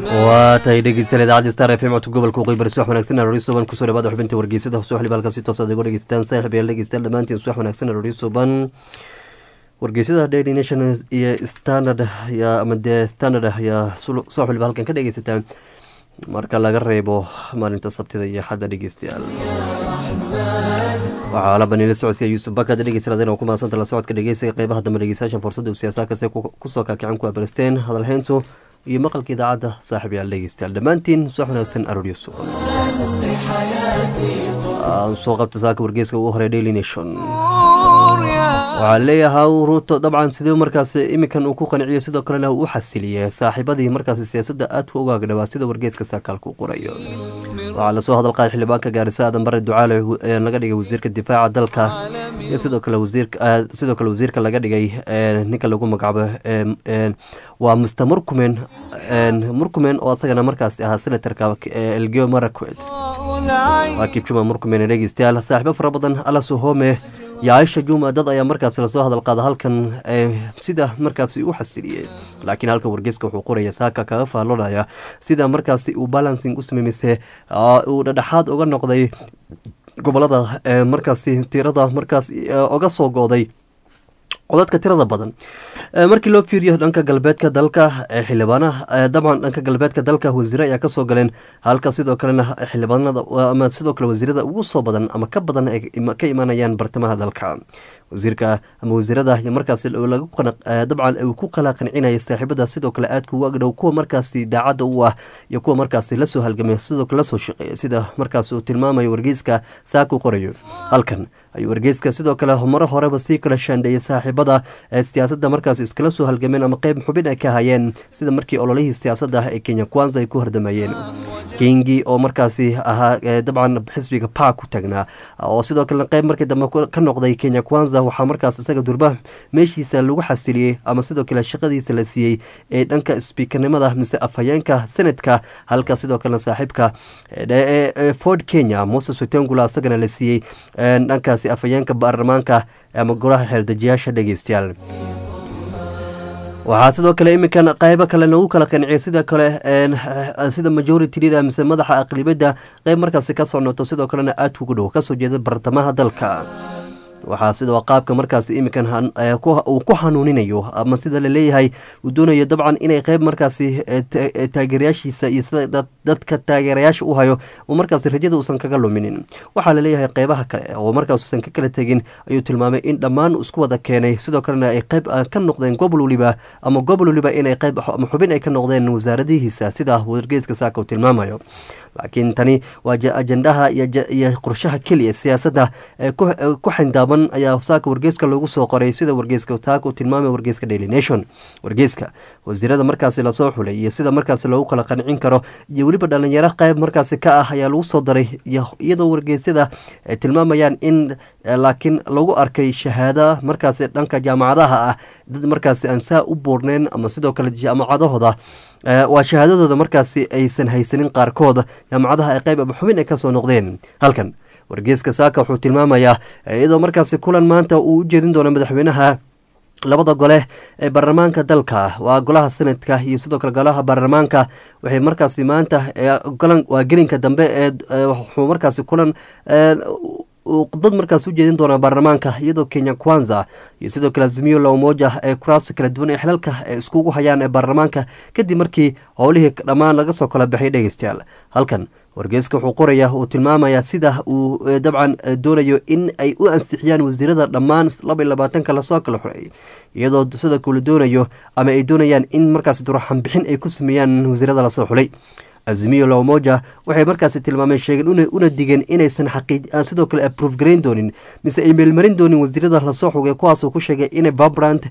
waa tahay dhegeystayaal idaacadda star f m codka gobolka waqooyi bari subax wanaagsan aroori suban kusoo dhawaada xubinta wargeysada hoose xiliba halkaasi toos aad igu dhegeysataan saaxiib yaal dhegeystayaal dhammaantiin subax wanaagsan aroori suban wargeysada daily nation iyo standard yaa ama dee standard ayaa soo xiliba halkan ka dhegeysataan marka laga reebo maalinta sabtida iyo xadda dhegeystayaal waxaa la baniila socodsiya yuusuf bakad dhegeystayaal oo ku maadsanta la socodka dhegeysiga qeybaha dambe dhegeystayaashan fursadda uu siyaasaha kase kusoo kaakicin ku abaristeen hadalheyntu iyo maqalka idaacadda saaxiib yaal dhegeystayaal dhammaantiin subax wanaagsan arooryo sugan soo qabta saaka wargeeska ugu horey daily nation waxaa leeyahay ruuto dabcan sidee markaas iminkan uu ku qanciyo sidoo kalena uu u xasiliyey saaxiibadii markaas siyaasadda aadka uga agdhawaa sida wargeeska saakaalka u qorayo waxaa lasoo hadalqaaday xildhibaanka gaarisa aadan bare ducaale laga dhigay wasiirka difaaca dalka iyo sidoo kale sidoo kale wasiirka laga dhigay ninka lagu magacaabo waa mister murkumen murkumen oo asagana markaas ahaa senatarka elgeo marakwed waa kibjuma murkumen dhegeystayaal saaxiibo fara badan alasuhome iyo aisha juma dad ayaa markaasi lasoo hadalqaada halkan sida markaasi u xasiliyey laakiin halka wargeeska wuxuu qoraya saaka kaga faallonaya sida markaasi uu balancing u sameemise uu dhadhexaad uga noqday gobolada markaasi tirada markaas oga soo go-day codadka tirada badan markii loo fiiriyo dhanka galbeedka dalka xildhibaanaha dabcan dhanka galbeedka dalka wasiire ayaa kasoo galeen halka sidoo kalena xildhibaanada ama sidoo kale wasiirada ugu soo badan ama ka badan ka imaanayaan bartamaha dalka wasiirka ama wasiirada markaas dabcan uu ku kala qancinaya saaxiibada sidoo kale aadka ugu agdhow kuwa markaasi daacadda u ah iyo kuwa markaasi lasoo halgamay sidoo kale lasoo shaqeeya sida markaas uu tilmaamayo wargeyska saaku qorayo halkan ayuu wargeyska sidoo kale maro horeba sii kala shaandheeyay saaxiibada siyaasadda markaas iskala soo halgameen ama qeyb xubin ay ka hayeen sida markii ololihii siyaasadda ee kenya kwanza ay ku hardamayeen kingi oo markaasi ahaa dabcan xisbiga pa ku tagnaa oo sidoo kale qeyb markii dambe ka noqday kenya kwanza waxaa markaas isaga durba meeshiisa lagu xasiliyey ama sidoo kale shaqadiisa la siiyey ee dhanka sbiikarnimada mise afhayeenka senadka halka sidoo kalena saaxiibka ford kenya moses wetengula isagana la siiyey dhankaasi afhayeenka baarlamaanka ama golaha xeerdejiyaasha dhegeystayaal waxaa sidoo kale iminkan qeybo kale nagu kala qanciyay sida kale sida majority leader mise madaxa aqlibadda qeyb markaasi ka socoto sidoo kalena aadka ugu dhow kasoo jeeda bartamaha dalka waxaa sidoo qaabka markaas iminkan uu ku hanuuninayo ama sida laleeyahay uu doonayo dabcan inay qeyb markaasi taageerayaashiisa iyo sida dadka taageerayaasha u hayo uu markaas rajada uusan kaga luminin waxaa laleeyahay qeybaha kale oo markaas uusan ka kala tegin ayuu tilmaamay in dhammaan isku wada keenay sidoo kalena ay qeyb ka noqdeen gobol waliba ama gobol waliba inay qeyb ama xubin ay ka noqdeen wasaaradihiisa sida wargeeska saaka uu tilmaamayo laakiin tani waa ajendaha iyo qorshaha keliya siyaasadda ee ku xindaaban ayaa saaka wargeeska loogu soo qoray sida wargeeska taak uu tilmaamay wargeeska daily nation wargeeska wasiirada markaasi lasoo xulay iyo sida markaasi loogu kala qancin karo iyo weliba dhalinyaro qeyb markaasi ka ah ayaa lagu soo daray iyadoo wargeysyada ay tilmaamayaan in laakiin lagu arkay shahaada markaasi dhanka jaamacadaha ah dad markaasi aan saa u buurneen ama sidoo kale jaamacadahooda waa shahaadadooda markaasi aysan haysanin qaarkood jaamacadaha ay qeyb ama xubin ay kasoo noqdeen halkan wargeeska saaka wuxuu tilmaamayaa iyadoo markaasi kulan maanta uu u jeedin doono madaxweynaha labada gole ee baarlamaanka dalka waa golaha senadka iyo sidoo kale golaha baarlamaanka waxay markaasi maanta waa gelinka dambe ee wuxuu markaasi kulan dad markaas u jeedin doonaa baarlamaanka iyadoo kenya kwanza iyo sidoo kale azimiyo la umoja ee kuraasta kala duwan ee xilalka ee iskugu hayaan ee baarlamaanka kadib markii howlihii dhammaan laga soo kala baxay dhegeystayaal halkan wargeeska wuxuu qoraya uu tilmaamaya sida uu dabcan doonayo in ay u ansixiyaan wasiirada dhammaan laba iyo labaatanka lasoo kala xoreeyay iyadoo sidoo kale doonayo ama ay doonayaan in markaas duraxanbixin ay ku sameeyaan wasiirada lasoo xulay azimiyo lamoja waxay markaasi tilmaameen sheegeen una digeen inaysan sidoo kale aprove garayn doonin mise ay meelmarin doonin wasiirada lasoo xogay kuwaasuu ku sheegay inay vibrant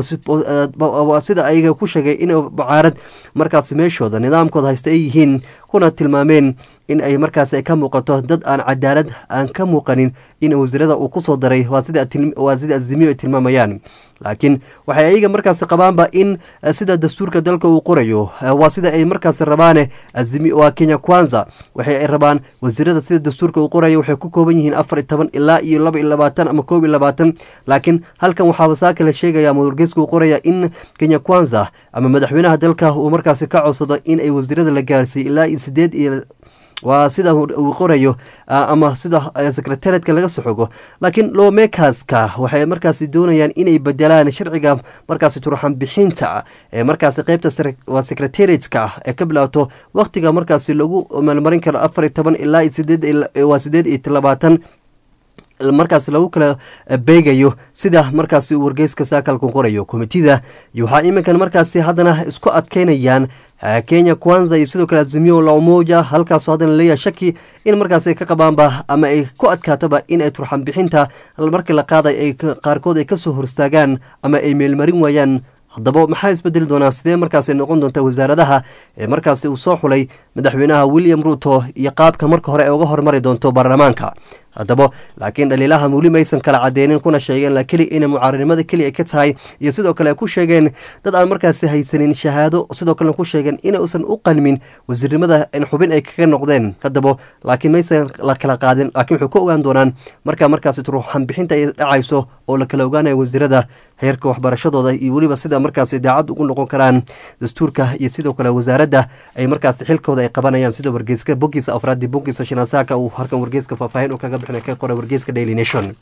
sida ayaga ku sheegay in bacaarad markaasi meeshooda nidaamkooda haysta ay yihiin kuna tilmaameen in ay markaas ay ka muuqato dad aan cadaalad aan ka muuqanin in wasiirada uu kusoo daray waa sida azimiyo ay tilmaamayaan laakiin waxay ayaga markaas qabaanba in sida dastuurka dalka uu qorayo waa sida ay markaas rabaane waa kenya kwanza waxay ay rabaan wasiirada sida dastuurka uu qorayo waxay ku kooban yihiin afar iyo toban ilaa iyo laba iyo labaatan ama koob iyo labaatan laakiin halkan waxaa wasaaka la sheegaya ama wargeyska uu qoraya in kenya kwanza ama madaxweynaha dalka uu markaasi ka codsado in ay wasiirada la gaarsiiy ilaa iyo sideed iyo waa sida uu qorayo ama sida secretariatka laga soxogo laakiin lowmekaska waxay markaasi doonayaan inay bedelaan sharciga markaasi turxan bixinta ee markaasi qeybta waa secretariatka ee ka bilaato waqtiga markaasi lagu maalmarin karo afar iyo toban ilaa waa sideed iyo labaatan markaas lagu kala beegayo sida markaasi uu wargeyska saakalku qorayo komitida waxaa iminkan markaasi haddana isku adkeynayaan kenya kwanza iyo sidoo kale azimio la umoja halkaasoo haddana leeyahay shaki in markaas ay ka qabaanba ama ay ku adkaataba in ay turxan bixinta markii la qaaday ay qaarkood ay kasoo horstaagaan ama ay meelmarin waayaan haddaba maxaa isbedeli doonaa sidee markaasi noqon doonta wasaaradaha ee markaasi uu soo xulay madaxweynaha william ruuto iyo qaabka marka hore ay uga hormari doonto baarlamaanka haddaba laakiin dhaliilaha weli maysan kala cadeynin kuna sheegeen keli inay mucaaradnimada keli ay ka tahay iyo sidoo kale ay ku sheegeen dad aan markaasi haysanin shahaado sidoo kalena ku sheegeen inuusan u qalmin wasiirnimada xubin ay kaga noqdeen haddaba laakiin maysan la kala qaadin laakiin waxay ku ogaan doonaan markaa markaasi turuxan bixinta ay dhacayso oo la kala ogaanaya wasiirada heerka waxbarashadooda iyo weliba sida markaasi daacad ugu noqon karaan dastuurka iyo sidoo kale wasaaradda ay markaasi xilkooda ay qabanayaan sida wargeyska bogiisa afraadi bogiisa shinasaaka uu halkan wargeyska faahfaahin u kaga ka qora wargeyska daily nation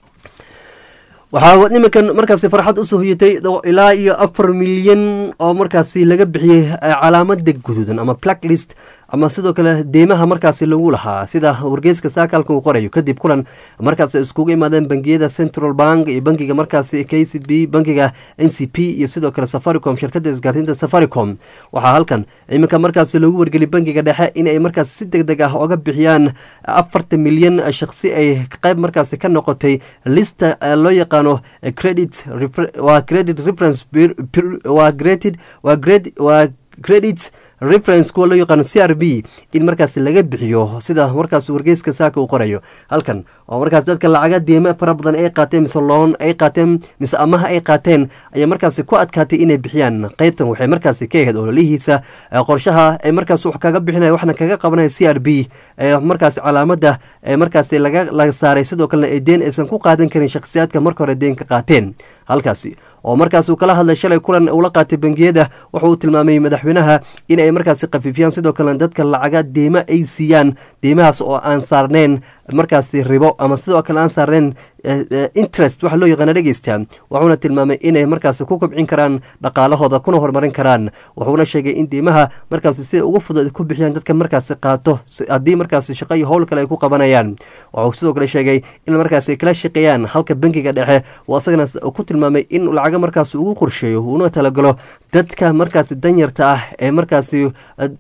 waxaa nimankan markaasi farxad usoo hoyatay ilaa iyo afar milyan oo markaasi laga bixiyey calaamada guduudan ama blacklist ama sidoo kale deymaha markaasi lagu lahaa sida wargeyska saakalka uu qorayo kadib kulan markaas iskugu imaadeen bangiyada central bank iyo bankiga markaasi k c b bankiga n c p iyo sidoo kale safaricom shirkada isgaarsiinta safaricom waxaa halkan iminka markaasi lagu wargeli bankiga dhexe in ay markaas si deg deg ah oga bixiyaan afartan milyan shaqsi ay qayb markaasi ka noqotay lista loo yaqaano credit waa credit reference waa graded waa grade waa credit reference kuwa loo yaqaano c r b in markaas laga bixiyo sida markaas wargeyska saaka uu qorayo halkan oo markaas dadka lacaga deema fara badan ay qaateen mise loon ay qaateen mise amaha ay qaateen ayaa markaasi ku adkaatay inay bixiyaan qeybtan waxay markaasi ka ahayd ololihiisa qorshaha ay markaas wax kaga bixinaya waxna kaga qabanaya c r b markaas calaamada markaas laga laga saaray sidoo kalena ay deen aysan ku qaadan karin shakhsiyaadka marka hore deen ka qaateen halkaasi oo markaas uu kala hadlay shalay kulan ula qaatay bangiyada wuxuu tilmaamay madaxweynaha in ay markaasi khafiifiyaan sidoo kalena dadka lacaga deyma ay siiyaan deymahaas oo aan saarneyn markaasi ribo ama sidoo kale aan saarneyn interest waxa loo yaqaana dhegeysta wuxuuna tilmaamay inay markaasi ku kobcin karaan dhaqaalahooda kuna horumarin karaan wuxuuna sheegay in deymaha markaasi sida ugu fudud ku bixiyaan dadka markaasi qaato haddii markaasi shaqo iyo howl kale ay ku qabanayaan wuxuu sidoo kale sheegay in markaasi kala shaqeeyaan halka bankiga dhexe uu asagana ku tilmaamay in lacaga markaasi ugu qorsheeyo uuna talagalo dadka markaasi danyarta ah ee markaasi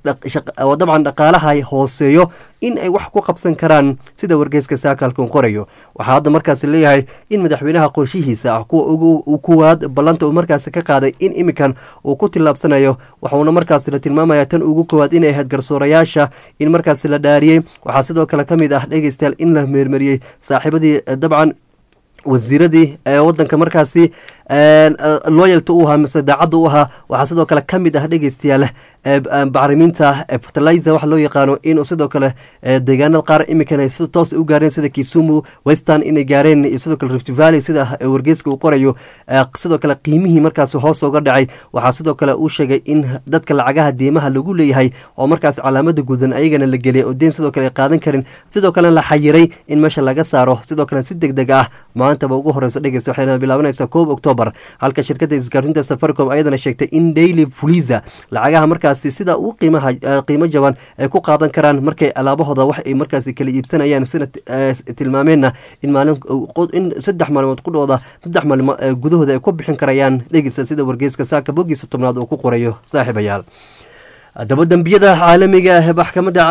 dabcan dhaqaalaha hooseeyo in ay wax ku qabsan karaan sida wargeyska saakalkan qorayo waxaa hadda markaasi leeyahay in madaxweynaha qorshihiisa ah kuwa ugu kuwaad ballanta uu markaasi ka qaaday in iminkan uu ku tillaabsanayo waxuuna markaasi la tilmaamaya tan ugu koowaad inay ahayd garsoorayaasha in markaasi la dhaariyey waxaa sidoo kale ka mid ah dhegeystayaal in la meermariyey saaxiibadii dabcan wasiiradii ee wadanka markaasi loyalta u ahaa mise daacadda u ahaa waxaa sidoo kale ka mid ah dhegeystayaal bacrimiinta fertilizer waxa loo yaqaano inuu sidoo kale deegaanada qaar imikan ay si toos u gaareen sida kisumu western inay gaareen iyo sidoo kale rift valley sida wargeyska uu qorayo sidoo kale qiimihii markaasi hoos uga dhacay waxaa sidoo kale uu sheegay in dadka lacagaha deemaha lagu leeyahay oo markaas calaamada gudan ayagana la geliyay oo deen sidoo kale ay qaadan karin sidoo kalena la xayiray in meesha laga saaro sidoo kale si deg deg ah maantaba ugu horeysa dhegeysta waxayna bilaabanaysaa koob octoobar halka shirkadda isgaarsiinta safaricom ayadana sheegtay in daily fuliza lacagaha markaasi sida uu qiimaha qiimo jaban ay ku qaadan karaan markay alaabahooda wax ay markaasi kala iibsanayaan sina tilmaameenna in maalin in saddex maalmood qudhooda saddex maalmo gudahooda ay ku bixin karayaan dhegeysta sida wargeyska saaka bogiisa tobnaad uu ku qorayo saaxiibayaal haddaba dembiyada caalamiga ah maxkamada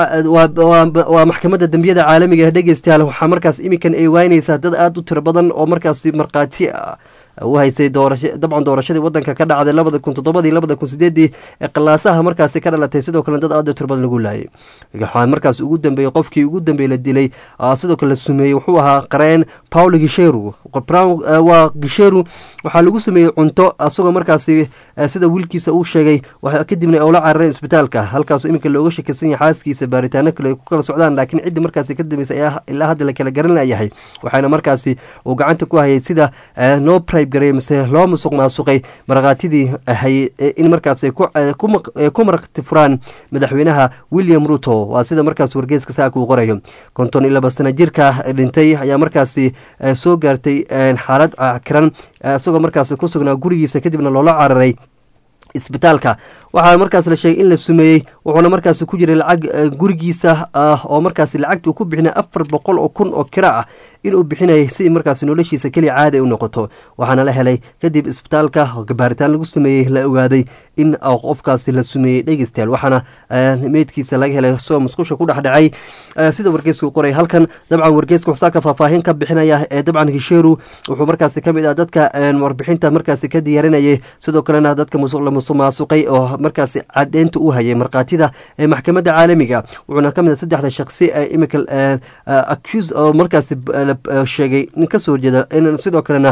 waa maxkamadda dembiyada caalamiga ah dhegeystayaal waxaa markaas iminkan ay waynaysaa dad aada u tiro badan oo markaasi markhaati u haystay doorasha dabcan doorashadii wadanka ka dhacday labada kun toddobadii labada kun sideedii ee qalaasaha markaasi ka dhalatay sidoo kale dad aada turbadan lagu laayay waxaa markaas ugu dambeeyey qofkii ugu dambeeyey la dilay sidoo kale la sumeeyey wuxuu ahaa qareen paulo gisheru waa gisheru waxaa lagu sameeyey cunto asagoo markaasi sida wiilkiisa uu sheegay kadibna ula carareen isbitaalka halkaas iminka looga shakeysan yahay xaaskiisa baaritaano kale ay ku kala socdaan laakiin ciddii markaasi ka dambeysay ayaa ilaa hadda la kala garan layahay waxaana markaasi uu gacanta ku hayay sida loo pribe gareey mise loo musuq maasuqay markhaatidii ahay in markaas ay ku markti furaan madaxweynaha william ruto waa sida markaas wargeeska saaka uu qorayo konton iyo laba sana jirka dhintay ayaa markaasi soo gaartay xaalad kiran isagoo markaasi ku sugnaa gurigiisa kadibna loola cararay isbitaalka waxaa markaas la sheegay in la sumeeyey wuxuuna markaasi ku jiray lacag gurigiisa oo markaasi lacagta uu ku bixinay afar boqol oo kun oo kira ah inuu bixinayay si markaasi noloshiisa keliya caadi ay u noqoto waxaana la helay kadib isbitaalka baaritaan lagu sameeyey la ogaaday in qofkaasi la sumeeyey dhegeystayaal waxaana meydkiisa laga helay soo musqusha ku dhexdhacay sida wargeesku qoray halkan dabcan wargeeska xusaaka faahfaahin ka bixinaya ee dabcan hisheru wuxuu markaasi kamid ah dadka warbixinta markaasi ka diyaarinayay sidoo kalena dadka la musuqmaasuqay oo markaasi cadeynta u hayay markhaatida ee maxkamadda caalamiga wuxuuna kamid ah saddexda shaqsi ee imika accuse oo markaasi sheegay nin kasoo horjeeda in sidoo kalena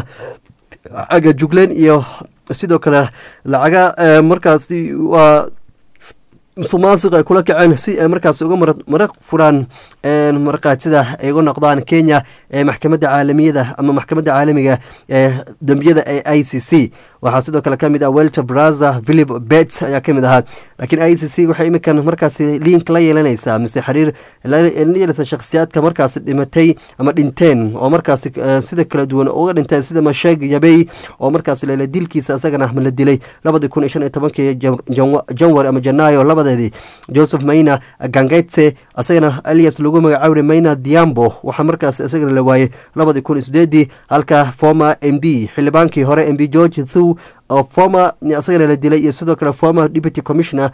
aga jugleen iyo sidoo kale lacaga markaasi waa musuqmaasuq ay kula kaceen si ay markaas uga maraq furaan markhaatida ay uga noqdaan kenya ee maxkamadda caalamiyada ama maxkamadda caalamiga ee dembiyada ee i c c waxaa sidoo kale kamid ah welter braza philip bets ayaa kamid ahaa laakiin i c c waxay iminkan markaasi link la yeelanaysaa mise xiriir la yeelaysa shakhsiyaadka markaasi dhimatay ama dhinteen oo markaasi sida kala duwan uga dhinteen sida masheeg yabey oo markaasi lela dilkiisa isagana la dilay labadii kun iyo shan iyo tobankii janwar ama janaayo labadeedii joseph mayna gangetse isagana alias lagu magacaabay mayna diambo waxaa markaas isagana la waayey labadii kun iyo sideedii halka former m d xildhibaankii hore m b george thu oo former isagana la dilay iyo sidoo kale former deputy commissioner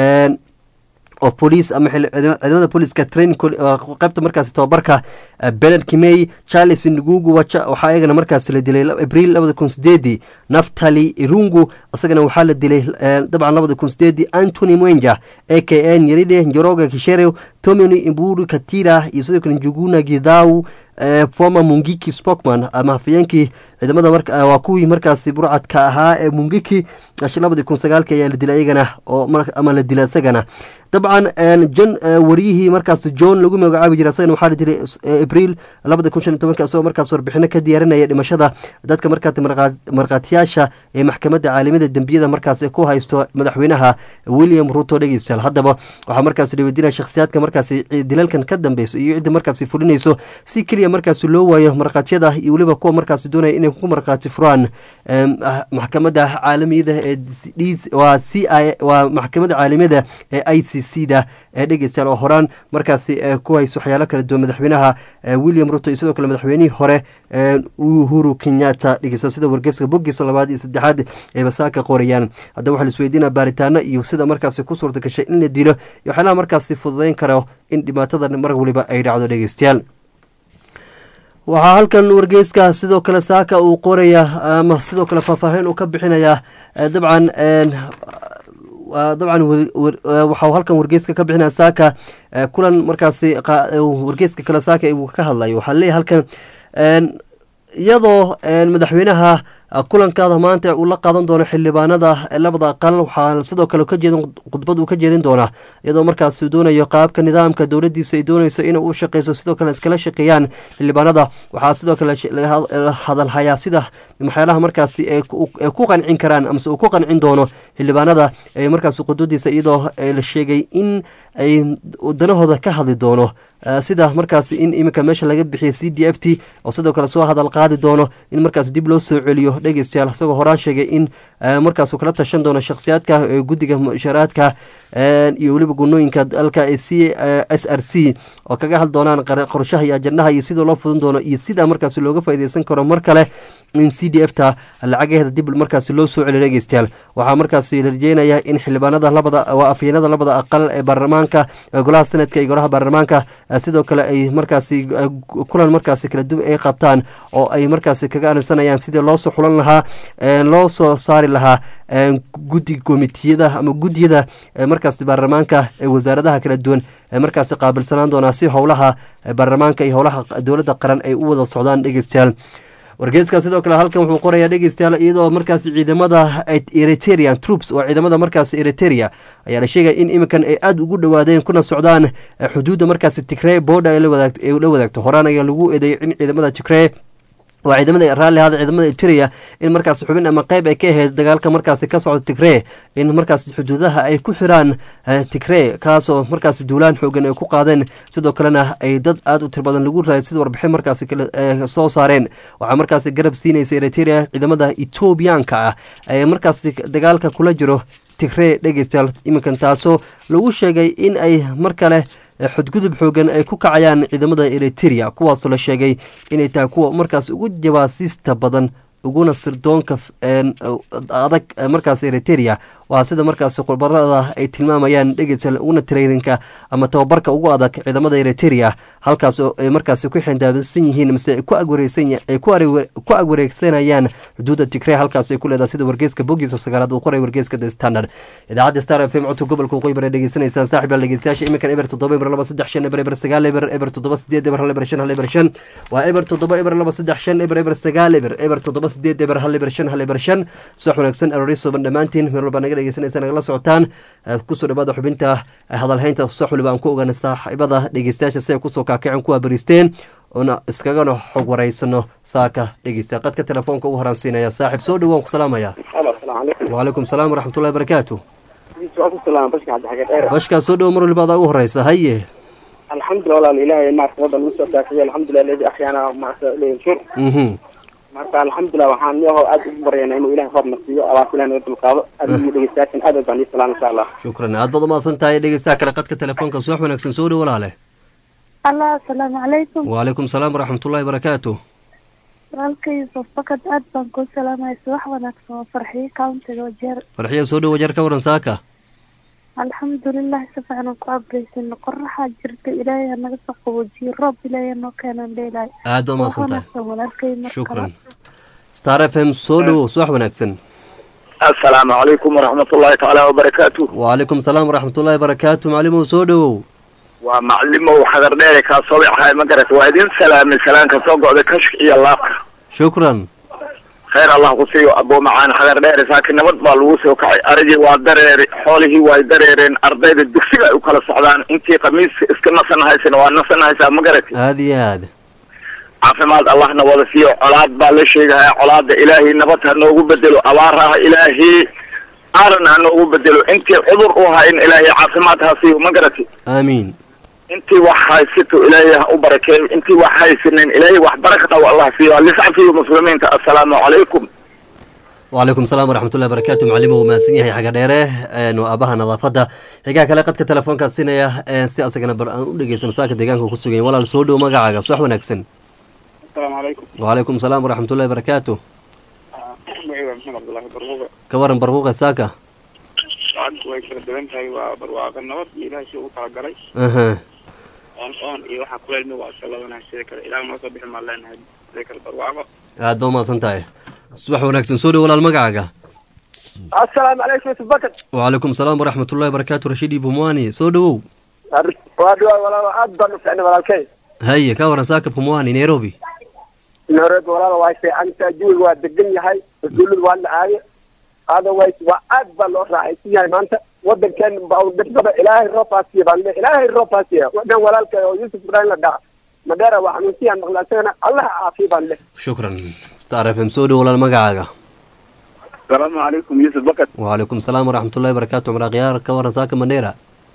of police ama ciidamada booliska training qaybta markaasi tobabarka benard kimey charles ngugu waxaa iyagana markaasi la dilay abriil labada kun sideedii naftali irungu isagana waxaa la dilay dabcan labada kun sideedii antony mwenja a k n yeride njoroga kishere tomini imburu katira iyo sidoo kale njuguna gidhaw former mungiki spokman ama hafayeenkii ciidamada waa kuwii markaasi burcadka ahaa ee mungiki labadii kun sagaalki ayaa la dilay iyagana oo ama la dilay isagana dabcan jon wariyihii markaas john lagu magacaabi jiray isagana waxaa la dilay abriil labada kun shan iyo tobanka isagoo markaas warbixino ka diyaarinaya dhimashada dadka markaas markhaatiyaasha ee maxkamadda caalamada dembiyada markaas ku haysto madaxweynaha william ruto dhegeystayaal haddaba waxaa markaas dhiwadinaya shakhsiyaadka markaasi dilalkan ka dambeyso iyo cidda markaasi fulinayso si keliya markaasi loo waayo markhaatiyada iyo weliba kuwa markaasi doonaya inay ku markhaati furaan maxkamadda caalamiyada ee waa c i waa maxkamadda caalamiyada ee i c c da ee dhegeystayaal oo horaan markaasi ku hayso waxyaalo kala duwan madaxweynaha william ruto iyo sidoo kale madaxweynihii hore uhuru kenyatta dhegeysta sida wargeyska boggiisa labaad iyo saddexaad ay basaaka qorayaan haddaba waxaa laisweydiinaa baaritaano iyo sida markaasi ku suurta gashay in la dilo iyo waxyaalaha markaasi fududeyn karo in dhibaatada mar waliba ay dhacdo dhegeystayaal waxaa halkan wargeyska sidoo kale saaka uu qoraya ama sidoo kale faahfaahin uu ka bixinaya dabcan dabcan waxau halkan wargeyska ka bixinaya saaka kulan markaasi wargeyska kale saaka uu ka hadlayo waxaa leeyahy halkan iyadoo madaxweynaha kulankaada maanta uu la qaadan doono xildhibaanada labada aqal waxaa sidoo kale khudbad uu ka jeedin doonaa iyadoo markaas doonayo qaabka nidaamka dowladiisa ay dooneyso in u shaqeyso sidoo kale iskala shaqeeyaan xildhibaanada waxaa sidoo kale hadalhayaa sida waxyaalaha markaasi ay ku qancin karaan amase uu ku qancin doono xildhibaanada markaas khudbadiisa iyadoo la sheegay in ay danahooda ka hadli doono sida markaas in iminka meesha laga bixiya c d f t oo sidoo kale soo hadal qaadi doono in markaas dib loo soo celiyo dhegeystayaal isagoo horaan sheegay in markaasuu kala tashan doono shakhsiyaadka guddiga musharaadka iyo weliba gunooyinka dalka c s r c oo kaga hadli doonaan qorshaha iyo ajandaha iyo sida loo fudin doono iyo sida markaasi looga faaideysan karo mar kale in c d f ta lacagaheeda dib markaasi loo soo celiyo dhegeystayaal waxaa markaasi la rajeynaya in xildhibaanada labada waa afyeenada labada aqal ee baarlamaanka golaha senatka iyo golaha baarlamaanka sidoo kale ay markaasi kulan markaasi kala duwan ay qabtaan oo ay markaasi kaga arinsanayaan sidii loosoo xulan lahaa loo soo saari lahaa guddi komitiyada ama guddiyada markaasi baarlamaanka ee wasaaradaha kala duwan ee markaasi qaabilsanaan doonaa si howlaha baarlamaanka iyo howlaha dowladda qaran ay u wada socdaan dhegeystayaal wargeeska sidoo kale halkan wuxuu qorayaa dhegeystayaal iyadoo markaasi ciidamada eritrean troops oo ciidamada markaasi eriteria ayaa la sheegaya in iminkan ay aada ugu dhowaadeen kuna socdaan xuduudda markaasi tigree booda ay la wadaagto horaan ayaa lagu eedeeyay in ciidamada tigree waa ciidamada raalli ahada ciidamada eritrea in markaasi xubin ama qeyb ay ka ahayd dagaalka markaasi ka socda tigree in markaasi xuduudaha ay ku xiraan tigree kaasoo markaasi duulaan xoogan ay ku qaadeen sidoo kalena ay dad aada u tir badan lagu raayay sida warbixin markaasi soo saareen waxaa markaasi garab siinaysa eritrea ciidamada etoobiyaanka ah ee markaasi dagaalka kula jiro tigree dhegeystayaal iminkan taasoo lagu sheegay in ay mar kale xudgudub xoogan ay ku kacayaan ciidamada eriteria kuwaasoo la sheegay inay tahay kuwa markaas ugu jawaasiista badan uguna sirdoonka adag markaas eriteria waa sida markaas khurbarada ay tilmaamayaan dhegeystayaal uguna traininka ama tababarka ugu adag ciidamada eriteria halkaas oo ay markaasi ku xindaabisan yihiin mise ay ku agwareegsanayaan xuduudda tigree halkaas ay ku leedahay sida wargeyska bogiisa sagaalaad uu qoray wargeyska the standard idaacadda star f m codka gobolka waqooyi bare dhegeysanaysaan saaxib yaal dhegeystayaasha iminkan eber toddoba eber laba saddex shan eber eber sagaal eber eber toddoba sideed eber hal eber shan hal eber shan waa eber toddoba eber laba saddex shan eber eber sagaal eber eber toddoba sideed eber hal eber shan hal eber shan subax wanaagsan aroori suban dhammaantiin meel walba naga dhegeysanaysa nagala socotaan kusoo dhawaada xubinta hadalhaynta sax waliba aan ku ogaana saaxiibada dhegeystayaasha si ay kusoo kaakaceen kuwa bariisteen oona iskagana xog waraysano saaka dhegeysta qadka telefoonka ugu horaansiinaya saaxib soo dhawaan ku salaamaya wacalaykum salaam waraxmatullahi barakaatu bashkaa soo dhawo mar waliba adaa ugu horeysa haye alxamdulilah walaal ilahay maarta waddan ugu soo kaafiye alxamdulilah ledi akhyana maarta leensur marka alxamdulilah waxaan yaho aad ugu baryana inuu ilahay roobna siiyo abaas ilahay naga dulqaado adigiyo dhegeystayaashan aad baan ii salaam insha allah shukran aad baad umahadsan tahay dhegeystaha kale qadka telefoonka subax wanaagsan soo dhow walaale allah asalaamu calaykum wacalaykum salaam waraxmatullahi barakaatu walaalkay yusuf bakad aad baan kuu salaamaya subax wanaagsan waa farxiyo countiga wajeer farxiya soo dhow wajeer ka waran saaka alxamdulilah si fiican aan ku abreysin qoraxaa jirta ilaahay ha naga soo qaboojiyo roob ilaahay noo keenaan dheelaay aad baad umahadsan tahay wanaagsan walaalkay mar shukran star f m soo dhowo subax wanaagsan asalaamu calaykum waraxmatullaahi tacaala wabarakaatu wacalaykum salaam waraxmatullahi barakaatu macalimow soo dhowow waa macalimow xadar dheere kaa sobicahay ma garat waa idin salaamay salaanka soo go'da kashka iyo laabka shukran khayr allah ku siiyo abuu macaan xadar dheere saakiin nabad baa lagu soo kacay arigii waa dareere xoolihii waa dareereen ardayda dugsiga ay u kala socdaan intii khamiiska iska nasanahaysana waa nasanahaysaa ma garati aada iyo aad caafimaad allahna wada siiyo colaad baa la sheegahaya colaada ilaahay nabad ha noogu bedelo abaar ah ilaahay aaran ha noogu bedelo intii cudur u ahaa in ilaahay caafimaad ha siiyo ma garati aamiin intii wax haysato ilaahay ha u barakeeyo intii wax haysanin ilaahay wax barakata u allah siiyo liscafiyo muslimiinta assalaamu calaykum wacalaykum salaam waraxmatullahi barakaatu macalimo uu mahadsan yahay xaga dheere waa aabaha nadaafadda xigaa kale qadka telefoonkaad siinaya si asagana bar aan u dhegeysano saaka deegaanka ku sugan walaal soo dhow magacaaga subax wanaagsan asalaamu calaykum wacalaykum salaam waraxmatullahi barakaatu magaciga maxamed cabdullaahi barbuuqa ka waran barquuqa saaka lacagtu way kala duwan tahay waa barwaaqa nabad iyo ilaahay si ugu talagalay aha oon oon iyo waxaa kuleelmi waa iska labanahay sida kale ilaah noo soo bixi maan leenahay sida kale barwaaqo aad ba umahadsan tahay subax wanaagsan soo dhow walaal magacaaga assalaamu calaykum yusuf bakar wacalaykum salaam waraxmatullahi barakaatu rashiid ibumwani soo dhowow waa dhiwaa walaalo aad baan u ficnay walaalkay haye ka waran saaka pumwani nairobi nairobi walaalo waa fiicantaa jawiga waa degan yahay mas-uuladu waa la aaye otherwise waa aad baa loo raacaysan yahay maanta wadankeena baa dhibsada ilaahay roob haasiya baan le ilaahay roob haasiya wadan walaalkay oo yusuf ibrahim la dhaca madheera waa xanuunsiyaan maqla isagana allah caafiya baan le shukran star f m soo dhow walaal magacaaga asalaamu calaykum yuusuf bakar wacalaykum salaam waraxmatullahi barakaatu cumar akhyaar ka waran saaka mandheera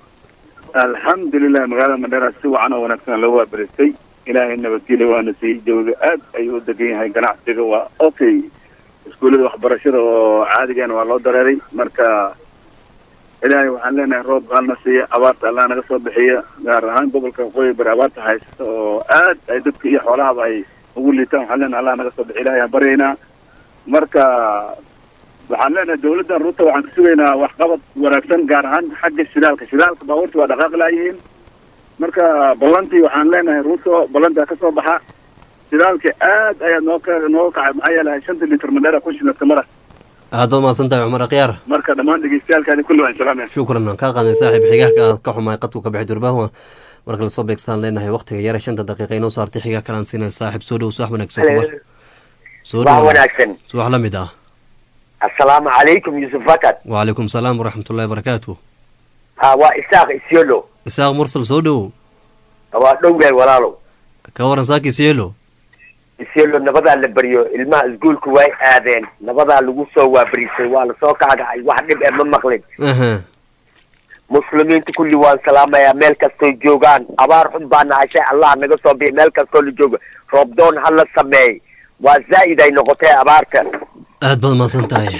alxamdulilah magaalada mandheera si wacan oo wanaagsan loo waabaristay ilaahay nabadgelya waana siiyey jawiga aad ayuu u degan yahay ganacsiga waa okay iskuullada waxbarashada oo caadigana waa loo dareeray marka ilaahay waxaan leenahay roob halna siiya abaarta allah naga soo bixiya gaar ahaan gobolka waqooyi bari abaarta haysta oo aad ay dadka iyo xoolahaba ay ugu liitaan waxaan leenahay allah naga soo bixiya ilahay aan baryaynaa marka waxaan leenahay dawladdan ruuta waxaan ka sugaynaa waxqabad wanaagsan gaar ahaan xagga shidaalka shidaalka baabuurta waa dhaqaaq laayihiin marka ballantii waxaan leenahay ruuto ballantaa ka soo baxa shidaalka aad ayaa noo ka nooga kacay maxaa yeelay shanta litir madheera kun shilladka mara aad baad mahadsan tahay cumar akhyaar marka dhammaan dhegeystayaalkaadi kulli waan salaamaya shukran aan kaa qaaday saaxiib xigaha aad ka xumaay qadku ka bixi durbaha marka lasoo beegsaan leenahay waqtiga yare shanta daqiiqa inoo saartay xigaa kalaan siinaya saaxiib soo dhow subax wanaagsan kubar soo waa dhow wanaagsan subax la mid ah assalaamu calaykum yusuf fakat wacalaykum salaam waraxmatullahi wabarakaatu ha waa isaaq isyolo isaaq mursal soo dhow waa dhowgahay walaalow ka waran saaki sielo isyolo nabadaa la baryo ilmaha iskuolku way aadeen nabadaa lagu soo waabariisay waa lasoo kaagacay wax dhib e ma maqlin aha muslimiinta kulli waan salaamayaa meel kastoy joogaan abaar xun baa nahashay allah naga soo bixi meel kastoo la joogo roobdoon ha la sameey waa zaa'id ay noqotay abaarta aad baad mahadsan tahay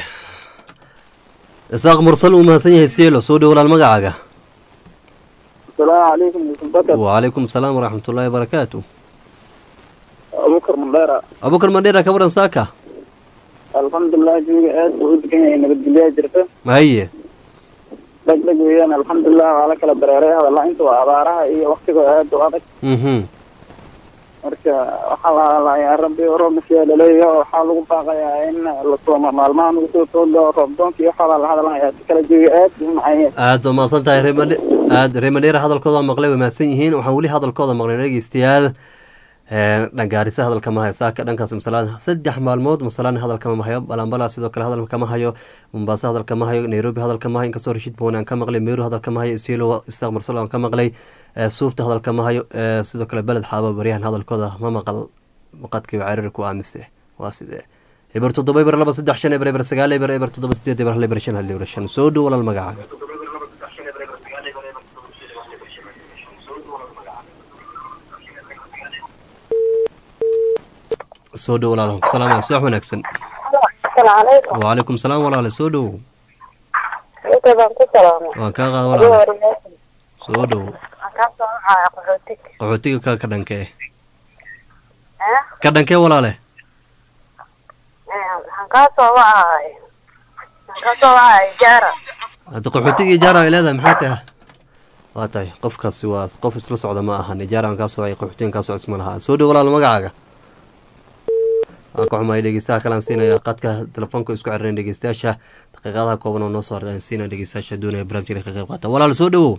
isaaq mursal uu mahadsan yahay sielo soo dhow walaal magacaaga asalaamu calaykum yusuf bakar wacalaykum salaam waraxmatullahi wabarakaatu abubakar mandheera abubakar mandheera ka waran saaka alxamdulilah jawiga aad buu u degan yahay nabadgelyaa jirta haye dheg dheg weeyaan alxamdulilah waa la kala dareeray hadalla inta waa abaaraha iyo waktiga aad u adag mhm marka waxaa la hadlayaa rabbi roobnasiyaa laleeyahay waxaa lagu baaqayaa in la sooma maalmaha nagu soo tooga roobdoonka iyo waxaa la hadlayaa si kala jawiga aad buu u macaan yahay aad baa mahadsan tahay reemadhe aad reemadheera hadalkooda maqlay way mahadsan yihiin waxaan weli hadalkooda maqlay dhegeystayaal dhangaarisa hadalka ma hayo saaka dhankaas masalaan saddex maalmood masalaan hadalka ma hayo balambala sidoo kale hadalka ma hayo mombasa hadalka ma hayo nairobi hadalka ma hayo inkastoo rashid boone aan ka maqlay meru hadalka ma hayo isielo isaaq marsal aan ka maqlay suufta hadalka ma hayo sidoo kale beled xaaba baryahan hadalkooda ma maqal maqadkiiba cariiri ku aamise waa sidee eber toddoba eber laba saddex shan eber eber sagaal eber eber toddoba sideed eber hal eber shan hal eber shan soo dhow walaal magacaaga soo dhow walaal ku salaamaya subax wanaagsan asalaamu calaykum wacalaykum salaam walaale soo dhow inta baan ku salaamay waan kaa qaada walaale soo dhow waxaan kaa soo wacaya qaxootig qaxootiga ka ka dhankee ka dhankee walaale waxaan kaa soo wacay waxaan kaa soo wacay jaara hadda qaxootiga ijaara ay leedahay maxaa tahay waa tahay qofkaasi waa qof isla socda ma ahan ijaara aan kaa socay qaxootigan kaa socda isma lahaa soo dhow walaal magacaaga waan ka xumahay dhegeystaha kalaan siinaya qadka telefoonka isku xiriiran dhegeystayaasha daqiiqadaha kooban oo noo soo harda aan siinaya dhegeystayaasha doonaya barnaamijka ka qayb qaata walaal soo dhowow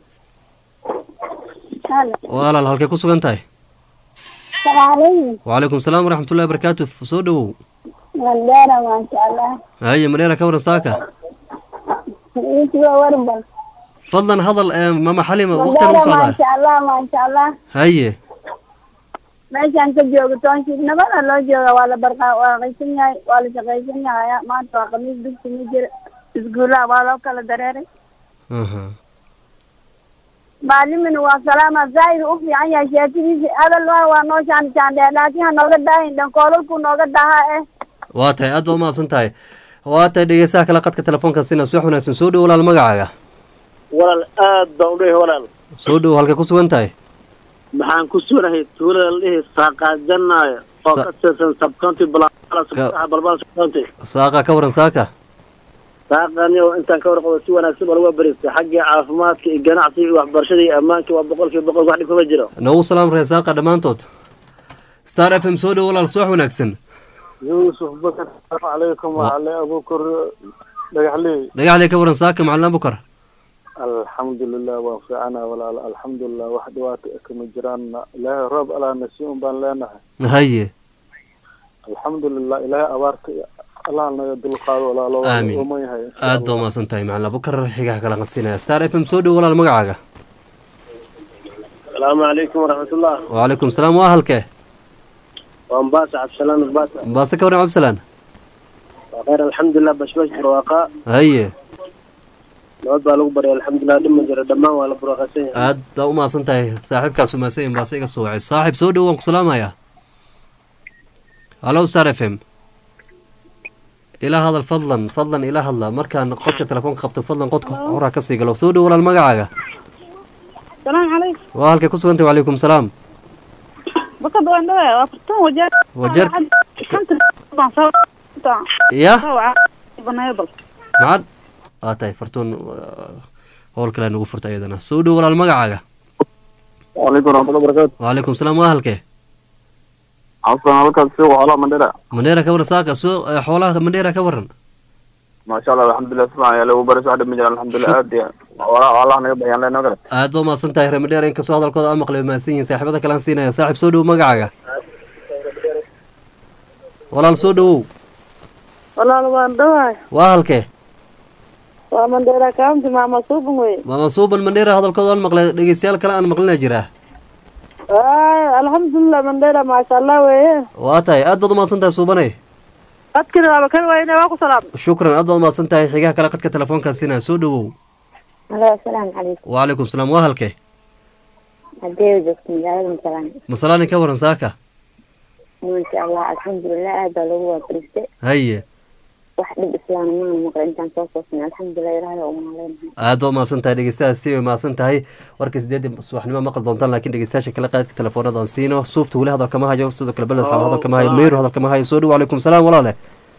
walaal halkay ku sugan tahay salaamu wacalaykum salaam waraxmatullahi wabarakaatu soo dhowow mandheera maasha allah haye mareera ka waran saaka intiba warbal fadlan hadal ee mama xalima waqtigan u mandheera socdaa maasha allah maasha allah haye meeshaan ka joogo toonshid nabada loo jooga waa la barqaa waa qaysan yahay waa la shaqaysan yahay maanta waa khamiis dugsi ma jira iskuulaha waa loo kala dareeray aha maalimina waa salaama zaa'id u fiican yahay sheekadiisi hadal waa waa noo shaan shaandhee laakiin ha nooga daahin dhankoolalku nooga dahaa eh waa tahay aad baa umahadsan tahay waa tahay dhegeystaha kale qadka telefoonka sina subax wanaagsan soo dhow walaal magacaaga walaal aad baan udhehi walaal soo dhow halkay ku sugan tahay maxaan ku sunahay tuulada la dhihi saaqaajanaayo oo Sa- ka tirsan subcounty Ka- balbal subcounty saaqa ka waran saaka saaqani oo intaan ka warqabo si wanaagsan baa lagu baristay xaggii caafimaadka iyo ganacsiga iyo waxbarashada iyo ammaanka waa boqolkiiba boqol wax dhib kama jiro noogu salaam ree saaqa dhammaantood star f m soo dhow walaal subax wanaagsan yuusuf bakar calaykum wacale abuukar dhagaxley dhagaxle ka waran saaka macalin abukar alxamdulilah waan fiicana walaal alxamdulilah wax dhibaato ah kama jiraan ilaahay roob alaa nasi un baan leenahay haye alxamdulilah ilaahay abaarta allah naga dulqaado walaalo waa Aamin. uman yahay insha aad baa Allah. umahadsan tahay macalin abukar xigaha kala qansinaya star f m soo dhow walaal magacaaga asalaamu calaykum waraxmatullah wacalaykum salaam waa halkee waan baasa cabdisalaan baasa baase ka waran cabdisalaan waa khayr alxamdulilah bashbash barwaaqa haye nabad baa lagu baryay alxamdulilah dhib ma jiro dhammaan waa la barwaaqaysan yahay aad baa umahadsan tahay saaxiibkaas umahadsan baase iga soo wacay saaxiib soo dhow waan ku salaamayaa hallo star f m ilaa hadal fadlan fadlan ila hadla markaan qodka telefoonka qabto fadlan qodka horaa kasii galo soo dhow walaal magacaaga السلام عليكم waa halkay ku sugantay wacalaykum salaam بكد وين ده وقتهم وجاء وجرت. كنت طبعا ya بنايبل macad waa tahay fartuun uh, howl kale nagu furta iyadana soo dhow walaal magacaaga وعليكم ورحمة الله وبركاته wacalaykum salaam waa halkee عفوا halkaas suuq xoolaha mandhera mandheera ka waran saaka soo eh, xoolaha mandheera ka waran ما شاء الله الحمد لله سمع يا لو برس واحد من جل الحمد لله aad iyo wala Allah naga baxyaan leenoo kale aad baa mahadsan tahay reer mandheera inkastoo hadalkooda aan maqlay mahadsan yihiin saaxiibada kale aan siinaya saaxiib soo dhow magacaaga walaal soo dhowow والله وين ده waa halkee ومن ده كام مع مصوب وين maama suuban mandheera hadalkooda aan maqlay dhegeystayaal kale aan maqlina jira آه الحمد لله من ده ما شاء الله وين waa tahay aad baad umahadsan tahay suubanay أذكر أنا كان وين واقو سلام shukran aad baad umahadsan tahay xigaha kale qadka telefoonkaan siinaya soo dhowow Halo, assalaamu calaykum. wacalaykum salaam waa halkee Haddee joogto magaalada Masalaan. masalaani ka waran saaka Masha Allah, alxamdulilah aad baa loogu waabaristay. haye Wax dhib islaam maana maqla intaan soo soosnay. Alxamdulilah ilaahay waa u mahadcelinahay. aad baad umahadsan tahay dhegeystayaas si way mahadsan tahay warka sideedii subaxnimo maqli doontaan laakiin dhegeystayaasha kale qaadka telefoonada aan siino suufta weli hadal kama hayo sidoo kale beled xaaba hadal kama hayo meyru hadal kama hayo soo dhow wacalaykum salaam walaale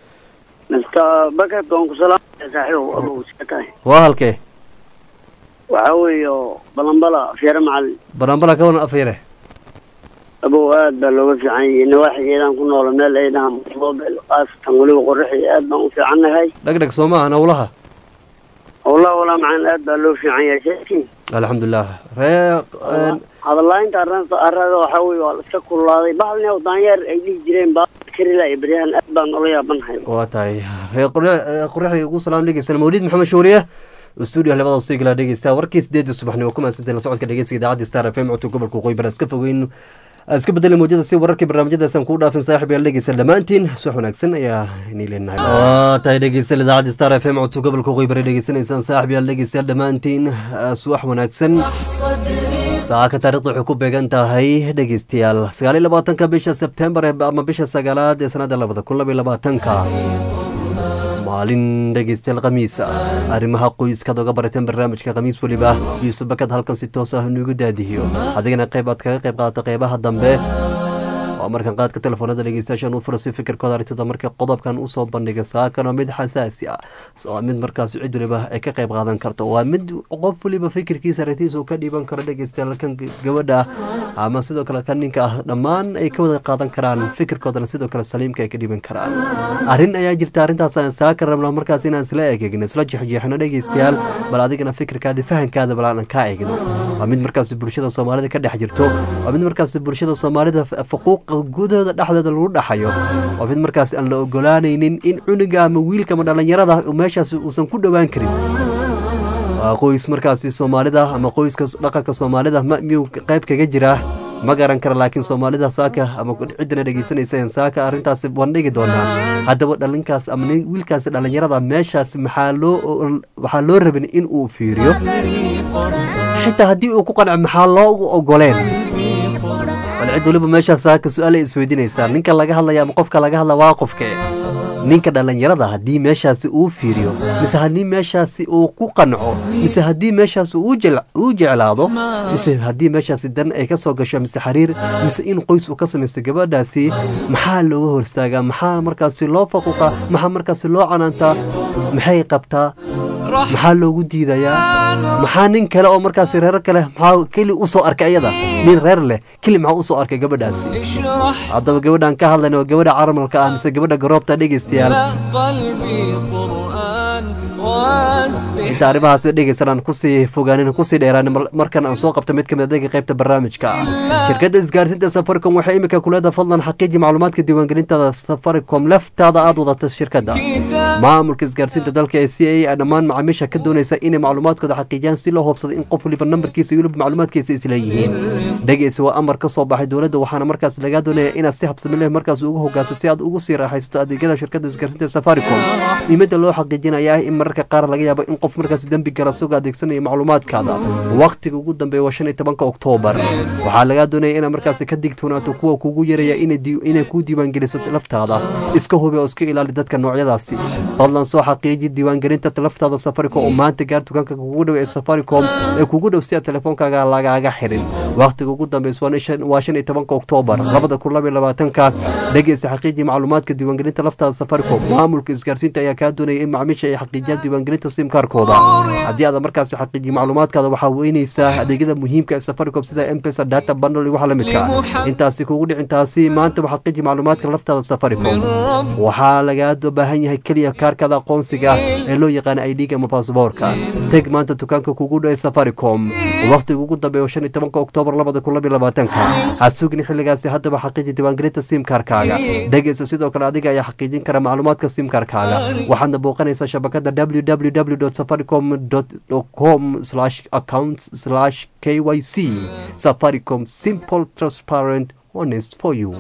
mr bakad waan ku salaamaya saaxiibow abow iska tahay waa halkee waxaa weeye balanbala feere macalin baranbala ka waran afyare abow aad baa looga fiican yahay nawaaxigeedaan ku noola meel ay dhahaan mobile khaasatan weliba qoraxi aad baan u fiicannahay dhegdheg soo maahan howlaha wallah walaa macalin aad baa loo fiican yahay sheekin alxamdulilah ree hadalaynta arrinta arada waxaa weeye waa la iska kululaaday bacdina oo daanyeer ay dhihi jireen baa karila iyo beryahan aad baan ula yaabanahay waa tahay ree qoraxi ugu salaam dhegeysan mawlid maxamed shuuriye stuudio labada usigala dhegeysta warkii sideedii subaxnimo ku mahadsantahay la socodka dhegeysiga idaacadda star f m codka gobolka waqooyi bari iska fogeyn iska bedeli mawjada si wararkii barnaamijyadaasaan kuu dhaafin saaxib yaal dhegeysan dhammaantiin subax wanaagsan ayaa inii leenahay waa tahay dhegeysan idaacadda star f m codka gobolka waqooyi bari dhegeysanaysaan saaxib yaal dhegeystayaal dhammaantiin subax wanaagsan saaka taarikhda waxay ku beegan tahay dhegeystayaal sagaal iyo labaatanka bisha sebtembar ama bisha sagaalaad ee sanada labada kun laba iyo labaatanka maalin dhegeystayaal khamiisa arrimaha qoyskaad oga barateen barnaamijka khamiis weliba yuusuf bakad halkan si toos ah inugu daadihiyo adigana qayb aad kaga qayb qaadato qeybaha dambe waa markan qaadka telefoonada dhegeystayaashan u fura si fikirkooda aragtida marka qodobkan usoo bandhiga saakana mid xasaasi ah waa mid markaas cid waliba ay ka qayb qaadan karto waa mid qof waliba fikirkiisa aragtiisa uu ka dhiiban karo dhegeystayaal kan gabadha ama sidoo kale kan ninka ah dhammaan ay ka wada qaadan karaan fikirkoodana sidoo kale saliimka ay ka dhiiban karaan arrin ayaa jirta arrintaas aan saaka rabna markaas inaan isla eegegno isla jexjeexno dhegeystayaal bal adigana fikirkaada fahankaada bal aan kaa eegno waa mid markaas bulshada soomaalida ka dhex jirto waa mid markaas bulshada soomaalida faquuq gudahooda dhexdeeda lagu dhaxayo waa mid markaas aan la ogolaanaynin in cunuga ama wiilka ama dhallinyarada meeshaas uusan ku dhowaan karin waa qoys markaasi soomaalida ama qoyska dhaqanka soomaalida miyuu qayb kaga jiraa ma garan kara laakiin soomaalida saaka ama ciddana dhegeysanaysa saaka arrintaasi bandhigi doonaa haddaba dhalinkaas ama wiilkaasi dhallinyarada meeshaas maxaa loo waxaa loo rabin in uu fiiriyo xitaa haddii uu ku qanco maxaa loogu ogoleen bal cid waliba meeshaas saaka su-aal ay isweydiinaysaa ninka laga hadlaya ama qofka laga hadla waa qofke ninka dhallinyarada haddii meeshaasi uu fiiriyo mise haddii meeshaasi uu ku qanco mise haddii meeshaasi uu jeclaado mise haddii meeshaasi dan ay ka soo gasho mise xiriir mise in qoys uu ka samaysto gabadhaasi maxaa looga horstaagaa maxaa markaasi loo faquuqa maxaa markaasi loo canaantaa maxay qabtaa maxaa loogu diidayaa maxaa nin kale oo markaasi reero kale maxaa keli usoo arkay ayada nin reer leh keli maxaa usoo arkay gabadhaasi haddaba gabadhaan ka hadlayna waa gabadha caramalka ah mise gabadha garoobta dhegeystayaal inta arrimahaas dhegeysan aan kusii fogaanin kusii dheeraan markan aan soo qabto mid kamid adega qaybta barnaamijka shirkadda isgaarsiinta safaricom waxay imika kuleeda fadlan xaqiiji macluumaadka diiwaangelintada safaricom laftaada aada wadato shirkadda maamulka isgaarsiinta dalka ee c a dhammaan macaamiisha ka doonaysa inay macluumaadkooda xaqiijiyaan si loo hubsado in qof waliba nambarkiisa iyo waliba macluumaadkiisa isleeyihiin dhegeysi waa amar ka soo baxay dowladda waxaana markaas lagaa doonaya inaad si habsami leh markaas ugu hogaansato si aad ugu sii raaxaysato adeegyada shirkadda isgaarsiinta safaricom muhiimadda loo xaqiijinaya in mararka mararka qaar laga yaabo in qof markaas dembi gala isagoo adeegsanaya macluumaadkaada waqtiga ugu dambeeya waa shan iyo tobanka oktoobar waxaa lagaa doonaya inaad markaasi ka digtoonaato kuwa kugu yaraya inay kuu diiwaangeliso laftaada iska hubi oo iska ilaali dadka noocyadaasi fadlan soo xaqiiji diiwaangelinta laftaada safaricom oo maanta gaar dukaanka kugu dhow ee safaricom ee kugu dhow si aad telefoonkaaga lagaaga xirin waqtiga ugu dambeys waa shan iyo tobanka oktoobar labada kun laba iyo labaatanka dhegeysa xaqiiji macluumaadka diiwaangelinta laftaada safaricom maamulka isgaarsiinta ayaa kaa doonaya in macmiisha ay xaqiijiyaan diiwaangelinta simkaarkooda haddii aad markaasi xaqiijiyo macluumaadkaada waxaa weynaysaa adeegyada muhiimka ee safaricom sida mpesa data bundle iyo waxa la midka intaasi kugu dhicintaasi maanta xaqiiji macluumaadka laftaada safaricom waxaa lagaa baahan yahay keliya kaarkada aqoonsiga ee loo yaqaana idga ama baasboorka teg maanta dukaanka kugu dhow ee safaricom waqtiga ugu dambeeya shan iyo tobanka oktoobar labada kun laba iyo labaatanka ha sugin xilligaasi haddaba xaqiiji diiwaangelinta simkaarkaaga dhegeysa sidoo kale adiga ayaa xaqiijin kara macluumaadka simkaarkaaga waxaadna booqanaysaa shabakada www safaricom com accounts k y c safaricom simple transparent honest for you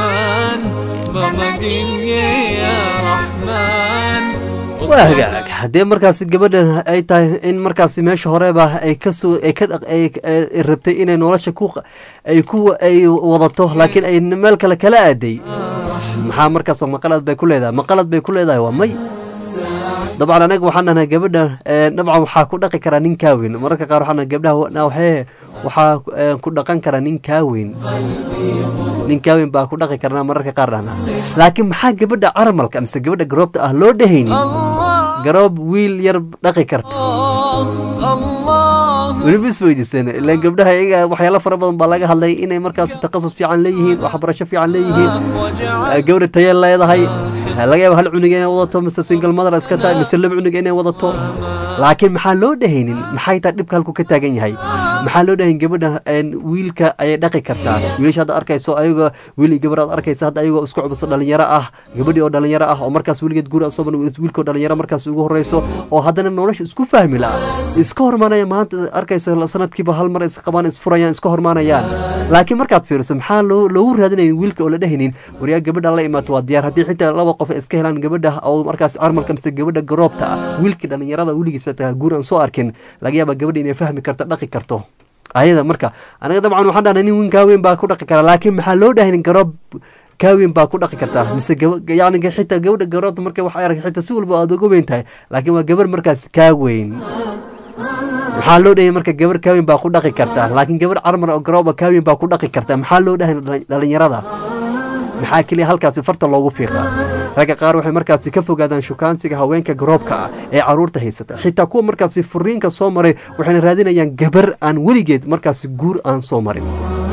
waa hagaag haddee markaasi gabadhan ay tahay in markaasi meesha horeba ay kasoo ay ka ay rabtay inay nolosha ku ay ku ay wadato laakiin ay meel kale kala aaday maxaa markaas maqalad bay ku leedahay maqalad bay ku leedahay waa may dabcan anaga waxaan dhahnaa gabadha dabcan waxaa ku dhaqi karaa nin kaaweyn mararka qaar waxaan gabdhaha waxee waxaa ku dhaqan karaa nin kaaweyn nin kaaweyn baa ku dhaqi karnaa mararka qaar dhahnaa laakiin maxaa gabadha caramalka mise gabadha garoobta ah loo dhehaynin garoob wiil yar dhaqi karto weliba is weydiiseen ilaan gabdhaha iyaga waxyaalo fara badan baa laga hadlay inay markaas takhasus fiican leeyihiin waxbarasho fiican leeyihiin gabadha tayeel leedahay laga yaaba hal cunug inay wadato mise single mother iska tahay mise laba cunug inay wadato laakiin maxaa loo dhahaynin maxay taa dhibka halku ka taagan yahay maxaa loo dhahayn gabadha wiilka ayay dhaqi kartaa wiilasha hadda arkayso ayagoo wiil iyo gabar aad arkaysa hadda ayagoo isku cubso dhalinyaro ah gabadhii oo dhalinyaro ah oo markaas weligeed guur asoban wiilkoo dhalinyaro markaas ugu horeyso oo haddana nolosha isku fahmi la'a iska hormaanaya maanta arkayso sanadkiiba hal mar isqabaan isfurayaan iska hormaanayaan laakiin markaad fiiriso maxaa loogu raadinayn wiilka oo la dhehaynin waryaa gabadha la imaato waa diyaar haddii xitaa laba qof iska helaan gabadha oo markaas carmalka mise gabadha garoobta ah wiilkii dhalinyarada weligiisa guur aan soo arkin laga yaaba gabadha inay fahmi karto dhaqi karto ayada marka anaga dabcan waxaan dhahnay nin kaaweyn baa ku dhaqi karaa laakiin maxaa loo dhahay garoob kaaweyn baa ku dhaqi kartaa mise yani xitaa gabadha garoobta marka wax arag xitaa si walba aad uga weyn tahay laakiin waa gabar markaas kaaweyn maxaa loo dhahay marka gabar kaaweyn baa ku dhaqi kartaa laakiin gabar carmar oo garooba kaaweyn baa ku dhaqi kartaa maxaa loo dhahay dhalinyarada maxaa keliya halkaasi farta loogu fiiqa ragga qaar waxay markaasi ka fogaadaan shukaansiga haweenka garoobka ah ee caruurta haysata xitaa kuwa markaasi furiinka soo maray waxayna raadinayaan gabar aan weligeed markaasi guur aan soo marin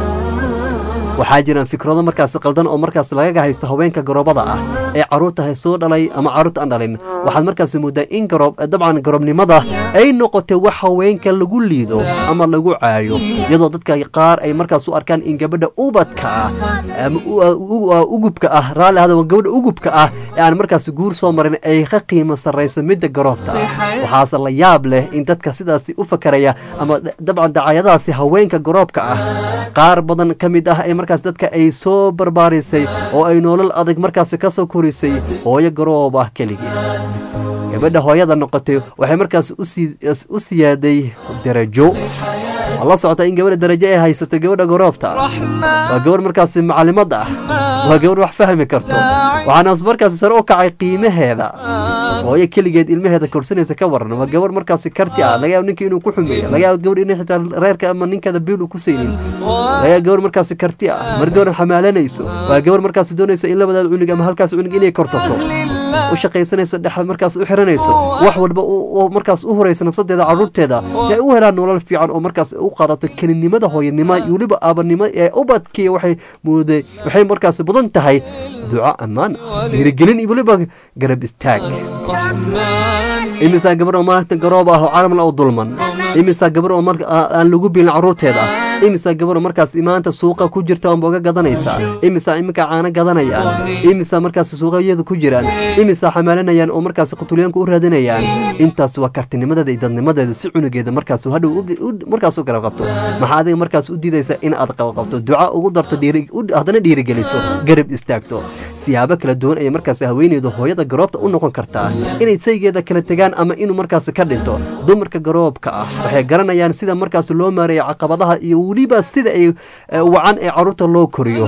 waxaa jiraan fikrado markaasi qaldan oo markaas lagaga haysto haweenka garoobada ah ee caruurta soo dhalay ama caruurta aan dhalin waxaad markaasi moodaa in garoob dabcan garoobnimada ay noqotay wax haweenka lagu liido ama lagu caayo iyadoo dadka qaar ay markaas u arkaan in gabadha ubadka ah ama ugubka ah raalli hada gabadha ugubka ah ee aan markaas guur soo marin ay ka qiimo sarrayso midda garoobta waxaase la yaab leh in dadka sidaasi u fakaraya ama dabcan dacayadaasi haweenka garoobka ah qaar badan ka mid ah ee markaas dadka ay soo barbaarisay oo ay nolol adag markaas ka soo korisay hooyo garoob ah keligii gabadha hooyada noqotay waxay markaas u siyaaday darajo waa la socota in gabadha darajo ay haysato gabadha garoobta waa gabarh markaas macalimad ah waa gabarh wax fahmi karto waxaana markaas sare u kacay qiimaheeda hooyo keligeed ilmaheeda korsanaysa ka waran waa gabar markaas karti ah laga yaabo ninka inuu ku xumeeyo laga yaabo gabar inay xitaa reerka ama ninkeeda biil uu ku saynin laga yaabo gabar markaas karti ah mar gabar xamaalanayso waa gabar markaas doonaysa in labadaad cunug ama halkaas cunug inay korsato u shaqaysanayso dhex markaas u xiranayso wax walba markaas u horaysa nafsadeeda caruurteeda ay u helaan nolol fiican oo markaas u qaadato kelinimada hooyanimo iyo weliba aabanimo ee ubadkii waxay mooday waxay markaas mudan tahay duco ammaan ah dhiirigelin iyo weliba garab istaag imisaa gabar oo maanta garoob ah oo caalamla oo dulman imisaa gabar oo aan lagu biilin caruurteeda imisaa gabar oo markaas maanta suuqa ku jirta oonba uga gadanaysaa imisaa iminka caano gadanayaan imisaa markaas suuqayada ku jiraan imisaa xamaalanayaan oo markaas qutulyaanka u raadinayaan intaas waa kartinimadeeda iyo dadnimadeeda si cunugeeda markaas hadhow markaas u garab qabto maxaa adiga markaas u diidaysa in aad qabqabto duca ugu darto haddana dhiirigeliso garab istaagto siyaabo kala duwan ayay markaasi haweeneyda hooyada garoobta u noqon kartaa inay saygeeda kala tegaan ama inuu markaasi ka dhinto dumarka garoobka ah waxay garanayaan sida markaasi loo maareeyo caqabadaha iyo weliba sida ay eh, wacan ee caruurta loo koriyo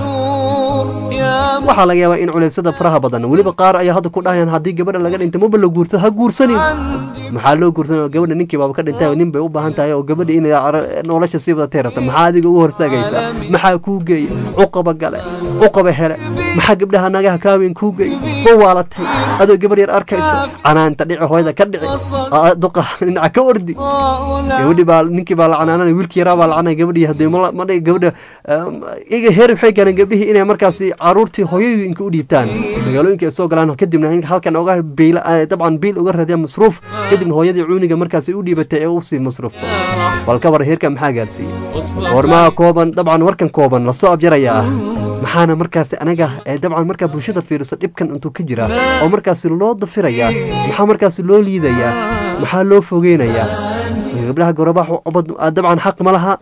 waxaa laga yaabaa in culeysyada faraha badan weliba qaar ayaa hadda ku dhahayaan haddii gabadha laga dhintay maba la guursado ha guursanin maxaa loo guursanaya gabadha ninkii baaba ka dhintay oo nin bay u baahan tahay oo gabadha inay cara- nolosha sii wadatay rabta maxaa adiga ugu horstaagaysa maxaa kuu geeya cuqaba gale cuqaba hele maxaa gabdhaha nagaha kaaweyn kuu geeya ma waalatay adoo gabar yar arkaysa canaanta dhici hooyada ka dhici aa- duqa dhinaca ka ordi gabadhii baa ninkii baa la canaananay wiilkii yaraa baa la canay gabadhii haddii ma la- ma dhihi gabadha um, iga heer waxay gaareen gabdhihii inay markaasi caruurtii hooyooyinka u dhiibtaan magaalooyinka ay soo galaan kadibna in halkan oga biil dabcan biil uga raadiya masruuf kadibna hooyadii cuuniga markaasi u dhiibatay ee usii masruufto bal ka war heerka maxaa gaarsiiyey warmaa kooban dabcan warkan kooban lasoo abjarayaa maxaana markaasi anaga ee dabcan markaa bulshada fiiriso dhibkan intuu ka jira oo markaasi loo dafirayaa maxaa markaasi loo liidayaa maxaa loo fogeynayaa gabdhaha gorobaha dabcan xaq ma laha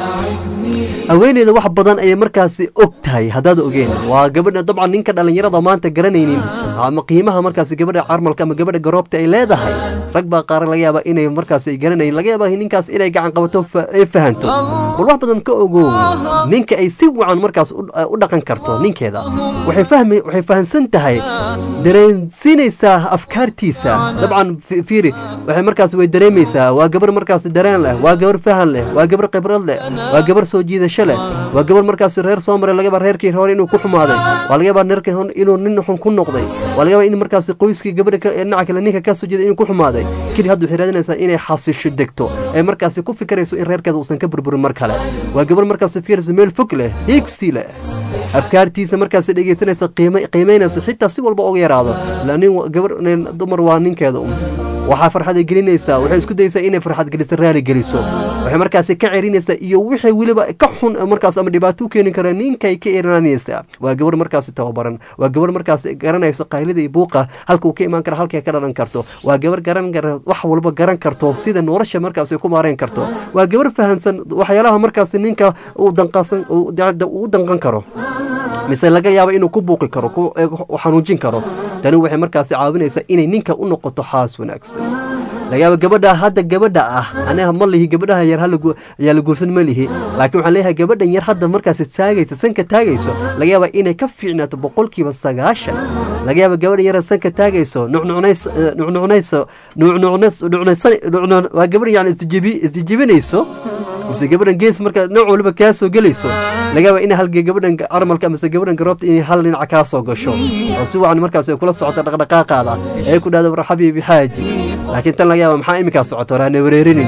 haweeneyda wax badan ayay markaasi og tahay haddaad ogeen waa gabadha dabcan ninka dhallinyarada maanta garanaynin ama qiimaha markaasi gabadha carmalka ama gabadha garoobta ay leedahay rag baa qaar laga yaaba inay markaasi ay garanayin laga yaaba ninkaas inay gacan qabato fa- ay fahanto bal wax badan ka ogow ninka ay si wacan markaas u u dhaqan karto ninkeeda waxay fahmi waxay fahansan tahay dareensiinaysaa afkaartiisa dabcan fi- fiiri waxay markaas way dareemaysaa waa gabar markaas dareen leh waa gabar fahan leh waa gabar khibrad leh waa gabar soo jiidasho leh waa gabar markaas reer soo maray laga yaabaa reerkii hore inuu ku xumaaday waa laga yaabaa reerkii hore inuu nin xun ku noqday waa laga yaabaa in markaas qoyskii gabadha ka- dhinaca kale ninka ka soo jeeday inuu ku xumaaday keli hadda waxay raadinaysaa inay xasisho degto ee markaasi ku fikirayso in reerkeeda uusan ka burburin mar kale waa gabar markaas fiirayso meel fog leh higsi leh afkaartiisa markaas dhegeysanayso qiime- qiimeynayso xitaa si walba uga yaraado la nin wa- gabar nin dumar waa ninkeeda un waxaa farxad ay gelinaysaa waxay isku dayeysaa inay farxad geliso raali geliso waxay markaasi ka cerinaysaa iyo wixii weliba ka xun ee markaas ama dhibaato u keeni kara ninkay ka erinanaysaa waa gabar markaasi tababaran waa gabar markaasi garanayso qaylida iyo buuqa halka uu ka imaan kara halkay ka dhalan karto waa gabar garan kara wax walba garan karto sida nolosha markaas ay ku maarayn karto waa gabar fahansan waxyaalaha markaasi ninka uu danqasan uu dacda- uu u danqan karo mise laga yaabo inuu ku buuqi karo ku eh, u xanuujin karo tani waxay markaasi caawinaysaa inay ninka u noqoto xaas wanaagsan laga yaabo gabadha hadda gabadha ah aniga ma lihi gabadhaha yar hala gu- ayaa la guursan ma lihi laakiin waxaan leeyahay gabadhan yar hadda markaasi taagaysa sanka taagayso laga yaaba inay ka fiicnaato boqolkiiba sagaashan laga yaaba gabadha yar sanka taagayso nucnucnays eh, nucnucnayso nucnucnays nucnaysan nucnu- waa gabadh yani isjibi isjijibinayso mise gabadhan gees marka nooc waliba kaa soo gelayso laga yaaba in halgee gabadhan carmalka mise gabadhan garoobta inay hal dhinac kaa soo gasho oo si wacan markaas ay kula socoto dhaqdhaqaaqaada ee ku dhahda war xabiibi xaaji laakiin tan laga yaaba maxaa iminkaa socoto war hana wareerinin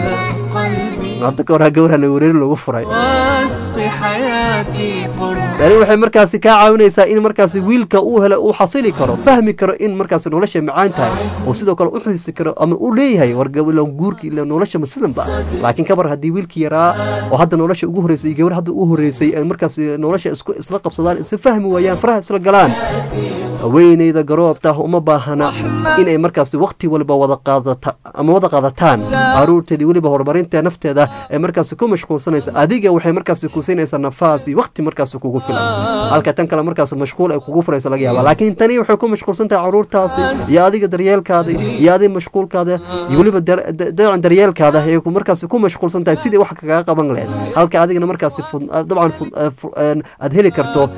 hadda ka hor ha gawar hana wareerin lagu furay واسقي حياتي قرب tani waxay markaasi kaa caawinaysaa in markaasi wiilka uu helo uu xasili karo fahmi karo in markaasi nolosha macaan tahay oo sidoo kale u xiisi karo ama uu leeyahay war gabila guurka ila nolosha ma sidanba laakiin kabar haddii wiilkii yaraa oo hadda nolosha ugu horreysay iyo gabar hadda ugu horreysay ay markaasi nolosha isku isla qabsadaan isla fahmi waayaan faraha isla galaan haweeneyda garoobta uma baahana inay markaasi waqti waliba wada qaadata ama wada qaadataan caruurteedii weliba horumarinta nafteeda ee markaasi ku mashquulsanaysa adiga waxay markaasi ku siinaysaa nafaas iyo waqti markaasi kugu filan halka tan kale markaasi mashquul ay kugu furaysa laga yaaba laakiin tani waxay ku mashquulsan tahay caruurtaasi iyo adiga daryeelkaada iyo adiga mashquulkaada iyo weliba dar- da- dacan daryeelkaada ayay ku markaasi ku mashquulsan tahay sidii wax kagaa qaban lahayd halka adigana markaasi fud- dabcan fud- eh, fu- een, aad heli karto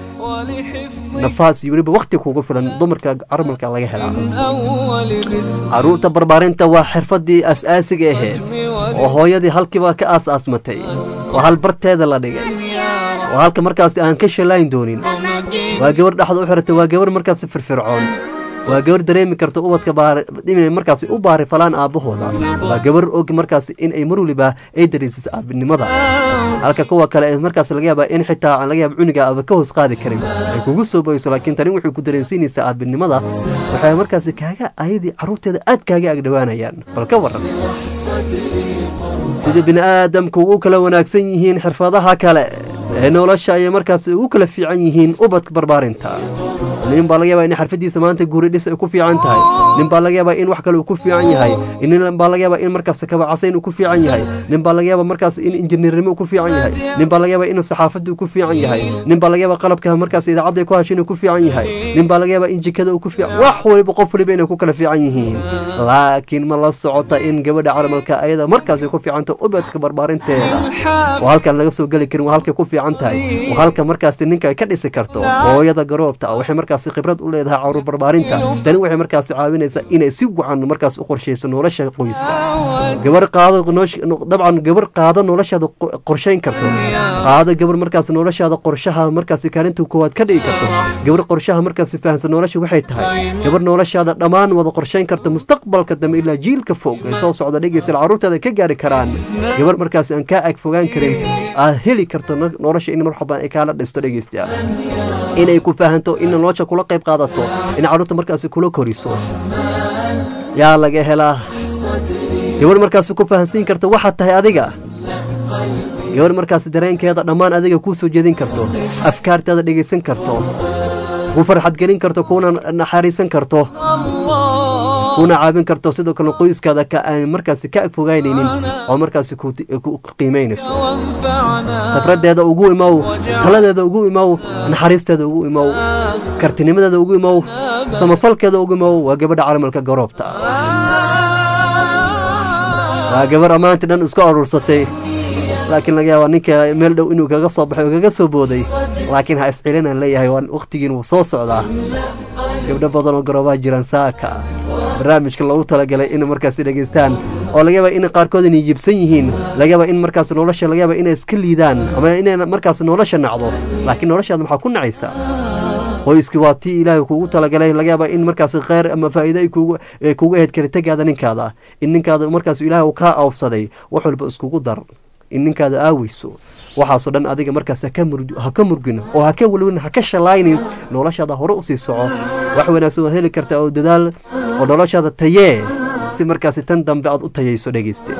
nafaas iyo weliba waqti kugu filan dumarka carmalka laga helaa أول باسم caruurta barbaarinta waa xirfadii aas-aasiga ahayd oo hooyadii halkiiba ka aas-aasmatay oo hal barteeda la dhigay oo halka markaasi aan ka shalayn doonin waa gabar dhexda u xiratay waa gabar markaasi firfircoon waa gabar dareemi karta ubadka baari inay markaasi u baari falaan aabbahooda waa gabar og markaasi in ay mar waliba ay dareensiso aabinimada halka kuwa kale ee markaas laga yaaba in xitaa aan laga yaaba cuniga aaba ka hoos qaadi karin ay kugu soo boyso laakiin tani wuxuu ku dareensiinaysaa aabinimada waxay markaasi kaaga ayadii caruurteeda aad kaaga agdhowaanayaan bal ka waran sida bini aadamku ugu kala wanaagsan yihiin xirfadaha kale ee nolosha ayay markaasi ugu kala fiican yihiin ubadka barbaarinta nin baa laga yaabaa in xarfadiisa maanta guri dhis ay ku fiican tahay nin baa laga yaabaa in wax kale uu ku fiican yahay nin baa laga yaabaa in markaas kabacasayn uu ku fiican yahay nin baa laga yaabaa markaas in injineernimo uu ku fiican yahay nin baa laga yaabaa in saxaafadda uu ku fiican yahay nin baa laga yaabaa qalabka markaas idaacadda ay ku hashin uu ku fiican yahay nin baa laga yaabaa in jikada uu ku fiican wax waliba qof waliba inay ku kala fiican yihiin laakiin ma la socota in gabadha caramalka ayada markaas ay ku fiicanta ubadka barbaarinteeda waa halkan laga soo geli karin waa halkay ku fiican tahay waa halka markaas ninka ay ka dhisi karto hooyada garoobta waxay markaas khibrad u leedahay caruur barbaarinta tani waxay markaas caawinaysaa inay si wacan markaas u qorshayso nolosha qoyska gabar qaado dabcan gabar qaado noloshaada qorshayn karto qaado gabar markaas noloshaada qorshaha markaas kaalinta koowaad ka dhigi karto gabar qorshaha markaas fahansan nolosha waxay tahay gabar noloshaada dhammaan wada qorshayn karto mustaqbalka dambe ilaa jiilka fog ee soo socda dhegeysa caruurteeda ka gaari karaan gabar markaas aan kaa ag fogaan karin aad heli karto nolosha in marxaban ay kaala dhisto dhegeystayaal inay ku fahanto in nolosha kula qayb qaadato in caruurta markaas kula koriso yaa laga helaa gabar markaas ku fahansiin karto waxaad tahay adiga gabar markaas dareenkeeda dhammaan adiga kuu soo jeedin karto afkaarteeda dhegaysan karto ku farxadgelin karto kuna naxariisan karto kuna caabin karto sidoo kale qoyskaada ka aan markaas ka ag fogaynaynin oo markaas ku qiimaynayso khibraddeeda ugu imow taladeeda ugu imow naxariisteeda ugu imow kartinimadeeda ugu imow samafalkeeda ugu imow waa gabadha calamalka garoobta waa gabar ammaantii dhan isku aruursatay laakiin laga yaaba ninka meel dhow inuu kaga soo baxay oo kaga soo booday laakiin ha iscilinaan leeyahay waan wakhtigiin wuu soo socdaa gabdho badan oo garoobaa jiraan saaka barnaamijka loogu talagalay in markaas dhegeystaan oo laga yaaba in qaarkood inay yibsan yihiin laga yaaba in markaas nolosha laga yaaba inay iska liidaan ama inay markaas nolosha nacdo laakiin noloshaada maxaa ku nacaysaa qoyskii waa tii ilaahay kuugu talagalay laga yaaba in markaas kheyr ama faa'iido ay kuugu ahayd karitegaada ninkaada in ninkaada markaas ilaahay uu kaa awfsaday wax walba iskugu dar in ninkaada aaweyso waxaasoo dhan adiga markaas ha ka murgin oo ha ka welwin ha ka shalaynin noloshaada hore usii soco wax wanaagsan waad heli kartaa oo dadaal oo noloshaada tayee si markaasi tan dambe aad u tayayso dhegeyste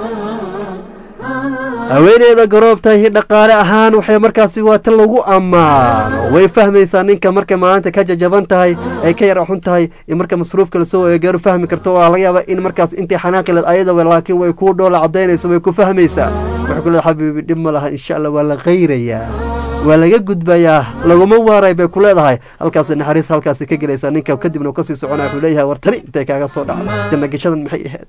haweeneyda garoobtahi dhaqaale ahaan waxay markaasi waa tan lagu ammaano way fahmaysaa ninka markay maalinta ka jajaban tahay ay ka yar xun tahay iyo marka masruufka lasoo eegaaro fahmi karto waa laga yaaba in markaas intay xanaaqileed ayadaba laakiin way kuu dhoola cadaynayso way ku fahmaysaa waxay ku leedahay xabiibi dhib ma laha insha allah waa la qayrayaa waa laga gudbayaa laguma waaray bay ku leedahay halkaas naxariis halkaasi ka gelaysaa ninka kadibna uu kasii soconaya wuxuu leeyahay war tani intay kaaga soo dhacda janna geshadan maxay ahayd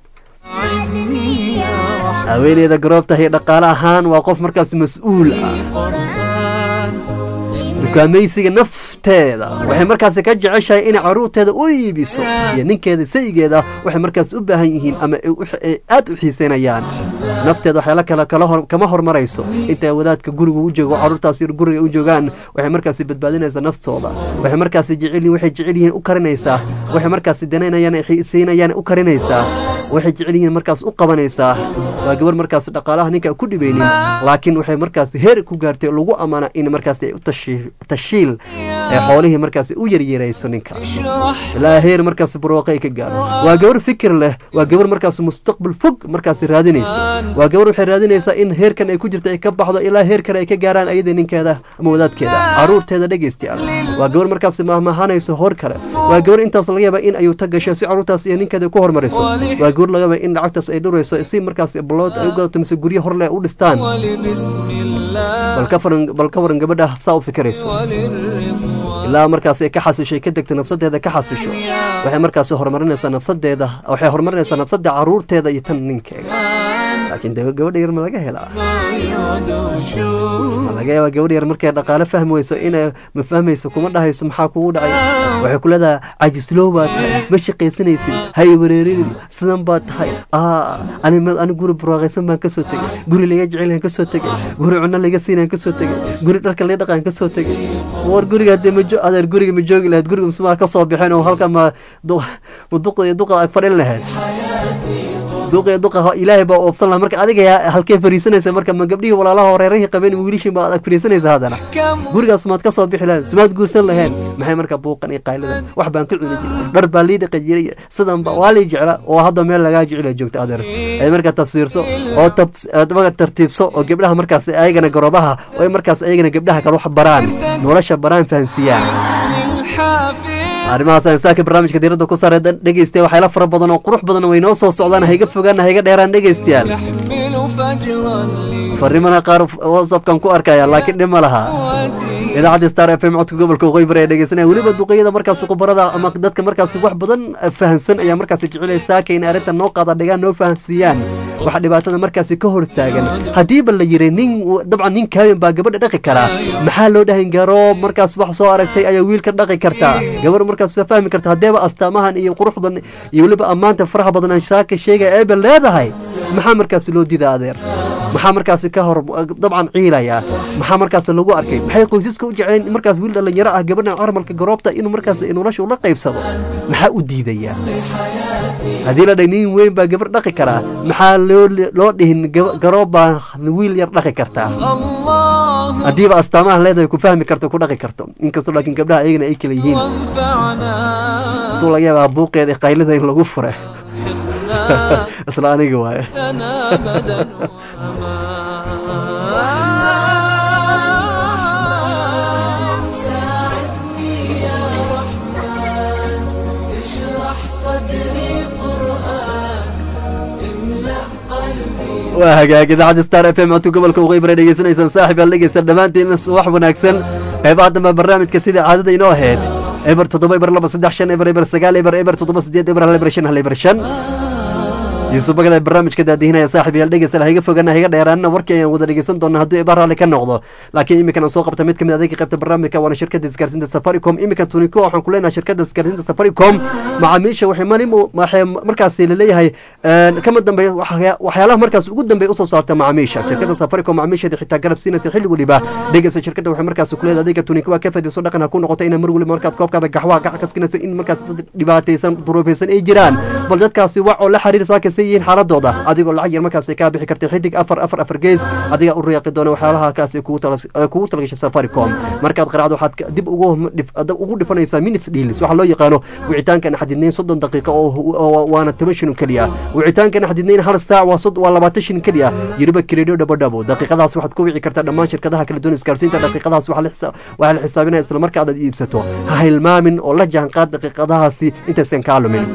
haweeneyda garoobtahay dhaqaale ahaan waa qof markaas mas-uul ah dukaamaysiga nafteeda waxay markaas ka jeceshahay inay caruurteeda u iibiso iyo ninkeeda sayigeeda waxay markaas u baahan yihiin ama aad u xiiseynayaan nafteeda waxyaala kale kama hormarayso intay wadaadka guriga u joogo caruurtaas guriga u joogaan waxay markaas badbaadinaysaa naftooda waxay markaas jecelyihin waxay jecel yihiin u karinaysaa waxay markaas danaynayaan xiiseynayaan u karinaysaa waxay jecel yihiin markaas u qabanaysaa waa gabar markaas dhaqaalaha ninka ku dhibaynin laakiin waxay markaas heer ku gaartay lagu ammaana in markaas ay u tashiil ee xoolihii markaas u yaryarayso ninka ilaa heer markaas barwaaqo ay ka gaaro waa gabar fikir leh waa gabar markaas mustaqbal fog markaas raadinayso waa gabar waxay raadinaysaa in heerkan ay ku jirta ay ka baxdo ilaa heer kale ay ka gaaraan ayada ninkeeda ama wadaadkeeda caruurteeda dhegaystayaal waa gabar markaas mahmahanayso hor kale waa gabar intaas laga yaaba in ayuu ta gasho si caruurtaas iyo ninkeeda ku hormariso waa gabar laga yaaba in lacagtaas ay dhurayso si markaas balood ay u gadato mise guryo hor leh u dhistaan bal ka waran gabadha saa u fikirayso ilaa markaas ay ka xasishay ka degta nafsadeeda ka xasisho waxay markaas horumarinaysaa nafsadeeda waxay horumarinaysaa nafsada caruurteeda iyo tan ninkeega laakiin de gabadha yar ma laga helaa ma laga yaaba gabadha yar markay dhaqaale fahmi weyso inay ma fahmayso kuma dhahayso maxaa kugu dhacay waxay ku leedahay cajislow baa tahay ma shaqaysanaysid hay wareerinin sidan baa tahay ani ani guri barwaaqaysan baan kasoo tegay guri laga jecel kasoo tegay guri cunno laga siinaan kasoo tegay guri dharka laga dhaqaan kasoo tegay war guriga hadee majo adeer guriga ma joogi lahayd guriga masumaa ka soo bixin oo halka ma ma duqa iyo duqa ag fadhin lahayd duqa duqa ilaahay baa oobsan laha marka adiga halkee fariisanaysa marka ma gabdhihii walaalaha horeerahii qabeen wiilishin baa ag fariisanaysa haddana gurigaas maad ka soo bixi lahayd sumaad guursan laheen maxay marka buuqan iyo qaylidan wax baan ka cuni jiray dhar baa lii dhaqi jiray sidan ba waa lii jecla oo hadda meel lagaa jecela joogta adeer ay marka tafsiirso oo tartiibso oo gabdhaha markaas ayagana garoobaha oo ay markaas ayagana gabdhaha kale wax baraan nolosha baraan fahansiiyaan حافي arrimahaas aan saaka barnaamijka diiradda ku saaray dhegeystayaal waxyaala fara badan oo qurux badan way noo soo socdaan hayga fogaan hayga dheeraan dhegeystayaal يحمل فجرا fariimana qaar whatsappkan ku arkaya laakiin dhib ma laha idaacadda star f m codka gobolka waqooyi bari ee dhegeysanaya weliba duqeyada markaasi khubarada ama dadka markaasi wax badan fahansan ayaa markaasi jecelaya saaka in arrintan noo qaada dhigaan noo fahansiiyaan waxa dhibaatada markaasi ka hortaagan haddiiba la yiri nin dabcan nin kaamin baa gabadha dhaqi karaa maxaa loo dhahan garoob markaas wax soo aragtay ayaa wiilka dhaqi kartaa gabar markaas waa fahmi karta haddeeba astaamahan iyo quruxdan iyo weliba ammaanta faraha badan aan saaka sheegaya eeba leedahay maxaa markaasi loo diida adeer maxaa markaasi ka hor dabcan ciilaya maxaa markaasi lagu arkay maxay qoysaska u jecleen in markaas wiil dhalinyaro ah gabadhan carmalka garoobta inuu markaas nolosha ula qaybsado maxaa u diidaya haddii la dhahay nin weyn baa gabar dhaqi karaa maxaa loo loo dhihin gaba- garoob baa wiil yar dhaqi kartaa الله haddiiba astaamaha leedahay ku fahmi karto ku dhaqi karto inkastoo laakiin gabdhaha ayagana ay kala yihiin وانفعنا intuu laga yaabaa buuqeeda iyo qaylida in lagu fure حسنا isla aniga waaye لنا أبدا أمان ساعدني يا رحمن اشرح صدري قرآن املأ قلبي waa hagaag idaacadda star f m codka gobolka waqooyi bari dhegeysanaysaan saaxib aan dhegeysan dhammaantiin wax wanaagsan qeybaha dambe barnaamijka sida caadada inoo ahayd eber toddoba eber laba saddex shan eber eber sagaal eber eber toddoba sideed eber hal eber shan hal eber shan yuusuf bagada barnaamijka daadihinaya saaxib yaal dhegeysta hayga fogana hayga dheeraanna warkii ayaan wada dhegeysan doonaa hadduu eber raalli ka noqdo laakiin iminkan aan soo qabta mid kamid adeega qaybta barnaamijka waana shirkadda isgaarsiinta safaricom iminkan tuniko waxaan ku leenahay shirkadda isgaarsiinta safaricom macaamiisha waxay mani waxay markaasi laleeyahay kama dambe waxyaalaha markaas ugu dambeey usoo saarta macaamiisha shirkadda safaricom macaamiisheeda xitaa garab siinaysa xilli weliba dhegeysta shirkadda waxay markaasi kuleedahay adeega tuniko waa ka faaidayso dhaqan ha ku noqoto inay mar weliba markaad koobkaada gaxwaha gac kaskinayso in markaas dad dhibaataysan duruufaysan ay jiraan bal dadkaasi wac oo la xiriir saaka yihiin xaaladooda adigoo lacag yar markaas kaa bixi karta xidig afar afar afar gees adiga u riyaaqi doona waxyaalaha kaasi kugu talagashay safaricom markaad qaracdo waxaad dib ugu dhifanaysaa minutes deals waxaa loo yaqaano wicitaankan xadidnayn soddon daqiiqo oo waana toban shilin keliya wicitaankan xadidnayn hal saac waa labaatan shilin keliya yiriba kireedho dhabodhabo daqiiqadaas waxaad ku wici kartaa dhammaan shirkadaha kala duwan isgaarsiinta daqiiqadaas waxaa la xisaabinaya isla markaadaad iibsato ha hilmaamin oo la jaanqaad daqiiqadahaasi intaysan kaa lumin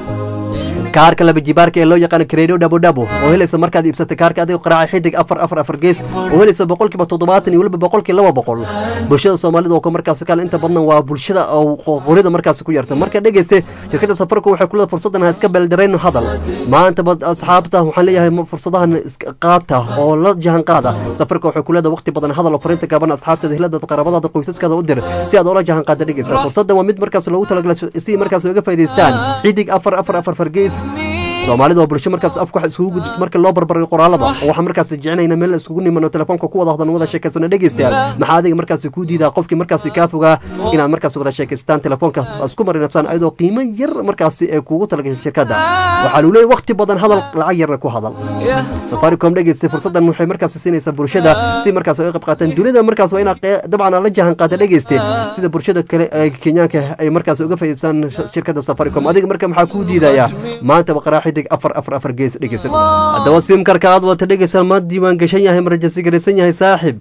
kaarka laba jibaarka ee loo yaqaano kareedo dhabodhabo oo helaysa markaad iibsatay kaarka adigoo qaraaca xidig afar afar afar gees oo helaysa boqolkiiba toddobaatan iyo weliba boqolkii laba boqol bulshada soomaalida oo markaas kale inta badan waa bulshada oo qorida markaas ku yarta marka dhegeyste shirkadda safarku waxay kuleda fursadan ha iska beeldarayno hadal maanta asxaabta waxaan leeyahay fursadahan qaata oo la jahan qaada safarka waxay kuleda waqti badan hadal oo fariinta gaaban asxaabteeda hiladaada qaraabadaada qoysaskaada u dir si aad oola jahan qaada dhegeysa fursadan waa mid markaas loogu talagalay si markaas uga faa'idaystaan xidig afar afar afar afar gees soomaalida oo bulsho markaas afku wax isugu gudbiso marka loo barbarayo qoraalada oo waxaan markaas jecinayna meel isugu nimano telefoonka ku wada hadlan wada sheekaysano dhegeystayaal maxaa adiga markaas kuu diidaa qofkii markaas kaa fogaa inaad markaas wada sheekaystaan telefoonka isku marinabsaan ayadoo qiimo yar markaas ee kuugu talagashay shirkadda waxaa luu leeyahy waqti badan hadal lacag yarna ku hadal safaricom dhegeystay fursadan waxay markaas siinaysaa bulshada si markaas ay qayb qaataan dunida markaas waa inaad dabcan la jahan qaata dhegeyste sida bulshada kale ee kenyaanka ay markaas uga faa'iidaystaan shirkadda safaricom adiga marka maxaa kuu diidaya maanta baqaraa xidig afar afar afar gees dhegeysan haddaba simkarka aad wata dhegeysan ma diiwaan gashan yahay marajasi garaysan yahay saaxib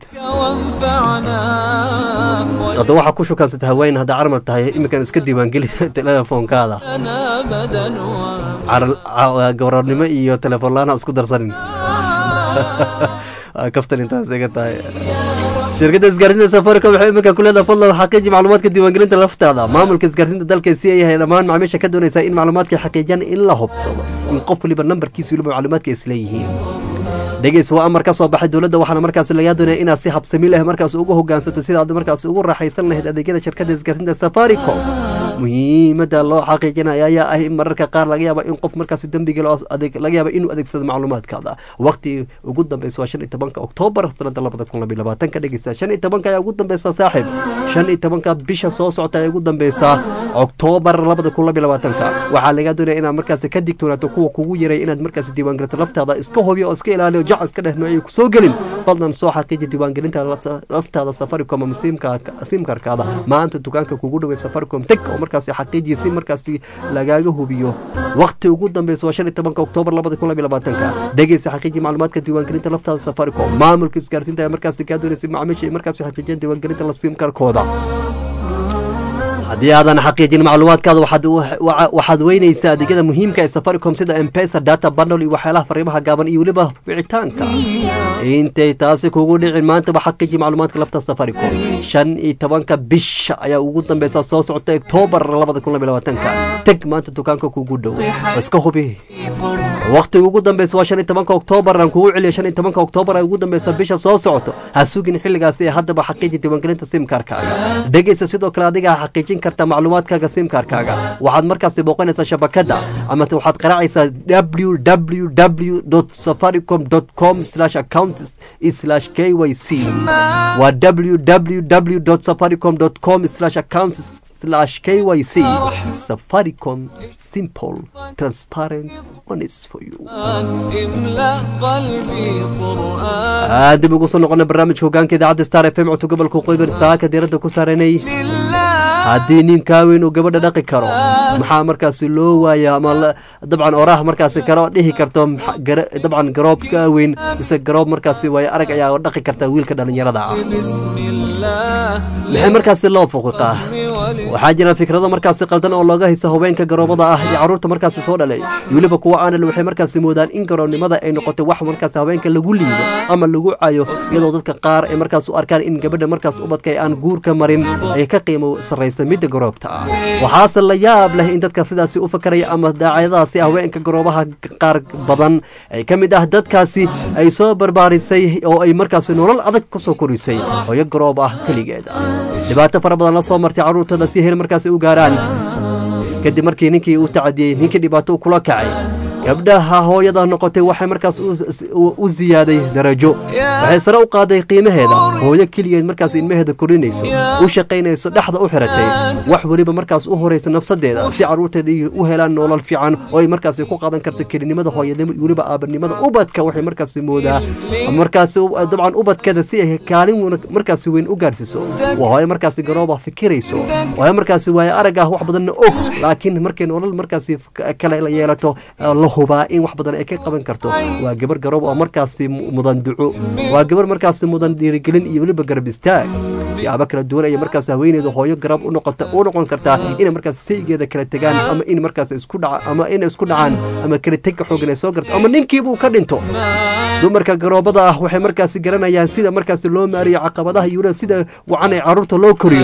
hadda waxaa ku shukansata haween hadda carmal tahay iminkan iska diiwaangeli telefoonkaada gabararnimo iyo telefoon la-aan isku darsanin kaftan intaas iga tahay shirkadda isgaarsiinta safaricom waxay iminka ku leedahay fadlan xaqiiji macluumaadka diiwaangelinta laftaada maamulka isgaarsiinta dalka si ay yahay dhammaan macaamiisha ka doonaysaa in macluumaadka xaqiijiyaan in la hubsado in qof waliba nambarkiisa waliba macluumaadka isleeyihiin dhegeys waa amar ka soo baxay dowladda waxaana markaas lagaa doonaya inaad si habsami leh markaas ugu hogaansato sida aad markaas ugu raaxaysan lahayd adeegyada shirkadda isgaarsiinta safaricom muhiimadda loo xaqiijinaya ayaa ah in mararka qaar laga yaaba in qof markaas dembiga laga yaaba inuu adeegsado macluumaadkaada waqti ugu dambeysa waa shan iyo tobanka oktoobar sanada labada kun labiyo labaatanka dhegeysta shan iyo tobanka ayaa ugu dambeysa saaxiib shan iyo tobanka bisha soo socota ayaa ugu dambeysa oktoobar labada kun labiyo labaatanka waxaa lagaa doonaya inaad markaas ka digtoonaato kuwa kugu yaray inaad markaas diiwaangelito laftaada iska hubiyo oo iska ilaaliyo jac iska dheh noocay kusoo gelin fadlan soo xaqiiji diiwaangelinta laftaada safaricom ama simkarkaada maanta dukaanka kugu dhawey safaricom teg oo markaas xaqiijiya si markaas lagaaga hubiyo waqti ugu dambeysa waa shan iyo tobanka oktoobar labada kun labiyo labaatanka dhegeysa xaqiiji macluumaadka diiwaangelinta laftaada safaricom maamulka isgaarsiinta ayaa markaas kaa doonaysa macaamiisha ay markaas xaqiijiyaan diiwaangelinta la simkarkooda haddii aadan xaqiijin macluumaadkaada waxaad wa- waxaad weynaysaa adeegyada muhiimka ee safaricom sida mpesa data bundle iyo waxyaalaha fariimaha gaaban iyo weliba wicitaanka intay taasi kugu dhicin maantaba xaqiiji macluumaadka lafta safaricom shan iyo tobanka bisha ayaa ugu dambeysa soo socota oktoobar labada kun laba iyo labaatanka teg maanta dukaanka kugu dhow iska hubi waqtiga ugu dambeysa waa shan iyo tobanka oktoobar aan kugu celiya shan iyo tobanka oktoobar ay ugu dambeysa bisha soo socoto ha sugin xilligaasi ee haddaba xaqiiji diiwaangelinta simkarkaaga dhegeysa sidoo kale adiga ha xaqiijin karta macluumaadkaaga simkarkaaga waxaad markaasi booqanaysaa shabakada ama te waxaad qaraacaysaa www safaricom com account k y c waa www safaricom com account k y c safaricom simple transparent honest for you املأ قلبي قرآن aad dib ugu soo noqona barnaamijka hogaanka idaacadda star f m codka gobolka qoybar saaka diiradda ku saaranay haddii nin kaaweyn uu gabadha dhaqi karo maxaa markaasi loo waaya ama la- dabcan oraah markaasi karo dhihi karto maxa- gara- dabcan garoob kaaweyn mise garoob markaasi waaya arag ayaa dhaqi karta wiilka dhallinyarada ah بسم الله maxay markaasi loo fuqiqaa waxaa jira fikrado markaasi qaldan oo looga hayso haweenka garoobada ah iyo carruurta markaasi soo dhalay iyo weliba kuwa aanal waxay markaasi moodaan in garoobnimada ay noqotay wax markaasi haweenka lagu liido ama lagu cayo iyadoo dadka qaar ay markaas u arkaan in gabadha markaas ubadka ay aan guurka marin ay ka qiimo sarraysa midda garoobta ah waxaase la yaab leh in dadka sidaasi u fakaraya ama daacadadaasi haweenka garoobaha qaar badan ay ka mid ah dadkaasi ay soo barbaarisay oo ay markaasi nolol adag kusoo korisay hooyo garoob ah keligeeda dhibaato fara badan la soo martay carruurtooda si heer markaasi u gaaraan kadib markii ninkii uu tacadiyey ninkii dhibaato kula kacay gabdhaha hooyada noqotay waxay markaas u- u- u ziyaaday darajo waxay sare u qaaday qiimaheeda hooyo keligeed markaas ilmaheeda korinayso u shaqaynayso dhexda u xiratay wax weliba markaas u horaysa nafsadeeda si carruurteeda ay u helaan nolol fiican oo ay markaasi ku qaadan karto kelinimada hooyanimo iyo weliba aabanimada ubadka waxay markaasi moodaa ama markaasi u- dabcan ubadkeeda si ay kaalin wana- markaasi weyn u gaarsiiso waa hooyo markaasi garooba fikirayso hooyo markaasi waayo arag ah wax badanna og laakiin markay nolol markaasi f- kale la yeelato eh, la hubaa in wax badan ay ka qaban karto waa gabar garoob oo markaasi mu- mudan duco waa gabar markaasi mudan dhiirigelin iyo weliba garab istaag siyaabo kala duwan ayay markaas haweeneyda hooyo garab u noqota u noqon kartaa inay markaas saygeeda kala tegaan ama in markaas isku dhaca ama in isku dhacaan ama kala tegka xoogan ay soo garto ama ninkiibuu ka dhinto dumarka garoobada ah waxay markaasi garanayaan sida markaasi loo maariyo caqabadaha iyo weliba sida wacan ay carruurta loo koriyo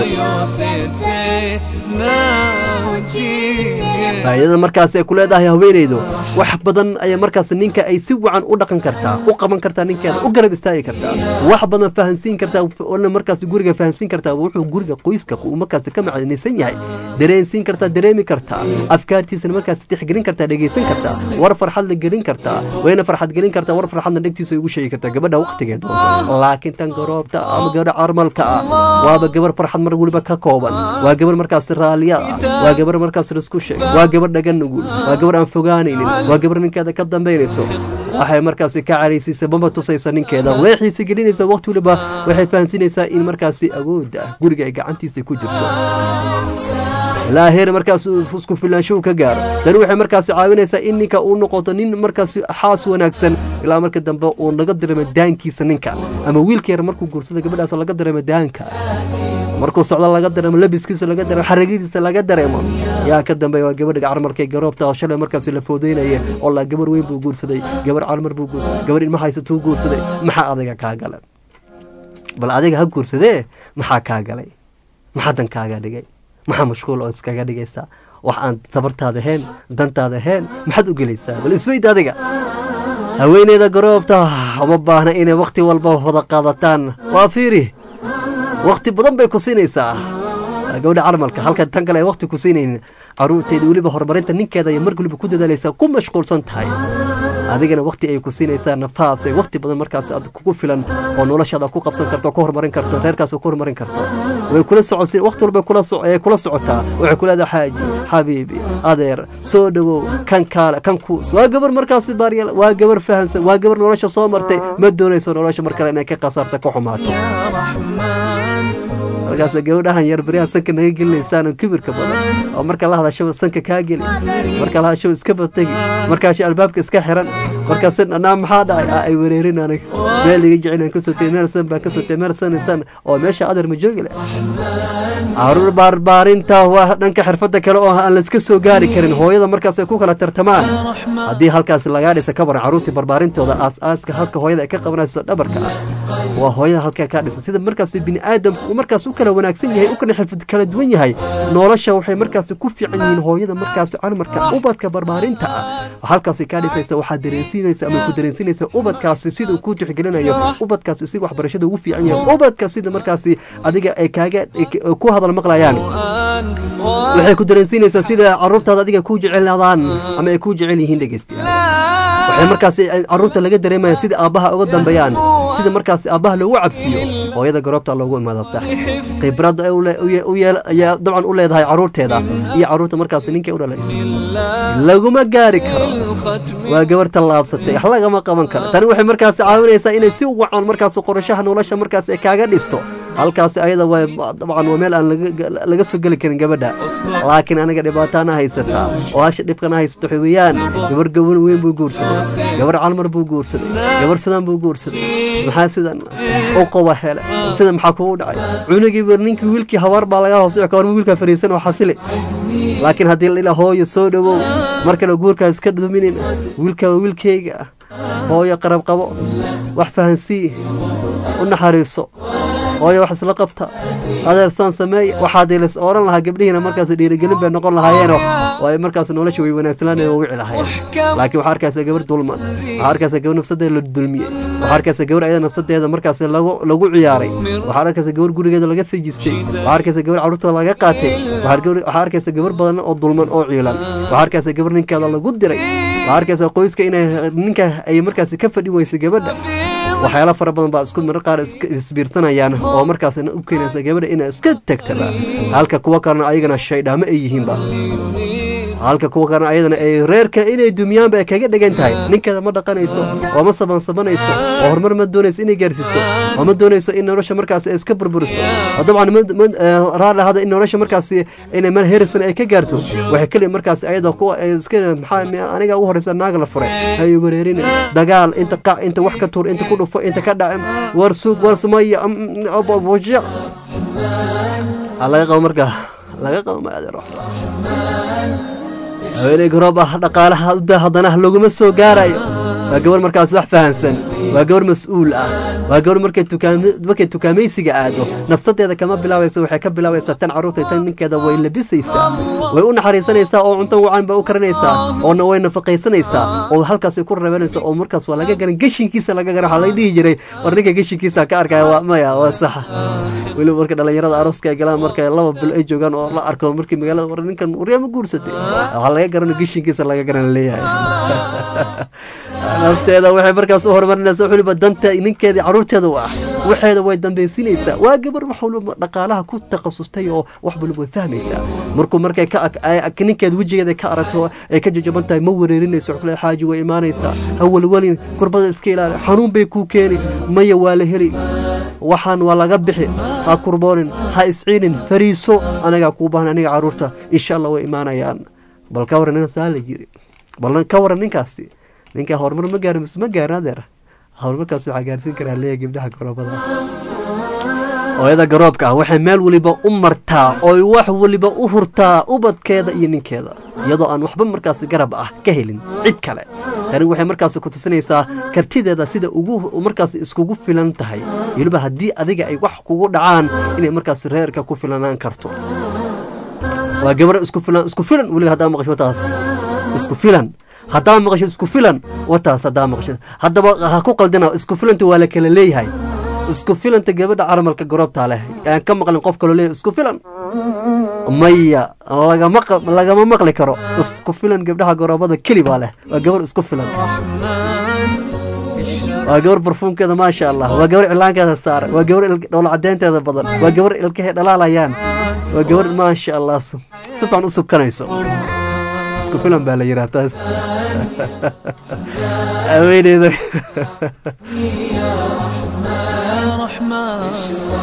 faa'iidada markaasi ay ku leedahay haweeneydu wax badan ayaa markaas ninka ay si wacan u dhaqan kartaa u qaban kartaa ninkeeda u garab istaagi kartaa wax badan fahansiin kartaa oona markaas guriga fahansiin kartaa wuxuu guriga qoyska uu markaas ka macnaysan yahay dareensiin kartaa dareemi kartaa afkaartiisana markaas tixgelin kartaa dhegeysan kartaa war farxad la gelin kartaa wayna farxad gelin kartaa war farxadna dhegtiisa ugu sheegi kartaa gabadha waqtigeed doonto laakiin tan garoobta ama gabadha carmalka ah waaba gabar farxad mar weliba ka kooban waa gabar markaas raaliya ah waa gabar markaas laisku sheeg waa gabar dhagan nugul waa gabar aan fogaanaynin waa gabar ninkeeda ka dambaynayso waxay markaasi ka caraysiisa maba tusaysa ninkeeda way xiise gelinaysa waqti weliba waxay fahansinaysaa in markaasi awoodda guriga ay gacantiisa ku jirto ilaa heer markaas uu isku filaanshow ka gaaro tani waxay markaasi caawinaysaa in ninka uu noqoto nin markaasi xaas wanaagsan ilaa marka dambe uu laga dareemo daankiisa ninka ama wiilka yar markuu guursada gabadhaas laga dareemo daanka markuu socdo laga dareemo labiskiisa laga dareemo xaragadiisa laga dareemo yaa ka dambeeya waa gabadha carmarkay garoobta oo shalay markaasi la foodeynaya oo la gabar weyn buu guursaday gabar carmar buu guursaday gabar ilma haysatuu guursaday maxaa adiga kaa gala bal adiga ha guursadee maxaa kaa galay maxaa dan kaaga dhigay maxaa mashquul oo iskaga dhigaysaa wax aan tabartaada ahayn dantaada ahayn maxaad u gelaysaa bal isweyd adiga haweeneyda garoobta uma baahna inay wakhti walba wada qaadataan waa fiiri wakhti badan bay ku siinaysaa waa gabadha carmalka halka tan kale ay wakhti ku siinaynin caruurteeda weliba horumarinta ninkeeda ay mar weliba ku dadaalaysaa ku mashquulsan tahay adigana wakhti ay ku siinaysaa nafaas ay wakhti badan markaas aad kugu filan oo noloshaada ku qabsan karto ku horumarin karto reerkaas ku horumarin karto way kula socon wakhti walba kula so ay kula socotaa waxay ku leedahay xaaji xabiibi adeer soo dhowow kan kaale kan kuus waa gabar markaasi baaryal waa gabar fahansan waa gabar nolosha soo martay ma doonayso nolosha mar kale inay ka khasaarta ka xumaato markaas gabadhahan yar beryaha sanka naga gelinaysaan kibirka badan oo marka la hadasho sanka kaa geli marka la hadasho iska bategi markaasho albaabka iska xiran markaas anaa maxaa dhacay Aa, ay wereerin aniga meel iga jecel aan kasoo tegay meel san baan kasoo tegay meel san san oo meesha adar ma joogi leh caruur barbaarinta waa dhanka xirfada kale oo aan layska soo gaari karin hooyada markaas ay ku kala tartamaan haddii halkaas lagaa dhisa ka baran caruurtii barbaarintooda aas-aaska halka hooyada ay ka qabanayso dhabarka ah waa hooyada halkaa kaa dhisa sida markaas bini aadamku uu markaas u kala wanaagsan yahay u kala xirfad kala duwan yahay nolosha waxay markaas ku fiican yihiin hooyada markaas calmarka ubadka barbaarinta ah halkaas kaa dhisaysa waxaad dareensiinaysa ama ku dareensiinaysa ubadkaasi sida uu ku tixgelinayo ubadkaasi si waxbarashada ugu fiican yahay ubadka sida markaasi adiga ay kaaga ku hadal maqlayaan waxay ku dareensiinaysaa sida caruurtaada adiga ku jeceladaan ama ay ku jecel yihiin dhegeystayaal waxay markaasi caruurta laga dareemaya sida aabbaha uga dambeeyaan sida markaasi aabbaha loogu cabsiyo hooyada garoobta loogu imaada sax khibrad ay u le- u ye- u yeel- ayaa dabcan u leedahay caruurteeda iyo caruurta markaasi ninkay u dhalayso laguma gaari karo waa gabar tallaabsatay wax lagama qaban karo tani waxay markaasi caawinaysaa inay si wacan markaasi qorashaha nolosha markaasi ay kaaga dhisto halkaasi ayada waa dabcan waa meel aan laga- laga soo geli karin gabadha laakiin aniga dhibaataana haysataa oo hasha dhibkana haysato waxa weeyaan gabar gaban weyn buu guursaday gabar calmar buu guursaday gabar sidan buu guursaday maxaa sidan u qoba hele sida maxaa kugu dhacay cunugiiba ninkii wiilkii habaar baa laga hoos dhici kawar wiilkaa fariisan oo xasili laakiin haddii la ilaa hooyo soo dhowow mar kale guurkaa iska duminin wiilkaa waa wiilkayga ah hooyo qarab qabo wax fahansii u naxariiso hooyo wax isla qabta adeer saan sameeya waxaadii las oran lahaa gabdhihiina markaas dhiirigelin bay noqon lahaayeenoo oo ay markaas nolosha way wanaagsanaan oo wici lahaayeen laakiin waxaa arkaysa gabar dulman waxaa arkaysa gabar nafsadeeda la dulmiyey waxaa arkaysa gabar ayada nafsadeeda markaas lagu lagu ciyaaray waxaa arkaysa gabar gurigeeda laga fejistay waxaa arkaysa gabar carruurta laga qaatay waxaa gabar- waxaa arkaysa gabar badan oo dulman oo ciilan waxaa arkaysa gabar ninkeeda lagu diray waxaa arkaysa qoyska inay ninka ay markaas ka fadhi weysay gabadha waxyaala fara badan baa isku marar qaar iska isbiirsanayaan oo markaasna u keenaysa gabadha inay iska tagtaba halka kuwa kalena ayagana shaydhaamo ay yihiinba halka kuwa kalena ayadana ay reerka inay dumiyaanba ay kaga dhegan tahay ninkeeda ma dhaqanayso oo ma sabansabanayso oo horumar ma doonayso inay gaarsiiso oo ma doonayso in nolosha markaasi ay iska burburiso oo dabcan ma- ma- eh, raalli ahada in nolosha markaasi inay meel heersan ay ka gaarso waxay keliya markaasi ayada kuwa ay iska maxaa mi- aniga ugu horeysa naag la furay hay wareerin dagaal inta qac inta wax ka tuur inta ku dhufo inta ka dhac war suug war sumaya waja laga qabo markaa laga qabo ma adeer waxba haweeney garoob ah dhaqaalaha uda haddana laguma soo gaarayo waa gabar markaas wax fahansan waa gabar mas-uul ah waa gabar markay tukaam markay tukaamaysiga aado nafsadeeda kama bilaabayso waxay ka bilaabaysaa tan carruurta tan ninkeeda way labisaysaa way u naxariisanaysaa oo cunto wacan bay u karinaysaa oona way nafaqaysanaysaa oo halkaas ku rabanaysa oo markaas waa laga garan geshinkiisa laga garan waxaa laga dhihi jiray war ninka geshinkiisa ka arkaya waa maya waa saxa weliba marka dhalinyarada arooska ay galaan marka laba bil ay joogaan oo la arko markii magaalada war ninkan waryaama guursatay waxaa laga garano geshinkiisa laga garan leeyahay nafteeda waxay markaas u horumarinaysaa wax waliba danta ninkeedii carruurteeda u ah waxeeda way dambaysinaysaa waa gabar wax waliba dhaqaalaha ku takhasustay oo wax waliba way fahmaysaa markuu markay ka ag- ay- ag- ninkeeda wejigeeda ka aragto ay ka jajaban tahay ma wereerinayso wax kale xaaji way imaanaysaa ha welwelin kurbada iska ilaali xanuun bay kuu keeni maya waa la heli waxaan waa laga bixi ha kurboonin ha isciinin fariiso anagaa kuu baahan aniga carruurta insha allah way imaanayaan bal ka waran ina saa la yiri bal ka waran ninkaasi ninka horumar ma gaarin mise ma gaarin adeer horumarkaas waxaa gaarsiin karaa leeya gabdhaha garoobada hooyada garoobka ah waxay meel waliba u martaa ooy wax waliba u hurtaa ubadkeeda iyo ninkeeda iyadoo aan waxba markaas garab ah ka helin cid kale tani waxay markaas ku tusinaysaa kartideeda sida ugu markaas iskugu filan tahay weliba haddii adiga ay wax kugu dhacaan inay markaas reerka ku filanaan karto waa gabar isku filan isku filan weliga haddaa maqasho taas isku filan haddaa maqasho isku filan wataas haddaa maqasho haddaba ha ku qaldina isku filanta waa la kala leeyahay isku filanta gabadha caramalka garoobtaa leh aan ka maqlin qof kaloo leeyahay isku filan maya lagama qa- lagama maqli karo isku filan gabdhaha garoobada keli baa leh waa gabar isku filan waa gabar barfuumkeeda maasha allah waa gabar cilaankeeda saaran waa gabar il- dhoola cadeynteeda badan waa gabar ilkahay dhalaalayaan waa gabar maasha allah si si fiican u subkanayso isku filan baa la yiraa taas haweeneyda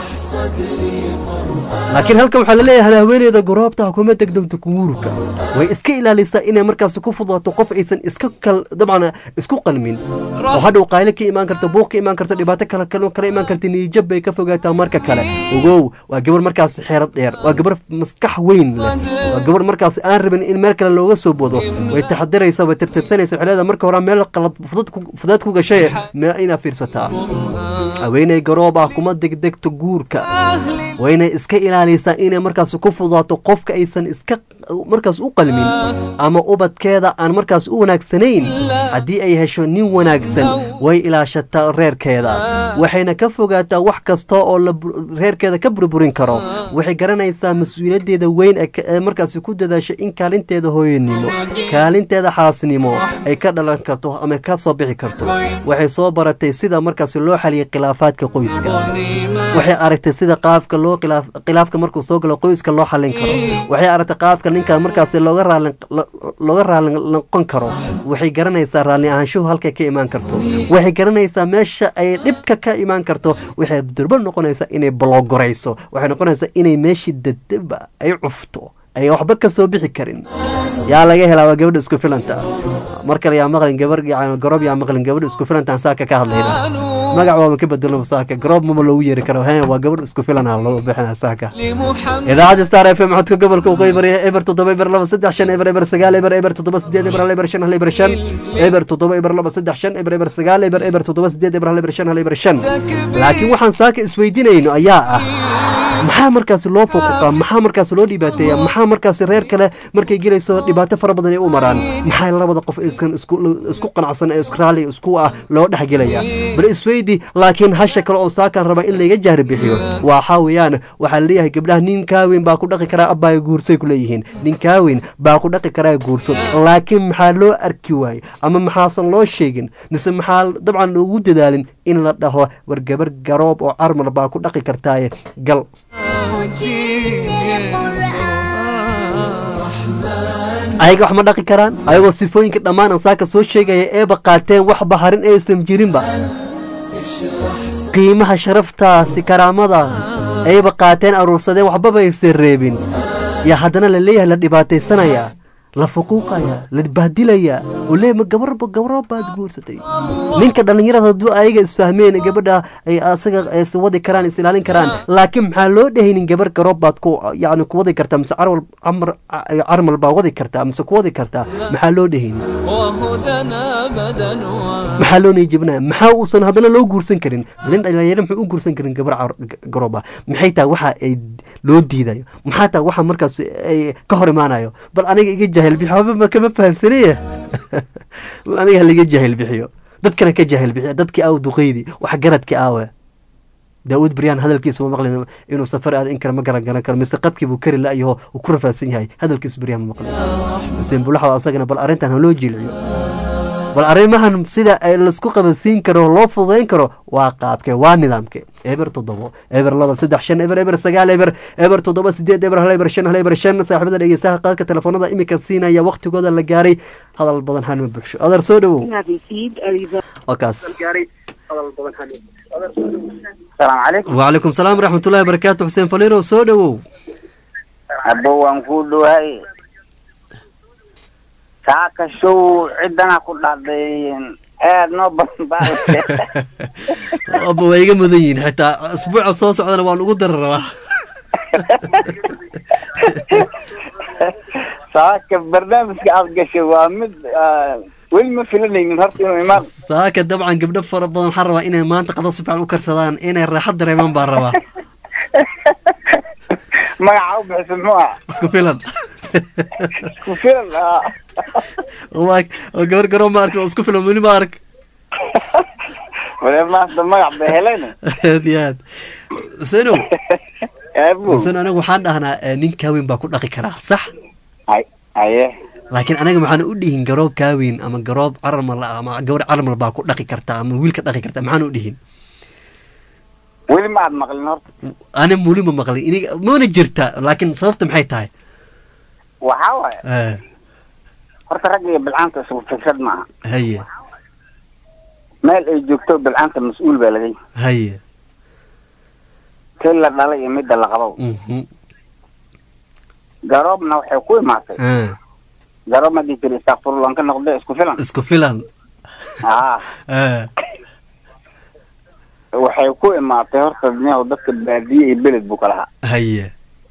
laakiin halkan waxaa laleeyahay haweeneyda goroobta kuma degdegto guurka way iska ilaalisaa inay markaas ku fudaato qof aysan iska kal dabcan isku qalmin oo hadhow qayle ka imaan karto buuq ka imaan karto dhibaato kale kale kala imaan karta niijab bay ka fogaataa marka kale ogow waa gabar markaas xeero dheer waa gabar maskax weyn leh waa gabar markaas aan rabin in meel kale looga soo bodo way taxadiraysa way tirtirsanaysa waxay leedahay marka hore meel qalad fudud ku- fudaad ku gashay mee inaa fiirsataa haweeney garoob ah kuma degdegto guurka wayna iska ilaalisaa inay markaas ku fudaato qofka aysan iska markaas u qalmin ama ubadkeeda aan markaas u wanaagsanayn haddii ay hesho nin wanaagsan way ilaashataa reerkeeda waxayna ka fogaataa wax kasta oo la bur- reerkeeda ka burburin karo waxay garanaysaa mas-uuliyaddeeda weyn ee ka- ee markaas ku dadaasha in kaalinteeda hooyanimo kaalinteeda xaasnimo ay ka dhalan karto ama ka soo bixi karto waxay soo baratay sida markaas loo xaliyay khilaafaadka qoyska waxay aragtay sida qaabka loo khilaaf khilaafka markuu soo galo qoyska loo xalin karo waxay aragtay qaabka ninka markaas looga raali lo- looga raali noqon karo waxay garanaysaa raalli ahaanshuhu halkay ka imaan karto waxay garanaysaa meesha ay dhibka ka imaan karto waxay durba noqonaysaa inay balogorayso waxay noqonaysaa inay meeshii dadaba ay cufto ay waxba ka soo bixi karin yaa laga helaa waa gabadha isku filanta mar kale yaa maqlin gabar yani garoob yaa maqlin gabadha isku filantaan saaka ka hadlayna magac waama ka bedelno saaka garoob mama loogu yeeri karo he waa gabadh isku filana loo bixina saaka لمحمد idaacadda star f m codka gobolka waqooyi bari eber toddoba eber laba saddex shan eber eber sagaal eber eber toddoba sideed eber hal eber shan hal eber shan eber toddoba eber laba saddex shan eber eber sagaal eber eber toddoba sideed eber hal eber shan hal eber shan laakiin waxaan saaka isweydiinayno ayaa ah maxaa markaasi loo fuquqa maxaa markaasi loo dhibaateeya maxaa markaasi reer kale markay gelayso dhibaato fara badan ay u maraan maxaa labada qof iskan isku isku qanacsan ee isku raalli isku ah loo dhexgelaya bal isweydi laakiin hasha kale oo saakan raba in layga jahri bixiyo waxaa weeyaan waxaa laleeyahay gabdhaha nin kaaweyn baa ku dhaqi karaa abbaayo guursay ku leeyihiin nin kaaweyn baa ku dhaqi karaa guurso laakiin maxaa loo arki waayey ama maxaasan loo sheegin mise maxaa dabcan loogu dadaalin in la dhaho war gabar garoob oo carmar baa ku dhaqi kartaaye gal ayaga wax ma dhaqi karaan ayagoo sifooyinka dhammaan aan saaka soo sheegaya eeba qaateen wax baharin aysan jirinba qiimaha sharaftaasi karaamada ayba qaateen aruursadeen waxbaba aysan reebin yaa haddana la leeyahay la dhibaataysanaya la fuquuqaya la bahdilaya oo leeyahay ma gabarba gabaro baad guursatay ninka dhallinyarada hadduu ayaga isfahmeen gabadha ay asaga is wadi karaan is ilaalin karaan laakiin maxaa loo dhehaynin gabar garoob baad ku yacni ku wadi kartaa mise carwal camar carmal baa wadi kartaa mise ku wadi kartaa maxaa loo dhehaynin وهدى أبدا maxaa loo niyajebinaya maxaa uusan haddana loo guursan karin nin dhalinyaro muxuu u guursan karin gabar car- g- garoob ah maxay tahay waxa ay loo diidayo maxaa tahay waxa markaas ay ka hor imaanayo bal aniga iga jahil bixiyo waxba ma kama fahamsanaya bal aniga haliga jahil bixiyo dadkana ka jahil bixiyo dadkii aaw duqeydi wax garadkii aawe daawud baryaan hadalkiisa ma maqlin inuu safar aada in kale ma garan garan karo mise qadkii buu kari la-yaho uu ku rafaadsan yahay hadalkiisa baryaan ma maqlin xuseen bulaxda asagana bal arrintan ha loo jilciyo bal arrimahan sida ay laisku qabansiin karo loo fududayn karo waa qaabkee waa nidaamke eber toddobo eber laba saddex shan eber eber sagaal eber eber toddoba sideed eber hal eber shan hal eber shan saaxiibada dhegeystaha qaadka telefoonada imika siinaya waqtigooda la gaaray hadal badan hanma buuxsho adeer soo dhowow waa kaas السلام عليكم وعليكم السلام ورحمة الله وبركاته حسين فليرو soo dhowow أبو وانكودو هاي saaka show cidana ku dhacday aad noo badan aba waa iga mudan yihiin xitaa asbuuca soo socdana waan ugu dari rabaa saaka barnaamijka aad gashay waa mid ah, weli ma filanaynin horta inuu imaan saaka dabcan gabdho fara badan waxaan rabaa inay maanta qado si fiican u karsadaan inay raaxad dareemaan baan rabaa magaca u bixisa muxuu ah isku filan isku filan ah. waa oo gabar garoo ma arkin oo isku filan weli ma ark wale maanta magac bay heleen aad iyo aad xuseenow abu xuseen anigu waxaan dhahnaa eh, nin kaaweyn baa ku dhaqi karaa sax hay haye laakiin anaga maxaan u dhihin garoob kaaweyn ama garoob carmal ah ama gabar carmal baa ku dhaqi kartaa ama wiil ka dhaqi kartaa maxaan u dhihin weli ma aad maqlin horta ani weli ma maqlin iniga mana jirta laakiin sababta maxay tahay waxaa waaye Eh, horta ragga iyo bilcaanta isugu fikrad maaha haye meel ay joogto bilcaanta mas-uul baa laga yahay haye tii la dhalay iyo midda la qabo Mhm. garoobna waxay ku imaatay Ah, garoob ma dhihi jiri istakfurullah ka noqde isku filan isku filan haa Ah, waxay ku imaatay horta duniyahu dadka baadiye iyo beled buu kalahaa haye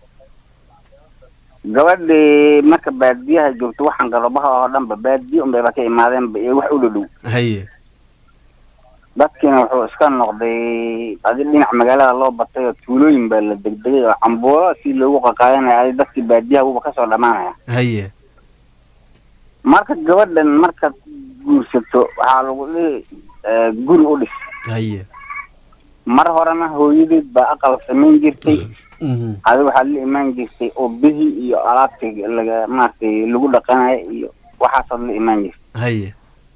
gabadhii marka baadiyaha joogto waxaan garoobaha oo dhanba baadiye unbayba ka imaadeenba iyo wax u dhadhow haye dadkiina wuxuu iska noqday adi dhinac magaalada loo batay oo tuulooyin baa la degdegay oo cambuulo si loogu qaqaadanaya adi dadkii baadiyaha wuba kasoo dhamaanaya haye marka gabadhan markaad guursato waxaa lagu dhihi eh, guri u dhis haye mar horena hooyadeed baa aqal samayn jirtay Mhm. adi waxaad la imaan jirtay ubihii iyo alaabtii laga maaragtay lagu dhaqanayo iyo waxaasaad la imaan jirtay haye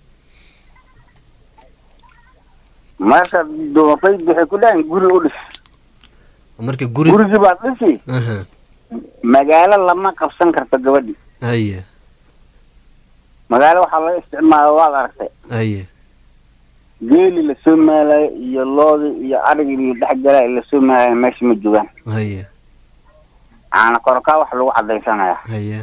marka doofayd waxay ku dhahayn guri u dhis marka guri gurigii baad dhisi Aha, magaalo lama qabsan karto gabadhi haye magaalo waxaa laga isticmaala waad aragtay haye geeli lasoo maalayo iyo loodi iyo arigii dhex galay lasoo maalayo meesha ma joogaan haye caana korkaa wax lagu cadaysanaya haye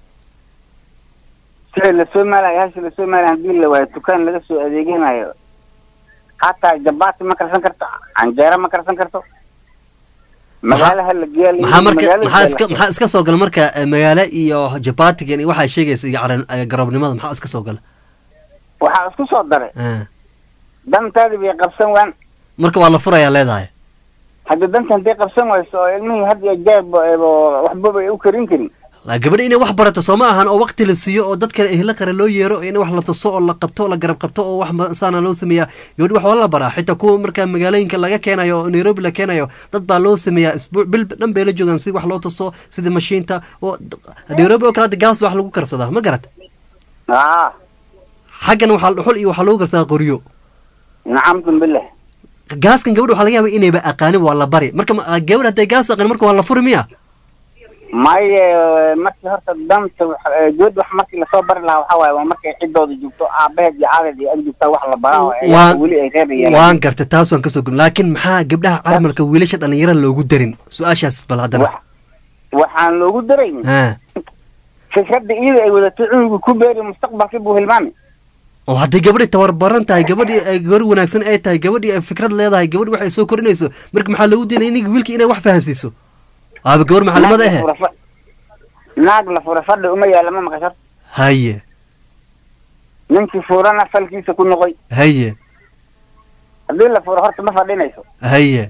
sida lasoo maalayo hashi lasoo maalayo hadii la waayo dukaan laga soo adeeganayo hataa jabaati ma karsan karto canjeero ma karsan karto magaalaha la geeya maxaa marka maxaa iska maxaa iska soo gala marka eh, magaalo iyo jabatigan iyo waxaa sheegaysa iyo caran- eh, garoobnimada maxaa iska soo gala waxaa isku soo daray Ah, dantaadi bay qabsan waan marka waa la furayaa leedahay hadda danta hadday qabsan wayso oo ilmihii had iyo jeeb waxbaba ay u karin karin La- gabadha inay wax barato soo ma ahan oo waqti la siiyo oo dadka ehla qare loo yeero in wax la tuso oo la qabto oo la garab qabto oo wax ma- saana loo sameeyaa gabadhi wax waa la baraa xitaa kuwa marka magaalooyinka laga keenayo oo nairobi la keenayo dad baa loo sameeyaa isbuuc bil dhan bay la joogaan si wax loo tuso sida mashiinta oo nairobi oo kale hadda gaas baa wax lagu karsadaa ma garat aa xaggan waxaa dhuxul iyo waxaa lagu karsadaa qoryo nacamtum billah gaaskan gabadha waxaa laga yaaba inayba aqaanin waa la bari marka ma- gabadh hadday gaas aqaanin marka waa la furi miya maye markii horta danta wax- eh, gabadh wax markii lasoo bari lahaa waxaa waaye waa markay ciddooda joogto aabaheed iyo aadeed iyo ag joogtaa wax la baraa oo ay- Waan- weli ay reebayaan waan gartay taas waan kasoo gudbin laakiin maxaa gabdhaha carmalka wiilasha dhalinyarada loogu darin su-aashaas bal haddana waxaan loogu darayn ha fikradda iyada ay wadatay cunugu ku beeri mustaqbalkii buu hilmaami oo hadday gabadhi tabarbaran tahay gabadhii ay gabar wanaagsan ay tahay gabadhii ay fikrad leedahay gabadhi waxay soo korinayso marka maxaa loogu diinay iniga wiilka inay wax fahansiiso aaba gabar macalimada Naag la ahe fura fa- naag la fura fadhi uma yaala ma maqashar haye ninkii furana falkiisa ku noqoy haye haddii la furo horta ma fadhinayso haye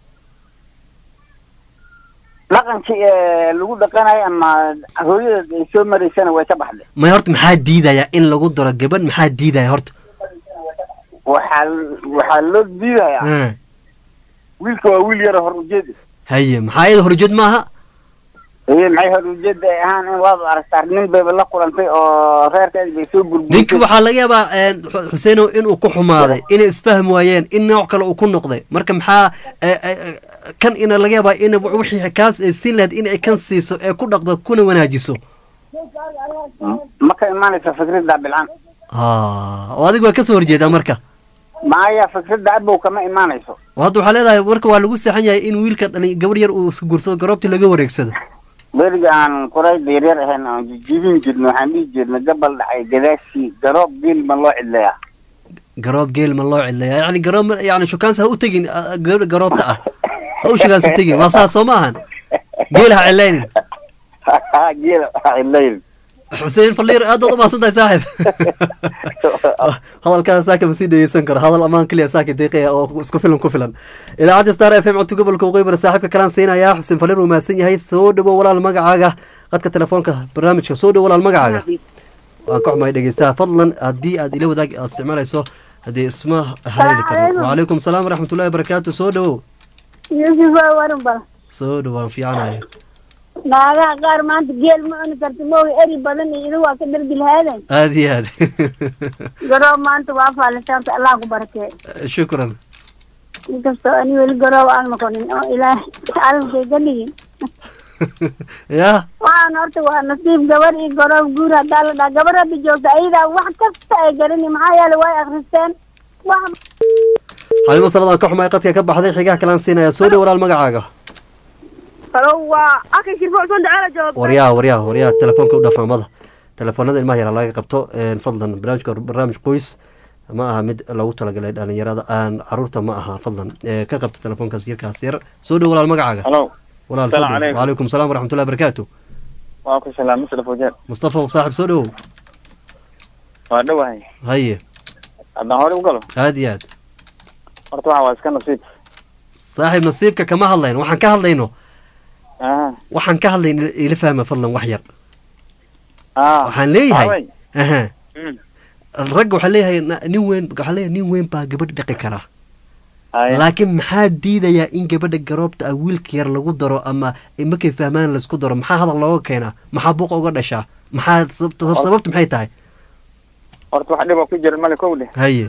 dhaqankii ee lagu dhaqanayo ama hooyadeed ay soo maraysana way ka baxday may horta maxaa diidaya in lagu daro gabadh maxaa diidaya horta waxaa waxaa loo diidayaa Ha, wiilka waa wiil yaro hor ujeeda haye maxaa iyada horjeed maaha iyo maxay hor ujeeda ay ahaan in waad aragtaa nin bayba la kulantay oo reerkeed bay soo ninki burburtay waxaa laga yaabaa een, Xu- xuseenow inuu ku xumaaday inay isfahm waayeen in nooc kale uu ku noqday marka maxaa eh, eh, eh, kan ina laga yaabaa in wixii kaas ay siin lahayd in ay kan siiso ee ku dhaqdo kuna wanaajiso ma ka imaanaysa fikradda bilcan Ah, oo adiga waa kasoo horjeedaa marka maya fikradda abow kama imaanayso oo hadda waxaa leedahay marka waa lagu seexan yahay in wiilka dhalin gabar yar uu iska guursado garoobtii laga wareegsado beriga aan qurayda yaryar ahayn aan jijibin jirno waxaan dhihi jirnay gabal dhacay gadaashii garoob geel ma loo cidlayaa garoob geel ma loo cidlaya yani garoob yani shukaansi ha u tegin ah, gabadha garoobta ah ha u shukaansi tegin waa saas soo ma ahan geel ha cilaynin geel cidlayn xuseen faliir aad baad u mahadsan tahay saaxib hadalkaada saaka ma sii dhegeysan karo hadal amaan keliya saaka deeqaya oo isku filan ku filan idaacadda star f m codka gobolka waqooyi saaxiibka kalaan siinayaa xuseen faliir uu mahadsan yahay soo dhawo walaal magacaaga qadka telefoonka barnaamijka soo dhawo walaal magacaaga waan ka xumahay dhegeystaha fadlan haddii aad ila wadaag aad isticmaalayso haddii isma haleeli karno wacalaykum salaam waraxmatullahi wabarakaatu soo dhawow yuusuf waa waran bal soo dhawaan fiicanahay naagaha qaar maanta geel ma cuni karto mooga eri badan iyo idu waa ka dhargi lahaaden aada iyo aad garoob maanta waa faalisaanta allah ku barakee shukran inkastoo ani weli garoob aan noqonin oo ilaah calafkay ka dhigin ya waxaan horta waa nasiib gabar iyo garoob guur haddaa la dhaha gabar hadda joogta ayadaa wax kasta ay garani maxaa yeele way akristeen wax xalimo saladaan ka xumahay qadka ka baxday xigaha kalaan siinaya soo dhawo walaal magacaaga halo waa akay shirfo cusman dacaala jooga waryaha waryaha waryaha telefoonka u dhafaamada telefoonada ilmaha yara laga qabto een, fadlan barnaamijka barnaamij qoys ma aha mid lagu talagalay dhalinyarada aan caruurta ma aha fadlan ee, ka qabta telefoonkaas yarkaas yar soo dhow walaal magacaaga halo walaal soo Salaam dhow calaykum. waalaikum salaam waraxmatullahi barakaatu waa ku salaam muslaf wajeer mustafa saaxib soo dhowow waa dhowahay haye haddaan hore u galo aad iyo aad horta waxa waa iska nasiib saaxiib nasiibka kama hadlayno waxaan ka hadlayno aha waxaan ka hadlayno ila fahma fadlan wax yar ah waxaan leeyahay Awey. aha Mm. ragga waxaa leeyahay na- nin weyn waxaa leeyahay nin weyn baa gabadh dhaqi kara Haye. laakiin maxaa diidayaa in gabadha garoobta ah wiilka yar lagu daro ama markay fahmaan laisku daro maxaa hadal looga keenaa maxaa buuqa uga dhashaa maxaa sababta sababta maxay tahay horta wax dhiba ku jira male kow dheh haye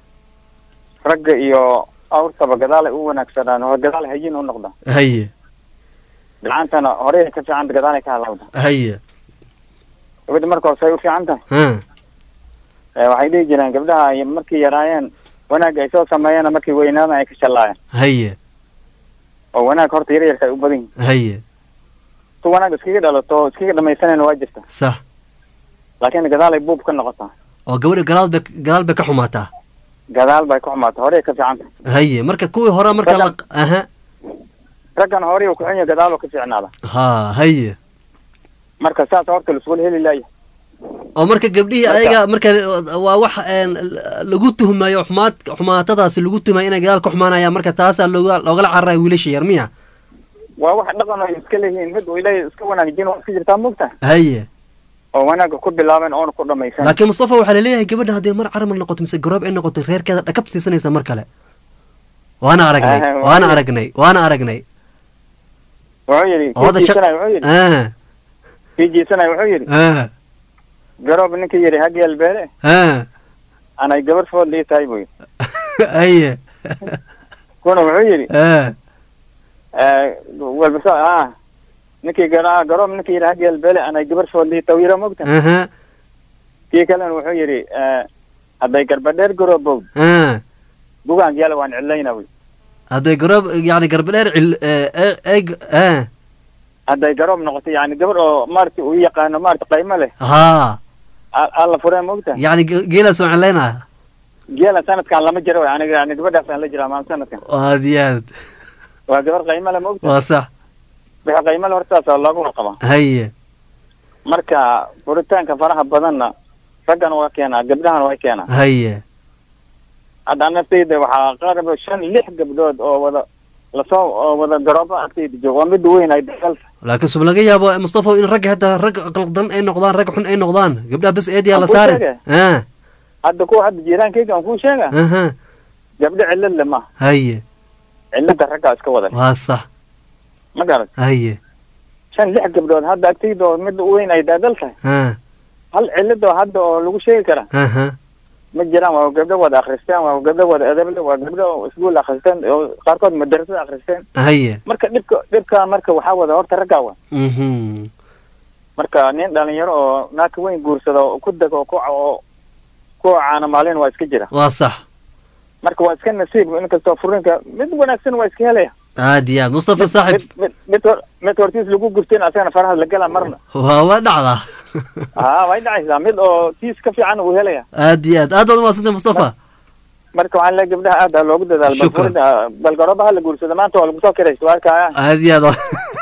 ragga iyo awrtaba gadaalay u wanaagsanaan hore gadaal hayin u noqda haye bilcaantana horey ka fiicanta gadaalay ka halawda haye gabadha marka hore say u fiican tahay ha Eh, waxay dhihi jireen gabdhaha ay markay yaraayeen wanaagga ay soo sameeyeen markay weynaadaan ay ka shallaayeen haye oo wanaag horta yar yarka ay u badan yihin haye tu wanaag iskaga dhalato oo iskaga dhamaysanayna waa jirta sax laakiin gadaalay buub ka noqotaa oo gabadha gadaal bay gadaal bay ka xumaataa gadaal bay ka xumaata horey ka fiican tahay haye marka kuwii hore marka la aha raggan horey uu ku xun yahay gadaal uu ka fiicnaada ha haye marka saas horta laisugula heli laaya oo marka gabdhihii ayaga marka waa wax een, lagu tuhmayo xumaad xumaatadaasi lagu tuhmayo inay gadaal ka xumaanayaan marka taasaa looga loogala cararaya wiilasha yar miya waa wax dhaqan ay iska leeyihiin mid uu ilaahay iska wanaajin waa iska jirtaa mogta haye oo wanaagga ku bilaabeen oona ku dhamaysan laakiin mustafa waxaa laleeyahay gabadha haddii mar caramal noqoto mise garoob ay noqoto reerkeeda dhakab siisanaysa mar kale waana aragnay Ah, waana waa- aragnay waana aragnay wuxuu yidhi oo hadda kii shaq- jiisanaya wuxuu yidhi ah kii jiisanaya wuxuu yidhi ah garoob ninkii yidhi hageel beele ah anay gabar food lii tahay buu yidhi haye kuna wuxuu yidhi ah walbasa ah ninkii gara garoob ninkii yidhi hageel beele anay gabar food lii tahay yira mogta aha kii kalena wuxuu yidhi eh, hadday garbadheer garoobowd ah bugaan yaala waan cilayna wy hadday garoob yani garbadheer cil eeg ah hadday garoob noqoto yani gabar oo maarata uu yaqaano maarata qaymo leh haa a- alla fureen mogta yani ge- geelaa soo celaynaya geela sanadkan lama jiro way aniga yani gabadhaasaan la jiraa maalin sanadkan aad iyo aad waa gabar qaymo leh mogta waa sax wixii qaymo leh horta saasa loogu warqabaa haye marka furitaanka faraha badanna raggan waa keenaa gabdhahana way keenaa haye hadda naftayda waxaa qaaraba shan lix gabdhood oo wada lasoo oo wada garoobo agtayda jooga waa midda weyn ay dagalta laakiin sub laga yaabo mustafa in ragga hataa rag qaldan ay noqdaan rag xun ay noqdaan gabdhaha bes eediyaa la Aan kuu saarin sheegay. ah hadda kuwa hadda jiiraankayga aan kuu sheega aha gabdho cillad le ma haye cilladda raggaa iska wada waa sax ma garat haye shan lix gabdhood hadda agtayda oo midda u weyn ay daadal tahay ah hal cillada hadda oo lagu sheegi karaa aha ma jiraan waa gabdho wada akhristeen waa gabdho wada edable waa gabdho iskuul akhristeen oo qaarkood madarasada akhristeen haye marka dhibka dhibka marka waxaa wada horta raggaa wa mhm marka nin dhalinyaro oo naaka weyn guursada oo ku dego oo ku oo ku caana maalin waa iska jira waa sax marka waa iska nasiib inkastoo furinka mid wanaagsan waa iska helaya aad iyo aad mustafa saaxib mid mid hor mid hortiis lagu gurteen asagana faraha la gala marna waa waa dhacdaa haa way dhacaysaa mid oo tiis ka fiican uu helaya aad iyo aad aad baad umahadsantay mustafa marka waxaan leeyahay gabdhaha aad ha loogu dadaalo bal Shukran. furinta- bal garoobaha la guursado maanta waa lagu soo kiraysa waa arkaya aad iyo aad waa-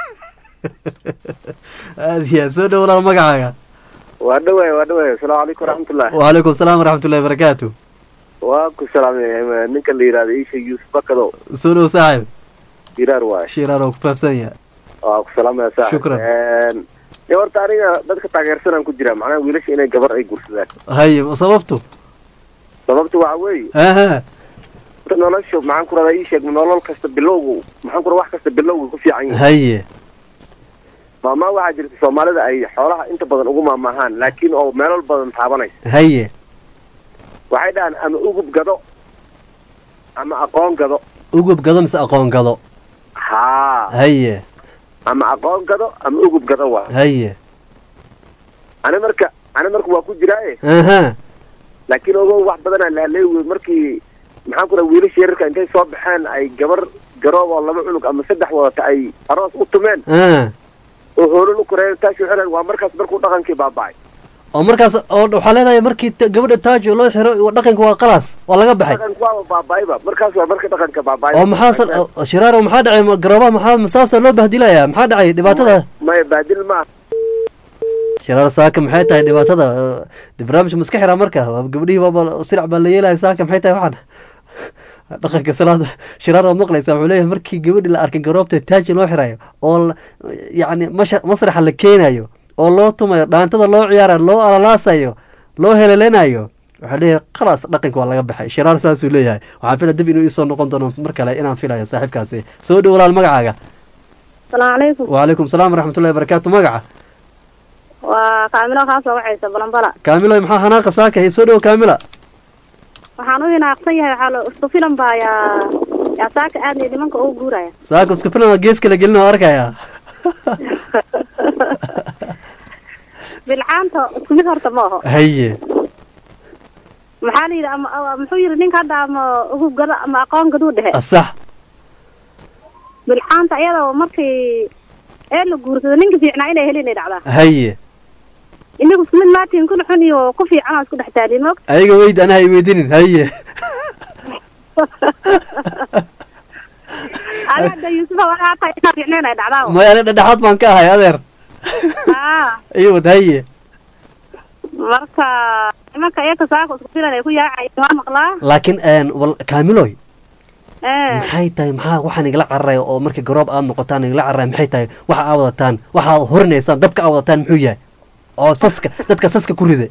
aad iyo aad soo dhow walaal magacaaga waa dhawaay waa dhawaay asalaamu calaykum waraxmatullah waalaikum asalaam waraxmatullahi barakaatu waa ku salaamay ninka la yidhahda isha yuusuf bakado soo dhow saaxib jiraar waay shiraar oo ku faafsan yahay waa ku salaamaya saaxib Shukran. dee horta aniga dadka taageersanaan ku jira macnaha wiilasha inay gabar ay guursadaan haye sababtu sababtu waxa weeye aha horta nolosha maxaan ku radaa ii sheeg nolol kasta bilowgu maxaan ku radaa wax kasta bilowgu ku fiican yahay haye maamaa waxaa jirta soomaalida ay xoolaha inta badan ugu maamaahaan laakiin oo meelal badan taabanaysa haye waxay dhahaan ama ugub gado ama aqoon gado ugub gado mise aqoon gado haa haye ama aqoon gado ama ugub gado waa haye ani marka ani marka waa ku jiraaye aha laakiin ogow wax badanaa lahaleey wey markii maxaan ku raha wiilasha yararka intay soo baxeen ay gabar garoob oo laba cunug ama saddex wadata ay aroos u tumeen Ah. oo hoolal u koreeya taashu xiran waa markaas markuu dhaqankii baaba'ay oo markaas oo waxaa leedahay markii ta- gabadha taaj loo xiro dhaqanka waa qalaas waa laga baxay dhaqanku waaba baaba'ayba markaas waa marka dhaqanka baaba'ay oo maxaa san- oo shiraaro maxaa dhacay ma- garoobaha maxaa masaasoo loo bahdilaya maxaa dhacay dhibaatada maya baadil ma shiraar saaka maxay tahay dhibaatada Eh, barnaamijka maska xiraa marka waa gabadhihii baaba sirac baa la yeelaya saaka maxay tahay waxaan dhaqanka salaada shiraar waad maqlaysaa wuxuu leeyahay markii gabadhi la arkay garoobta taaji loo xirayo oo la- yacni masha masraxa la keenayo oo loo tumayo dhaantada loo ciyaarayo loo alalaasayo loo heleleynayo waxaa leeyahay khalaas dhaqanka waa laga baxay shiraar saasuu leeyahay waxaan filaya dib inuu isoo noqon doono mar kale inaan filayo saaxiibkaasi soo dhow walaal magacaaga salaamu calaykum wacalaykum salaam waraxmatullahi wabarakaatu magaca waa kaamilo kaa soo wacaysa balanbala kaamilo maxaa hanaaqa saaka soo dhow kaamila waxaan u hinaaqsan yahay waxaa la isku filan baa yaa yaa saaka aadnay nimanka ugu guuraya saaka isku filan waa gees kala gelin oo arkaya bilcaanta isku mid horta ma aho haye maxaa la yidhi ama ama- muxuu yidhi ninka hadda ama ugu gada ama aqoon gaduu dhexe sax bilcaanta iyadoo markii ee la guursado ninka fiicnaa inay helin ay dhacdaa haye inagu isku mid maatiin kun xun iyo ku fiican oo isku dhex taaliin moog ayaga weyd anaha ay weydinin haye ada hadda yuusufa waxaa tahay inaa fiicnayn ay dhacdaa maya ani dhedhexaad baan ka ahay adeer aa iywad haye marka nimanka iyaka saaka isku filan ay ku yaacayeen waa maqlaa laakiin een, wal- kaamiloy ee maxay tahay maxaa waxaan igala cararaya oo marka garoob aad noqotaan igala cararaya maxay tahay waxa aa wadataan waxa aad horinaysaan dabka aa wadataan muxuu yahay oo saska dadka saska ku rida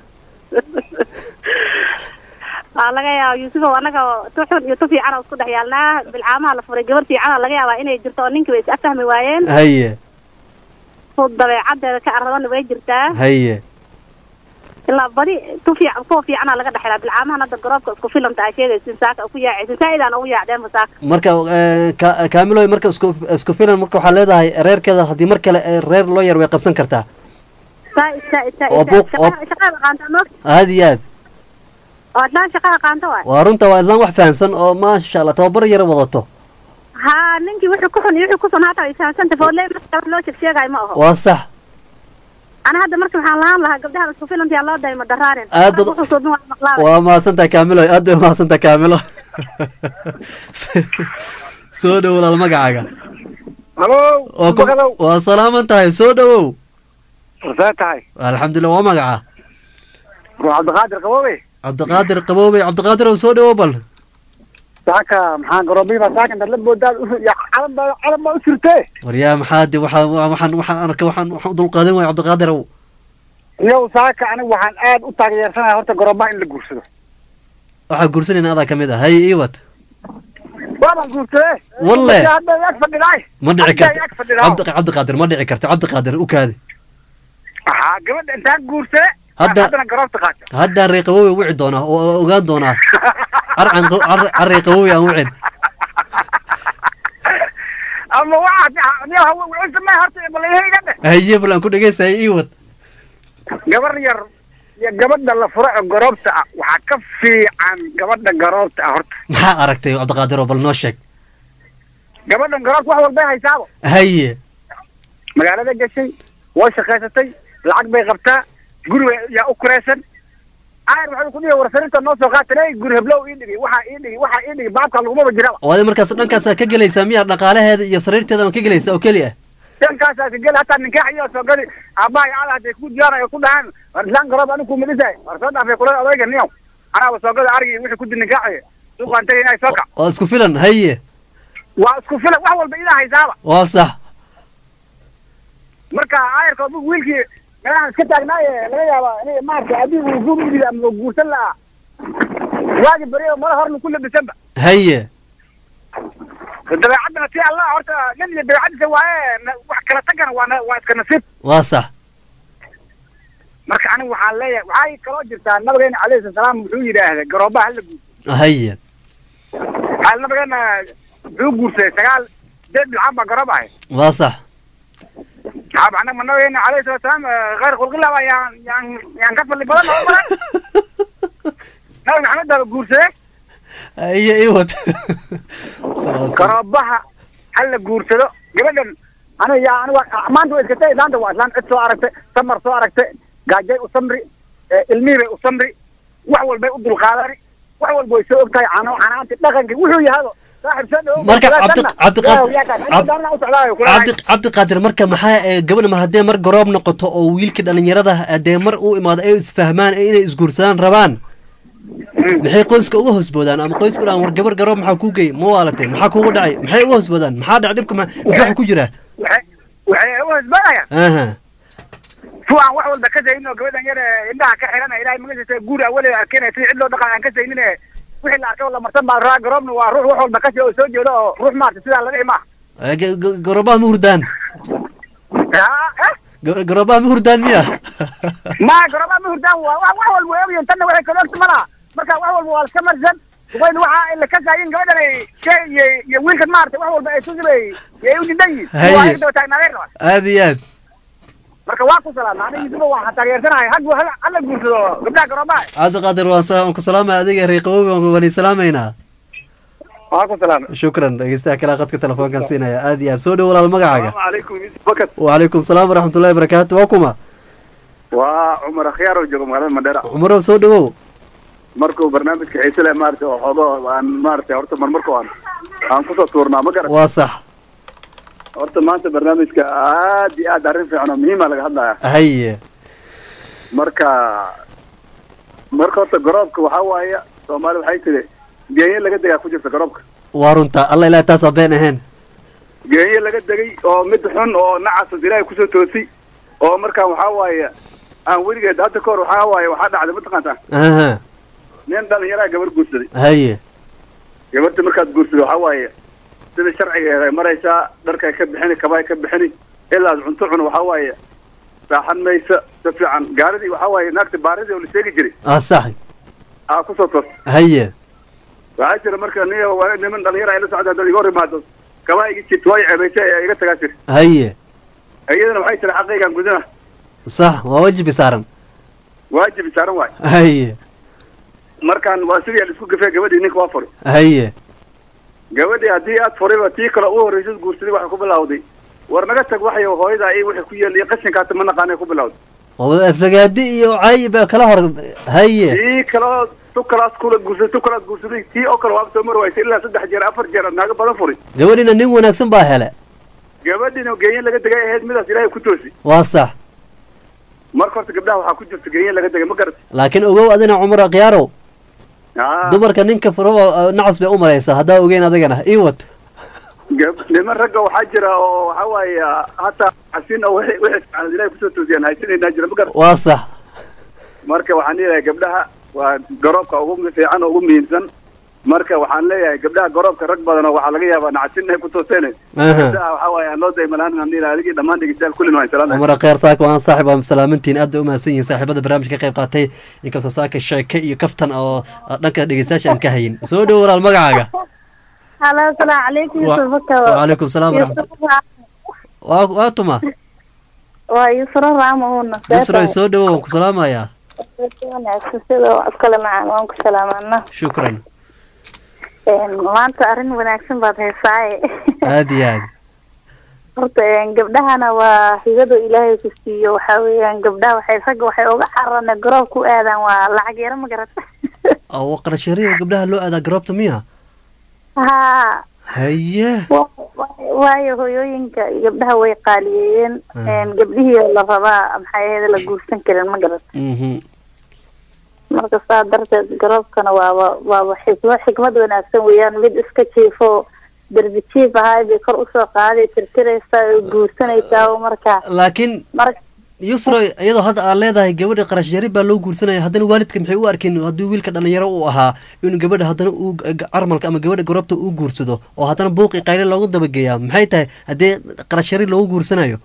waa laga yaaba yuusufow annaga tu xun iyo tu fiican oo isku dhex yaalnaa bilcaamaha la furay gabar fiicana laga yaabaa inay jirto oo ninkiiba is afahmi waayeen haye ku dabeecadeeda ka arradana way jirtaa haye ilaa badi tu fiican kuwa fiicana laga dhexelaa bilcaamahan hadda garoobka isku filanta aa sheegaysin saaka ku yaacaysin saa-idaan ugu yaacdeenba saaka marka een, ka- kaamiloy marka isku isku filan marka waxaa leedahay reerkeeda haddii mar kale ee reer loo yar way qabsan kartaa saa-id saa-id saa-id Oo buuq- oo- Shaqa- shaqada qaanta moog aad iyo aad oo adlaan shaqada qaanta waay waa runta waa islaan wax fahamsan oo maasha allah tababar yar wadato haa ninkii wixii ku xun iyo wixii ku sun hata ay fahamsanta foodley marka wax loo sheeg sheegaayo ma aho waa sax ana hadda marka waxaan lahaan lahaa gabdhaha isku filanta yaa loo dayma daraarin Aad dad- wuxuu suubin waa maqlaabay waa mahadsantahay kaamilo aad bay mahadsantahay kaamilo soo dhow walaal magacaaga halo waa ku- waa salaaman tahay soo dhowow warsaa tahay alxamdulilah waa magaca waa cabdiqaadir qaboobe cabdiqaadir qaboobey cabdiqaadir ow soo dhowow bal saaka maxaa garoobihiibaa saaka intaad la boodaad calan baa calan baa u jirtee waryaa maxaa de waxaa waxaan waxaan arkay waxaan waxaan u dulqaadan waaya cabdiqaadir ow iyow saaka anigu waxaan aad u taageersanahay horta garoobaha in la guursado waxaa guursanayna adaa kamid ah haye iwad waabaan guursadee Walle. hadda ag fadhidaay ma dhici Hadda ag karto fadhidaa cabdi cabdiqaadir ma dhici karto cabdiqaadir u kaadi waxaa gabadha intaan guursade Hadda- haddana garoobta qaata haddaan ree qaboobey wici doonaa oo ogaan doonaa carcan carrey qaboobey aan wicin ama waxaa horta balayhayga dheh haye bal aan ku dhegeystahay iwad gabar yar iyo gabadha la furo ee garoobta ah waxaa ka fiican gabadha garoobta ah horta maxaa aragtay cabdiqaadir oo bal noo sheeg gabadhan garoobta wax walbay haysaabo haye magaalada gashay way shaqaysatay lacag bay qabtaa guri way- yaa u kuraysan ayr waxay ku dhihi warsarinta noo soo qaatan ey guri heblow ii dhigi waxaa ii dhigi waxaa ii dhigi baabka lagumaba jiraba oo adi markaas dhankaasaa ka gelaysaa miyaa dhaqaalaheeda iyo sariirteeda aan ka gelaysaa oo keli ah dhankaasaa ka geli hataa ninkaax iyo soo gadi aabbaha iyo ala hadday ku diyaar ay ku dhahaan war islaan garoob anigu ku midhisahay war soo dhaafay kula odayga niyow anaaba soo gada arigi wixii ku di ninkaaxaya suuqaan tagay inay soo kac waa isku filan haye waa isku filan wax walba idaa haysaaba waa sax marka ayarka adigu wiilkii meelahan iska taagnaaye laga yaaba inay maaragtay adigu uu guuridi ama uu guursan lahaa waagi beriyo mala horna ku labisanba haye dabeecaddana tii allah horta nin iyo dabeecadiisa waaye na- wax kala tagana waa na- waa iska nasiib waa sax marka anigu waxaan leeyahay waxay kaloo jirtaa nabigeena calayhi salaam wuxuu yidhaahday garoobaha hala guurso haye waxaa nabigeena wuxuu guursaday sagaal deed bilcaan baa garoob ahay waa sax waxaa anaga ma nabigeena calayhi salatu wasalaam khayr khulqillah yaan yaan yaan ka fadli badan oo badan nabi maxamed baa guursaday iyo iwad garoobaha hala guursado gabadhan aniga yaa aniga maanta waa iska tay islaanta waa islaan cid soo aragtay samar soo aragtay gaajay u samri ilmihiibay u samri wax walbay u dulqaadani wax walba way soo og tahay cano canaanti dhaqankii wuxuu yahado saaxib soo dhow marka cabdiqaadir marka maxaa ee gabadha mar haddee mar garoob noqoto oo wiilkii dhalinyarada dee mar uu imaado ay isfahmaan inay isguursadaan rabaan maxay qoyska uga hoosboodaan ama qoyska dhan war gabar garoob maxaa kuu gey ma waalatay maxaa kuugu dhacay maxay uga hoosboodaan maxaa dhac dhibka waxa ku jira waxay u hosbanayaan aha su aan wax walba ka saynin oo gabadhan yar indhaha ka xiran ilahay magaciisa guur awaleeda arkeenaya sidii cid loo dhaqan aan ka saynin wixii la arkay oo la marsan baa raa garoobna waa ruux wax walba kasi oo soo jeedo oo ruux maarta sidaa laga imaa garoobaha ma hurdaan garoobaha ma hurdaan miya ma garoobaha ma hurdaan waa wax walba way ogyihin tanna waxay kala ogta malaha marka wax walba waa iska marsan wayn waxa la kasaayin gabadhan ay iyo iyo wiilkan maarata wax walba ay susibay yay u didan yihin waa daba taagnaadeen raba aad iyo aad marka waa ku salaama aniga yusufa waa taageersanahay hag hala guursado gabdhaha garoobaha cabdiqaadir waan sa- waan ku salaamaya adiga reeqawowi waan salaamaynaa waa ku salaama shukran dhegeystaha kale qadka telefoonkan siinaya aad iyo aad soo dhow walaal magacaaga calaykum bakat wacalaykum salaam waraxmatullahi barakaatu waa kuma waa cumar akhyaar oo jooga magaalada mandheera cumarow soo dhowow markuu barnaamijka xiise leh maarata oo xoogo aan maarata horta marmarku aan aan kusoo tuurnaa ma garan waa sax horta maanta barnaamijka aad iyo aad arrin fiican oo muhiima laga hadlaya haye marka marka horta garoobka waxaa waaye soomaali waxay tiri geenye laga degaa ku jirta garoobka waa runta alla ilaah taas been ahayn geenye laga degay oo mid xun oo nacasas ilaahay kusoo toosi oo markaan waxaa waaye aan weligeed hadda kahor waxaa waaye waxaa dhacday mataqaantaa aha nin dhalinyaraa gabar guursaday haye gabarta markaad guursado waxaa waaye sida sharcigeeda ay maraysaa dharkay ka bixini kabay ka bixini ilaad cunto cun waxaa waaye saaxan maysa si fiican gaaridii waxaa waaye naagta baaridii oo la sheegi jiray ah sax aa kusoo toos haye waxaa jira marka ni waa niman dhalinyara ay la socda haddaad iga hor imaado kabaa iga jirta waa ceebaysay ee iga tagaa jir haye iyadana waxay tiri xaqaygaan gudana sax waa wajibi saaran waajib saaran waay haye markaan waa sidii laisku gafee gabadhii ninka waa furi haye gabadhii haddii aad furiba tii kale u horreysad guursaday waxay ku bilawday war naga tag waxay hooyadaa iyo wixii ku yeelay qashinkaata ma naqaanay ku bilawday oo aflagaadi iyo cay baa kala hor haye tii kaleo tu kalaas kula guursaday tu kalaas guursaday tii oo kale waaba soo mari waysay ilaa saddex jeer afar jeer aad naaga badan furi gabadhina nin wanaagsan baa hele gabadhiina geenye laga degay ahayd midaas ilaahay ku toosi waa sax marka horta gabdhaha waxaa ku jirta geenye laga degay ma garat laakiin ogow adina cumar akhyaaro dumarka ninka furo nacas bay u maraysaa haddaa ogeyn adigana iwad gab- niman ragga waxaa jira oo waxaa waaye hataa xasin oo wixii wixii fiican ilaahay kusoo toosiyaan haysanayna jira ma garat waa sax marka waxaan leeyahay gabdhaha waa garoobka ugu fiican oo ugu muhiimsan marka waxaan leeyahay gabdhaha garoobka rag badan oo waxaa laga yaabaa nacasin inay ku tooseen Aha. gabdhaha waxaa waaye aan loo daymalaan aan dhihi adigii dhammaan dhegeystayaal kullin waan salaamay cumar akhyaar saaka waan saaxib waa salaamantiin aad bay u mahadsan yihiin saaxiibada barnaamijka ka qayb qaatay inkastoo saaka sheeke iyo kaftan oo dhanka dhegeystayaasha aan ka hayin soo dhow walaal magacaaga halo asalaamu calaykum Wa- yusuf bakaw wacalaykum salaam waraxmat waa waa tuma waa yusro raamahuna yusra soo dhowo waan ku salaamayaa wanaagsan sida iskale macaan waan ku salaamana shukran maanta arrin wanaagsan baad haysaaye aad iyo aad horta een, gabdhahana waa higada ilaahay ku siiyo waxaa weeyaan gabdhaha waxay ragga waxay uga cararana garoob ku aadaan waa lacag yaro ma garata oo qarashariga gabdhaha loo aadaa garoobta miya haa haye wa- wa- waayo hooyooyinka gabdhaha way qaaliyeeyeen Ah. een, gabdhihii la rabaa maxay ahayd la guursan karin ma garata mhm marka saa darteed garoobkana waaba waaba xikmad xikmad wanaagsan weeyaan mid iska jiifo derbi jiif ahaa bay kor usoo qaaday tirtiraysaa oo guursanaysaa oo marka laakiin marka yusro iyadoo hadda aad leedahay gabadha qarash yari baa loo guursanaya haddana waalidka maxay u arkeen haddii wiilka dhalinyaro uu ahaa inuu gabadha haddana uu carmalka ama gabadha garoobta uu guursado oo haddana buuqi qayle loogu dabageeyaa maxay tahay haddii qarash yari loogu guursanayo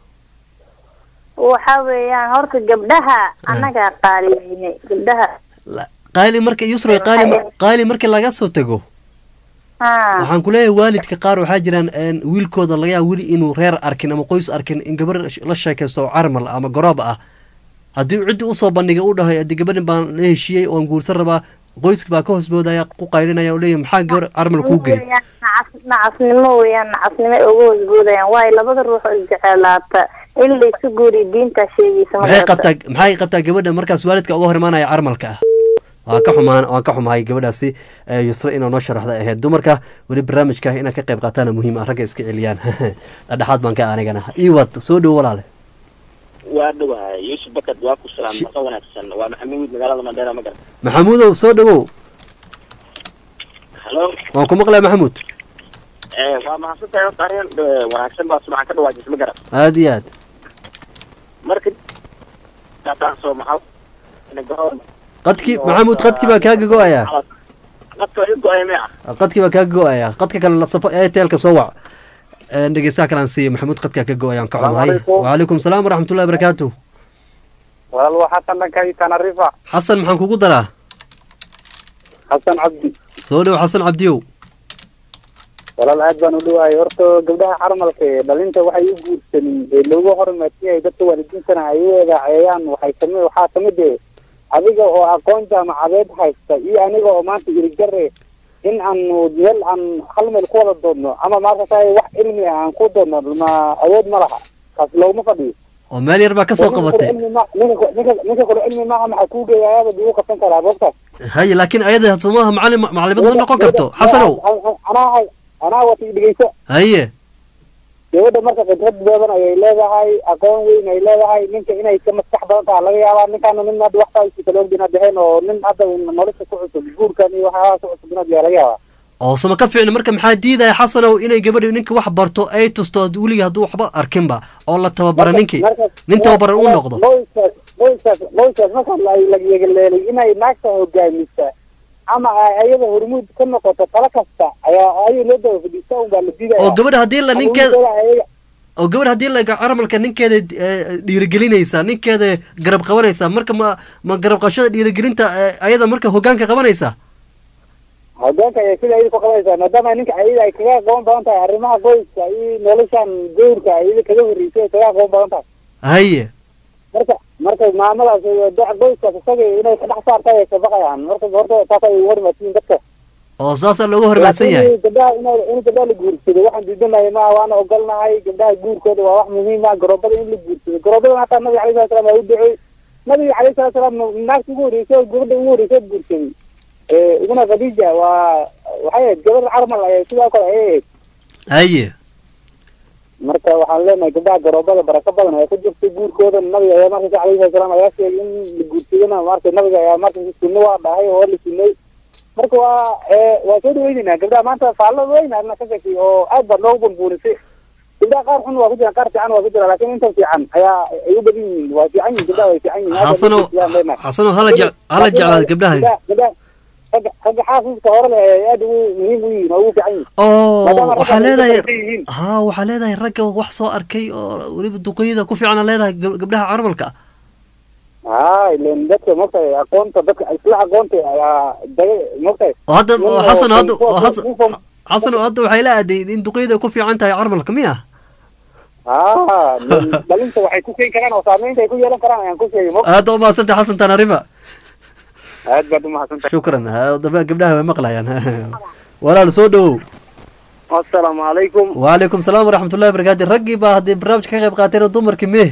waxa weeyaan horta gabdhaha annagaa qaaliyeynay gabdhaha qaali marka yusro qaali qaali markii laga soo tago ha waxaan ku leeyahay waalidka qaar waxaa jiraan een, wiilkooda laga yaaba weli inuu reer arkin ama qoys arkin in gabar la sheekaysto oo carmal ama garoob ah haddii ciddii usoo bandhigay u dhahay haddii gabadhan baan la heshiiyey oan guursan rabaa qoyska baa ka hoosboodaya ku qaylinaya oo leeyahay maxaa gabar carmal kuu geey Weeyaan, nacas- nacasnimo weeyaan nacasnimo ay uga hoosboodayaan waayo labada ruux oo isjecelaata in la isu guuriyo diintaa sheegaysa ma maxay garata. qabtaa maxay qabtaa gabadha markaas waalidka uga hor imaanaya carmalka ah waa ka xumaan waan ka xumahay gabadhaasi ee yusra inaa noo sharaxda ahayd dumarka weli barnaamijka inaa ka qayb qaataana muhiim ah ragga iska celiyaan dhexdhexaad baan ka anigana iwad soo dhowo walaale waa dhawahay yuusuf bakad waa ku salaam maqa wanaagsan waa maxamuud magaalada mandheera ma garan maxamuudow soo dhowow halo waan ku maqlaya maxamuud Eh, waa mahadsantahay horta arrin eh, wanaagsan baa subaxan ka dhawaajisa ma garan aada iyo aad marka taasoo maxaa ina garoon qadkii maxamuud qadkii baa kaaga go-aya qadka iga go-ay mee ah qadkii baa kaaga go-aya qadka kale la safo airtelka soo wac Een, dhegeystaha kale aan siiyo maxamuud qadkaa ka go-aya aan ka xumahay Assalaamu waalaikum salaam waraxmatullahi barakaatu walaal waa xasan dhankay tanarifa xasan maxaan kugu daraa xasan cabdi soo dhow xasan cabdiyow walaal aad baan u dhawahay horta gabdhaha carmalka ee dhalinta waxay u guursanin ee loogu hormartiyay dadka waalidiintana ay u eedaaceyaan waxay kamid waxaa kamid eh adiga oo aqoon jaamacadeed haysta iyo aniga oo maanta irigare in aanu meel aan hal meel ku wada doodno ama maarkata wax cilmi ah aan ku doodno ma awood ma laha kaas looguma fadhiyo oo meel yar baa kasoo qabatay ninka kale cilmi maaha maxaa kuu geeya ayaaba dib u qabsan karaa boogtaas haye laakiin ayada somaha macalin macalimad ma noqon karto xasanow anaa hay anaa wata dhegeyso haye gabadha marka khibrad badan ayay leedahay aqoon weyn ay leedahay ninka inay ka maskax badan tahay laga yaabaa ninkaana nin hadda waxtaasi kala ogdin hadda heen oo nin hadda nolosha ku cusub guurkan iyo waxyaalaha ku cusub inaad yaa laga yaabaa oo sama ka fiicna marka maxaa diidaya xasanow inay gabadhi ninka wax barto ay tusto weliga hadduu waxba arkinba oo la tababara ninkii nin tababaran uu noqdo qoyskaas qoyskaas qoyskaas marka la la yegaleelay inay naagta hogaamisa ama ay ayada hormuud ka noqoto tala kasta ayaa ayay loo daba fadhiista un baa la diidaya oo gabadha haddii la ninkeeda Haweenkooda ayaga- oo gabadh haddii la caramalka ninkeeda eh, dhiirigelinaysa ninkeeda garab qabanaysa marka ma ma garab qabashada dhiirigelinta eh, ayada marka hogaanka qabanaysa hogaanka ayay sida ayada ku qabanaysaa maadaama ninka ayada ay kaga aqoon badan tahay arrimaha qoyska iyo noloshan gowrka ayada kaga horreysay ay kaga aqoon badan tahay haye marka marka maamadaas iyo da- qoyskaas isaga inay ka dhex saarta ay ka baqayaan marka horta taas ay ugu hormaadsiin dadka oo saasaa looga hormaadsan yahay Laakiin gabdhaha in in gabdhaha la guursado waxaan diidanahay ma waana ogolnahay gabdhaha guurkooda waa wax muhiim ah garoobada in la guursado garoobada hataa nabiga alayhi salatu salaam waa u duceey nabiga alayhi salatu salaam naagta ugu horreysay oo gabadha ugu horreysay oo guursaday ee ibna khadija waa waxay ahayd gabadha carmal ayay sidoo kale ayay ahayd haye marka waxaan leenahay gabdhaha garoobada barako badan ayaa ku jirta guurkooda nabiga ayaa markaysa alayhi salatu salaam ayaa sheegay in la guursadona marka nabiga ayaa markaysa sunno waa dhahay oo la sunnay marka waa ee waa soo dhaweyneynaa gabdhaha maanta faallada weyn arna ka sheekay oo aad baa noogu bunbuunisay gabdhaha qaar xun waa ku jiraan qaar fiican waa ku jiraan laakiin inta fiican ayaa ay u badan yihiin waa fiican yihiin gabdhaha way fiican yihiin Aad baa xasanow loo fiican leenahay. xasanow hala jec hala jeclaada gabdhaha Gabdhaha- gabdhaha- ragga ragga xaafiska hore leh ay aad ugu muhiim u yihiin oo ugu fiican yihiin oo Maadaama ragga waxaa ay leedahay u badan yihiin. ha waxaa leedahay ragga wax soo arkay oo weliba duqeyada ku fiicana leedahay gab- gabdhaha caramalka haa ileen dadka mogtahay aqoonta dadka isla aqoonta ayaa daga mogtahay oo hadda nin oo oo xasan hadda kuwa- oo xasan kuwa- kuwa- xasan oo hadda waxay la aaday in duqeyda ku fiican tahay caramalka miya haa dhalinta waxay ku keeni karaan oo saameynta ay ku yeelan karaan ayaan ku sheegay mog aada u mahadsantay xasan tanarifa aad baad umahadsantahay shukran ha- daba gabdhaha way maqlayaan walaal soo dhowow asalaamu calaykum waalaikum salaam waraxmatullahi wabarakaatu raggii baa haddii barnaamijka ka qayb qaateen oo dumarkii mee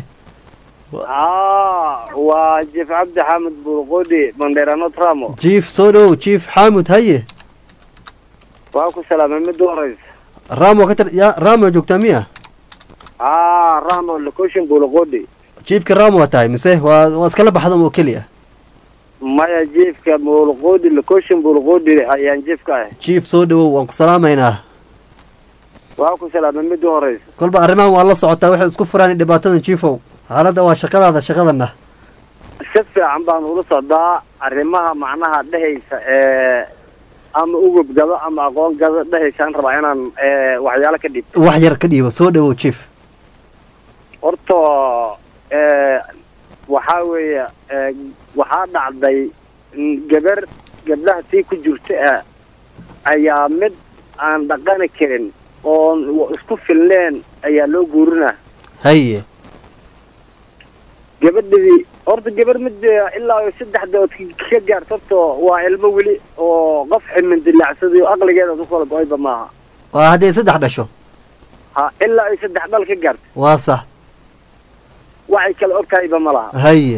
aa waa jef cabdi xamed burqodi bandeerano tramo jief soo dhowow jief xaamud haye waa ku salaamay mid horeysa ramo ka tir ya ramo joogtaa miya aa ramo location bulqodi jiefka ramo waa tahay mise waa waa iskala baxdan oo keliya maya jefka bulqodi location bulqodi ayaan jefka ahay jief soo dhowow waan ku salaamaynaa waa ku salaamay mid horeysa kolba arrimahan waa la socotaa waxay isku furaan dhibaatadan jiifow xaaladda waa shaqadaada shaqadana si fiican baan ula socdaa arrimaha macnaha dhehaysa ee ama ugub gado ama aqoon gado dhehaysaan rabaa inaan ee, waxyaalo ka dhib wax yar ka dhiibo soo dhowow jief horta ee, waxaa weeye ee, waxaa dhacday in gabar gabdhaha tii ku jirta ah ayaa mid aan dhaqani karin oon isku filneen ayaa loo guurinaa haye gabadhii horta gabar mid eh, ilaa ay saddex dood ka- ka gaarto horta waa ilmo weli oo qof ximin dilaacsada iyo aqligeeda ku kala go-ayba maaha waa hadday saddex dhasho ha ilaa ay saddex dhal ka gaarto waa sax waxay kala ogtahayba ma laha haye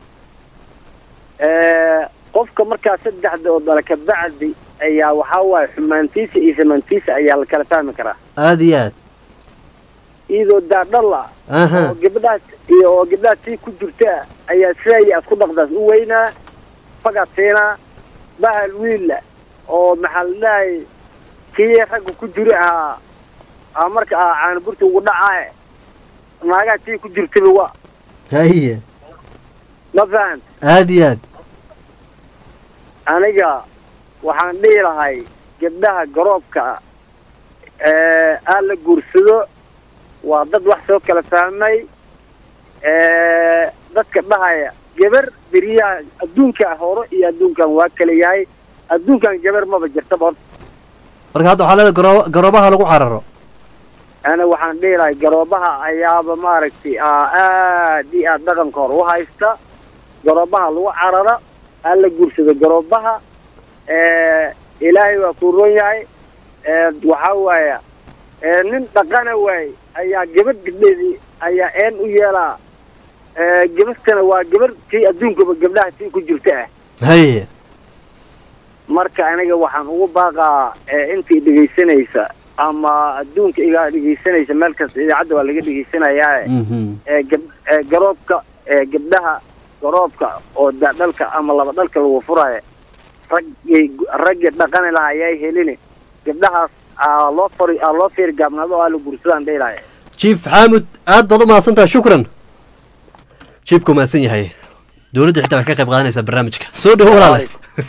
Eh, qofka markaa saddexda oo dala ka bacdi ayaa waxaa waaye xumaantiisa iyo samaantiisa ayaa la kala fahmi karaa aada iyo aad iyadoo daadhal ah aha oo gabdhahaas iyo oo gabdhahaas tii ku jirta ayaa sidaaya aad ku dhaqdaas u weynaa fagaad siinaa bahal wiilla oo maxaa la dhahay kii ragga ku jiri ahaa aa marka ah caanaburta ugu dhacaaye naagaha tii ku jirtaba wa haye ma fahant aada iyo aad aniga waxaan dhihi lahay gabdhaha garoobka ah ee aan la guursado waa dad wax soo kala fahmay ee, dadka dhahaya gabar beriyaha adduunka hore iyo adduunkan waa kala yahay adduunkan gabar maba jirtaba horta marka hadda waxaa leedahay garoo garoobaha lagu cararo ana waxaan dhihi lahay garoobaha ayaaba maaragtay aa aad iyo aad dhaqanka hore u haysta garoobaha lagu carara aan la guursado garoobaha ee, ilaahay waa kuu ron yahay ee, waxaa waaya ee, nin dhaqana waay ayaa gabadh gabdheedii ayaa een u yeelaa ee, gabadhtana waa gabadh tii adduunkaba gabdhaha tii ku jirta ah haye marka aniga waxaan ugu baaqaa ee, intii dhegaysanaysa ama adduunka igaa dhegaysanaysa meel kasta idaacadda waa laga dhegaysanayaa ee gab- ee garoobka ee gabdhaha garoobka oo daadhalka ama laba dhalka lagu furaayo raggay raggii dhaqani lahaa ayaa helini gabdhahaas aa loo fari aa loo fiiri gaabnaado oo aa la gursadaan dhihi jiif xaamud aad baad u mahadsantaha shukran jiifku mahadsan yahay dowladda xitaa waxay ka qayb qaadanaysaa barnaamijka soo dhawo walaale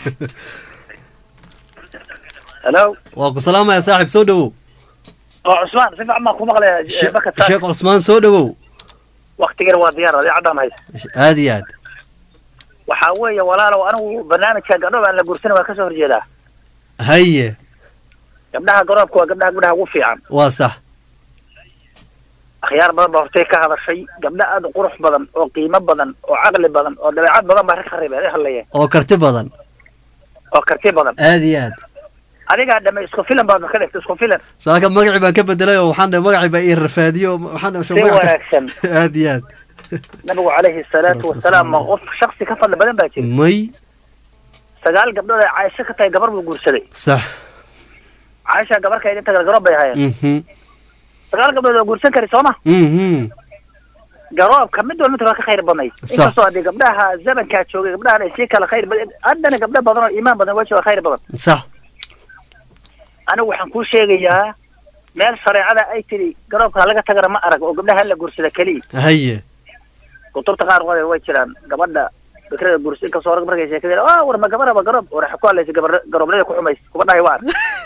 hello waa ku salaamaya saaxib soo dhawow oo cusmaan si fiican baan ku maqlaya She- baka sheekh cusmaan soo dhawow waktigan waa diyaar adii caddaan haysa aad iyo aad waxaa weeye walaalow anigu barnaamijka gabdho aan la guursan waa kasoo horjeedaa haye gabdhaha garoobka waa gabdhaha gabdhaha ugu fiican waa sax akhyaar badan baa hortay ka hadashay gabdho aad u qurux badan oo qiimo badan oo caqli badan oo dabeecad badan baa rag ka reebeen ay hadlayeen oo karti badan oo karti badan aad iyo aad adigaa dhame isku filan baad ka dhigtay isku filan saaka magacii baan ka bedelay oo waxaan dhahay magacii baa ii rafaadiyo waxaan dhahay si magaca- wanaagsan aad iyo aad nabigu calayhi salaatu wasalaam ma qof shaksi ka fadli badan baa jira may sagaal gabdhood ay caaisho ka tahay gabar buu guursaday sax caaisha gabarka inta kale garoob bay ahaayeen mhm sagaal gabdhood oo guursan kari sooma mhm garoobka mid walba mid waa ka khayr badnayd Sax. inkastoo haddii gabdhaha zamankaa joogay gabdhahan ay sii kala khayr badan haddana gabdho badan oo iimaan badan waa jooga khayr badan sax anigu waxaan kuu sheegayaa meel shareecada ay tiri garoobka laga tagana ma arag oo gabdhaha la guursada keliya haye kutubta qaar qoday way jiraan gabadha fikrada guursa inkastoo rag markay sheekadeen ah war ma gabaraba garoob war ku hadlaysa gabar garooblada ku xumays kuma dhahay waar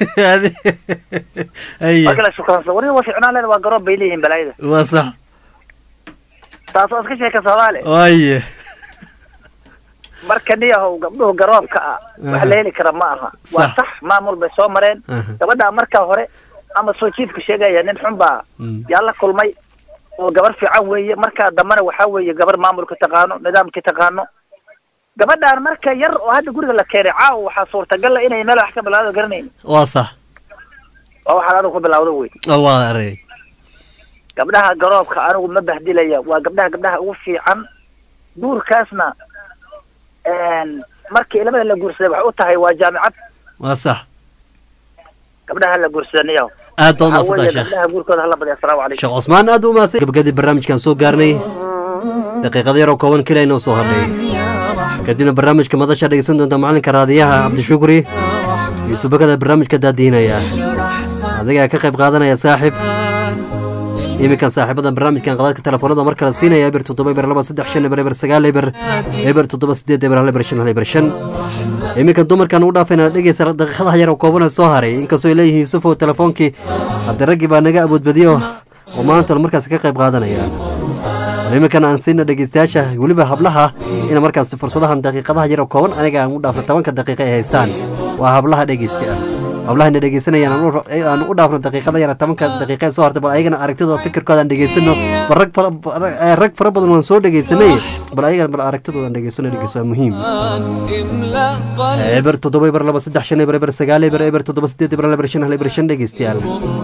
haye marka la shukaansa wari waa ficnaan leeda waa garoob bay leeyihiin balaayada waa sax taas oo iska sheeka soomaali waaye marka niyahow gabdhuhu garoobka ah wax la heli kara ma aha waa Sax. sax maamul bay soo mareen Aha. gabadha markaa hore ama soo jiifka sheegaya nin xun baa yaa la kulmay oo gabar fiican weeye markaa dambena waxaa weeye gabar maamulka taqaano nidaamka taqaano gabadhaan marka yar oo hadda guriga la keenay caawa waxaa suurtagal ah inay meel wax ka bilaawdo garanayn waa sax waa waxaad adigu ku bilawdo wey oo waa arag gabdhaha garoobka anigu ma bahdilaya waa gabdhaha gabdhaha ugu fiican guurkaasna een, markii ilamada la guursaday waxay u tahay waa jaamicad waa sax gabdhaha la guursadaniyaho aad baad Waxaa weeye mahadsantaha sheekh gabdhaha guurkooda hala badiya asalaamu calaykum sheekh cusmaan aad u mahadsan gabagabadii barnaamijkan soo gaarnay daqiiqada yaroo kooban keliya inoo soo hadhay kadibna barnaamijka madasha dhegeysan doonta macalinka raadiyaha cabdishukri yuusuf bakada barnaamijka daadiinaya adigaa ka qayb qaadanaya saaxib iminkan saaxiibada barnaamijkan qadadka telefoonada mar kale siinaya eber toddoba eber laba saddex shan eber eber sagaal eber eber toddoba sideed eber hal eber shan hal eber shan iminkan dumarkan ugu dhaafayna dhegeysa daqiiqadaha yar oo kooban ee soo haray inkastoo ay leeyihiin yuusuf oo telefoonkii haddii raggii baa naga awoodbadiyo oo maanta markaas ka qayb qaadanaya iminkan aan siina dhegeystayaasha weliba hablaha in markaas fursadahan daqiiqadaha yar oo kooban aniga aan u dhaafno tobanka daqiiqa ay haystaan waa hablaha dhegeysta howlahana dhegeysanayaan aan u- aan u dhaafno daqiiqada yara tobanka daqiiqa ee soo hartay bal ayagana aragtidooda fikirkooda aan dhegeysano bal rag fara eh, rag fara badan waan soo dhegeysanay bal ayagana bal aragtidooda aan dhegeysano dhegeyso waa muhiim املأ قلبي eber toddoba eber laba saddex shan eber eber sagaal eber eber toddoba sideed eber hal eber shan hal eber shan dhegeystayaal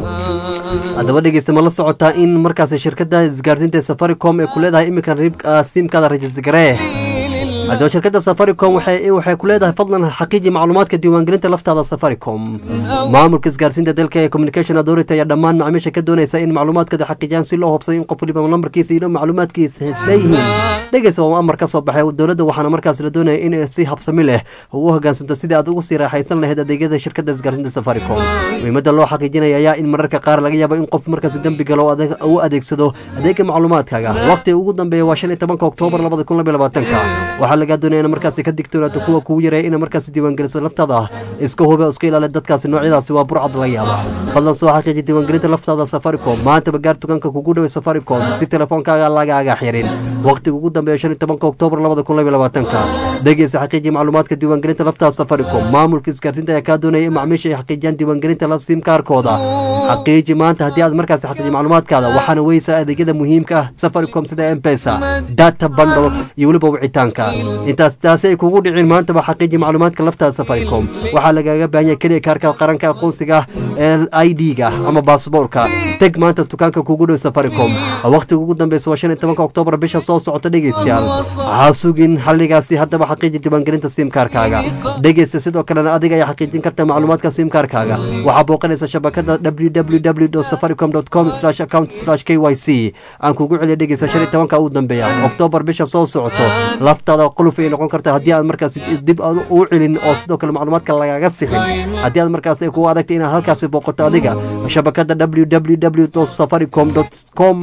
haddaba dhegeysta ma la socotaa in markaas shirkadda isgaarsiinta ee safaricom ee ku leedahay iminkan riibka simkaada rajis garee haddaba shirkadda safaricom waxay waxay ku leedahay fadlan xaqiiji macluumaadka diiwaangelinta laftaada safaricom maamulka isgaarsiinta dalka ee communication authority ayaa dhammaan macaamiisha ka doonaysa in macluumaadkooda xaqiijiyaan si loo hubsayo in qof waliba lambarkiisa iyo macluumaadkiisa isleeyihiin dhegeysa waa amar ka soo baxay dowladda waxaana markaas la doonaya in si habsami leh ugu hogaansanto sidii aad ugu sii raaxaysan lahayd adeegyada shirkadda isgaarsiinta safaricom muhiimadda loo xaqiijinaya ayaa in mararka qaar laga yaabo in qof markaas dembi galo oo adeeg- u adeegsado adeega macluumaadkaaga waqtiga ugu dambeeya waa shan iyo tobanka oktoobar labada kun labaiyo labaatanka waxaa lagaa doonaya in markaasi ka digtoonaato kuwa kugu yareeya in markaasi diiwaangeliso laftaada iska hube oo iska ilaali dadkaasi noocyadaasi waa burcad laga yaaba fadlan soo xaqiiji diiwaangelinta laftaada safaricom maantaba gaar tukanka kugu dhaway safaricom si telefoonkaaga lagaaga xirin waqtiga ugu dambeeya shan iyo tobanka oktoobar labada kun labaiyo labaatanka dhegeysa xaqiiji macluumaadka diiwaangelinta laftaada safaricom maamulka isgaarsiinta ayaa kaa doonaya in macmiisha ay xaqiijiyaan diiwaangelinta la simkaarkooda xaqiiji maanta haddii aad markaasi xaqiiji macluumaadkaada waxaana weysa adeegyada muhiimka ah safaricom sida mpesa data bundle iyo weliba wicitaanka intaas taasi ay kugu dhicin maantaba xaqiiji macluumaadka laftaada safaricom waxaa lagaaga baahan yahay keliya kaarka qaranka aqoonsiga ee i d-ga ama baasboorka teg maanta dukaanka kugu dhow safaricom waqtiga ugu dambeysa waa shan iyo tobanka oktoobar bisha soo socota dhegeystayaal waxaa sugin xalligaasi haddaba xaqiiji diiwaangelinta simkaarkaaga dhegeysta sidoo kalena adiga ayaa xaqiijin karta macluumaadka simkaarkaaga waxaa booqanaysa shabakada www safaricom com account k y c aan kugu celiya dhegeysa shan iyo tobanka ugu dambeeya oktoobar bisha soo socoto laftaada quluf ay noqon karta haddii aad markaas dib aad u celin oo sidoo kale macluumaadka lagaga sixin haddii aad markaas ay kugu adagtay inaad halkaasi booqato adiga shabakada www safaricom com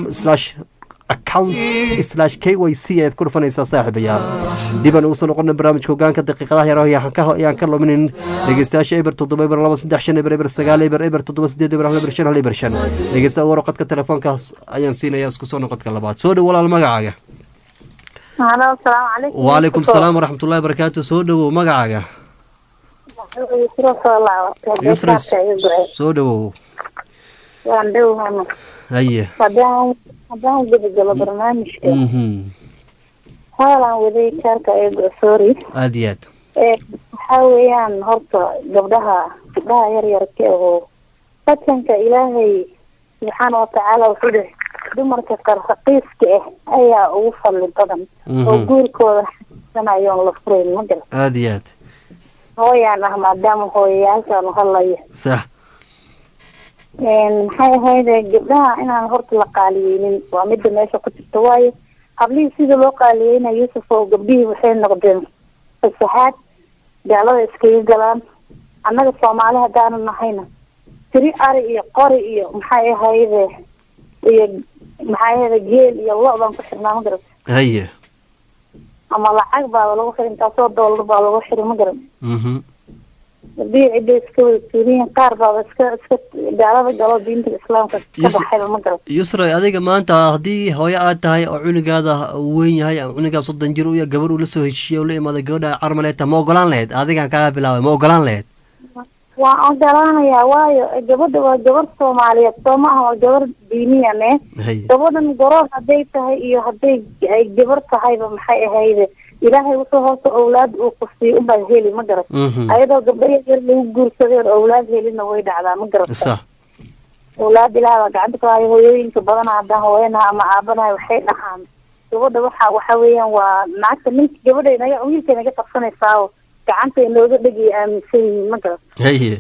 account slash k y c ayaad ku dhufanaysaa saaxiibayaal dibaan ugu soo noqona barnaamijka hogaanka daqiiqadaha yar ayaan ka luminin dhegeystayaasha eber toddoba eber laba saddex shan eber eber sagaal eber eber toddoba sideed eber hal eber shan hal eber shan dhegeysta warqadka telefoonkaas ayaan siinaya isku soo noqodka labaad soo dhow walaal magacaaga halo asalaamu calaykum waalaykum salaam waraxmatullahi barakaatu soo dhowow magacaaga yusro soo laabatay yusra beerkaadka iga go-ay soo dhowow waan dhowhano haye haddaan haddaan gudagalo barnaamijka mhm haalaan waday kaarka iga go sorry aad iyo aad ee waxaa weeyaan horta gabdhaha gabdhaha yar yarka oo fatanka ilaahay subxaana watacaala wuxuu dhihi dumarka qarraqiiska ah ayaa ugu fadli badan oo Mhm. guurkooda xasanayoon la furayn ma garan aad iyo aad hooyaan ah maadaama hooyayaalkaanu hadlayo sax Een, maxay ahayd gabdhaha inaan horta la qaaliyeynin waa midda meesha ku jirta waayo hablihii sida loo qaaliyeyna yuusuf oo gabdhihii waxay noqdeen fasaxaad gaalada iskaga galaan annaga soomaali haddaanu nahayna tiri ari iyo qori iyo maxay ahayde iyo maxay ahayde geel iyo lo baan ku xirnaa ma garan haye ama lacag baa lagu xiri intaasoo doolar baa lagu xiri ma garan mhm gabdhihii cidda iska wada tuuriyiin qaar baaba iska iska gaalada galo diinta islaamka ka Yusuf- baxayba ma garan yusra adiga maanta haddii hooyo aad tahay oo cunugaada uu weyn yahay ama cunugaa soddon jir u yahay gabar uu la soo heshiiyey oo la imaada gabadha carmaleeta ma ogolaan lahayd adigaan kaaga bilaabay ma ogolaan lahayd waan ogolaanayaa waayo gabadha waa gabar soomaaliyeed soo maaha waa gabar diiniyan eh haye gabadhan gorood hadday tahay iyo hadday ay gabar tahayba maxay ahayde ilaahay wuxuu hoosta owlaad uu ku siiy unbaa heli ma garat Mhm. ayadoo gabdho yar lagu guursaday oo owlaad helina way dhacdaa ma garata sax owlaad ilaah baa gacanta ku haya hooyooyinka badana haddaan hooyanaha ama aabanahay waxay dhahaan gabadha waxa waxa weeyaan waa naagta ninka gabadha naga wiilka naga qabsanaysaa oo gacanta inooga dhegay aaminsan yihiin ma garat haye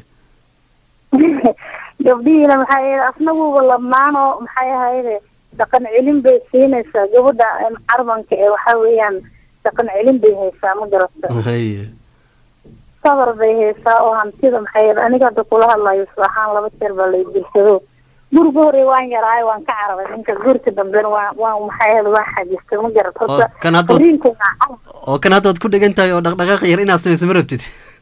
gabdhihiina maxay ahayd asnaguba labnaan oo maxay ahayde dhaqan celin bay siinaysaa gabadha een, carbanka ee waxa weeyaan dhaqan celin bay haysaa ma garata haye sabar bay haysaa oo hantida maxay ahayd aniga hadda kula hadlayo is ahaan laba jeer baa lay dilsado guriga hore waan yaraayo waan ka carabay ninka guurka dambena waan waan maxay ahayd waan xajistay ma garat horta Oo, kan hadda- furiinku waa carab oo kan hadda waad ku dhegan tahay oo dhaqdhaqaaq yar inaad samayso ma rabtid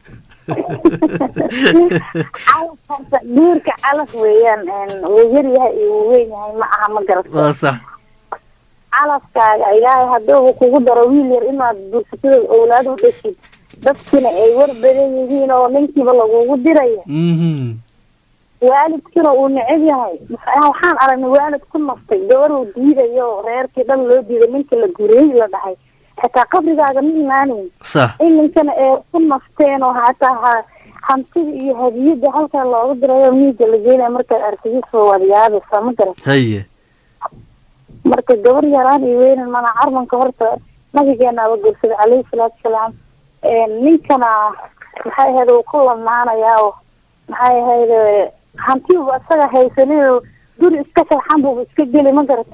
calaf horta guurka calaf weeyaan een, wuu yar yahay iyo wuu weyn yahay ma aha ma garata waa sax calafkaaga ilaahay hadduu kugu daro wiil yar inaad guursatida owlaad u dhashid dadkina ay war badan yihiin oo ninkiiba lagugu diraya mhm waalidkina uu neceb yahay Waxa- waxaan aragnay waalid ku naftay gabar uu diidayo oo reerkii dhan loo diiday ninka la guriyey la dhahay xitaa qabrigaaga ma imaaneyn sax in ninkana ay ku nafteen oo hataa ha- hantida iyo hadiyada halkaa looga dirayo miiga la geenaya markaad arkigiisoo wadiyaabaysa ma garan haye marka gabar yaraan iyo weynan mana carmanka horta nabigeenaaba guursaday calayhi salaatu wasalaam ninkana maxay ahayd uu ku lamaanayaa oo maxay ahayd hantiuba isaga haysanin guri iska sharxan buuba iska geli ma garat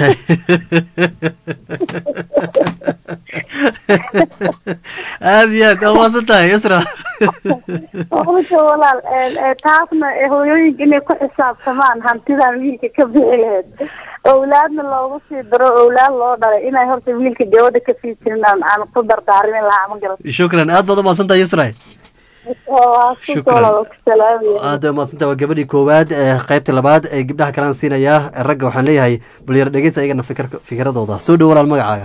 aad iyo aad waa maasan tahay yusra marka walaal een, ee, taasna ee, hooyooyinka inay ku xisaabtamaan hantidan wiilka ka bixi lahayd owlaadna loogu sii daro owlaad loo dhalay inay horta wiilka gabadha kasii jirin aan aan ku dardaarmin lahaa ma garat shukran aad baad u maasan tahay yusra waa ku Shukran. walaal ku salaamaya aad bay maasan tahay waa gabadhii koowaad ee qaybta labaad ee gabdhaha kalaan siinayaa ragga waxaan leeyahay bal yar dhegeysa ayagana fikir fikiradooda soo dhow walaal magacaaga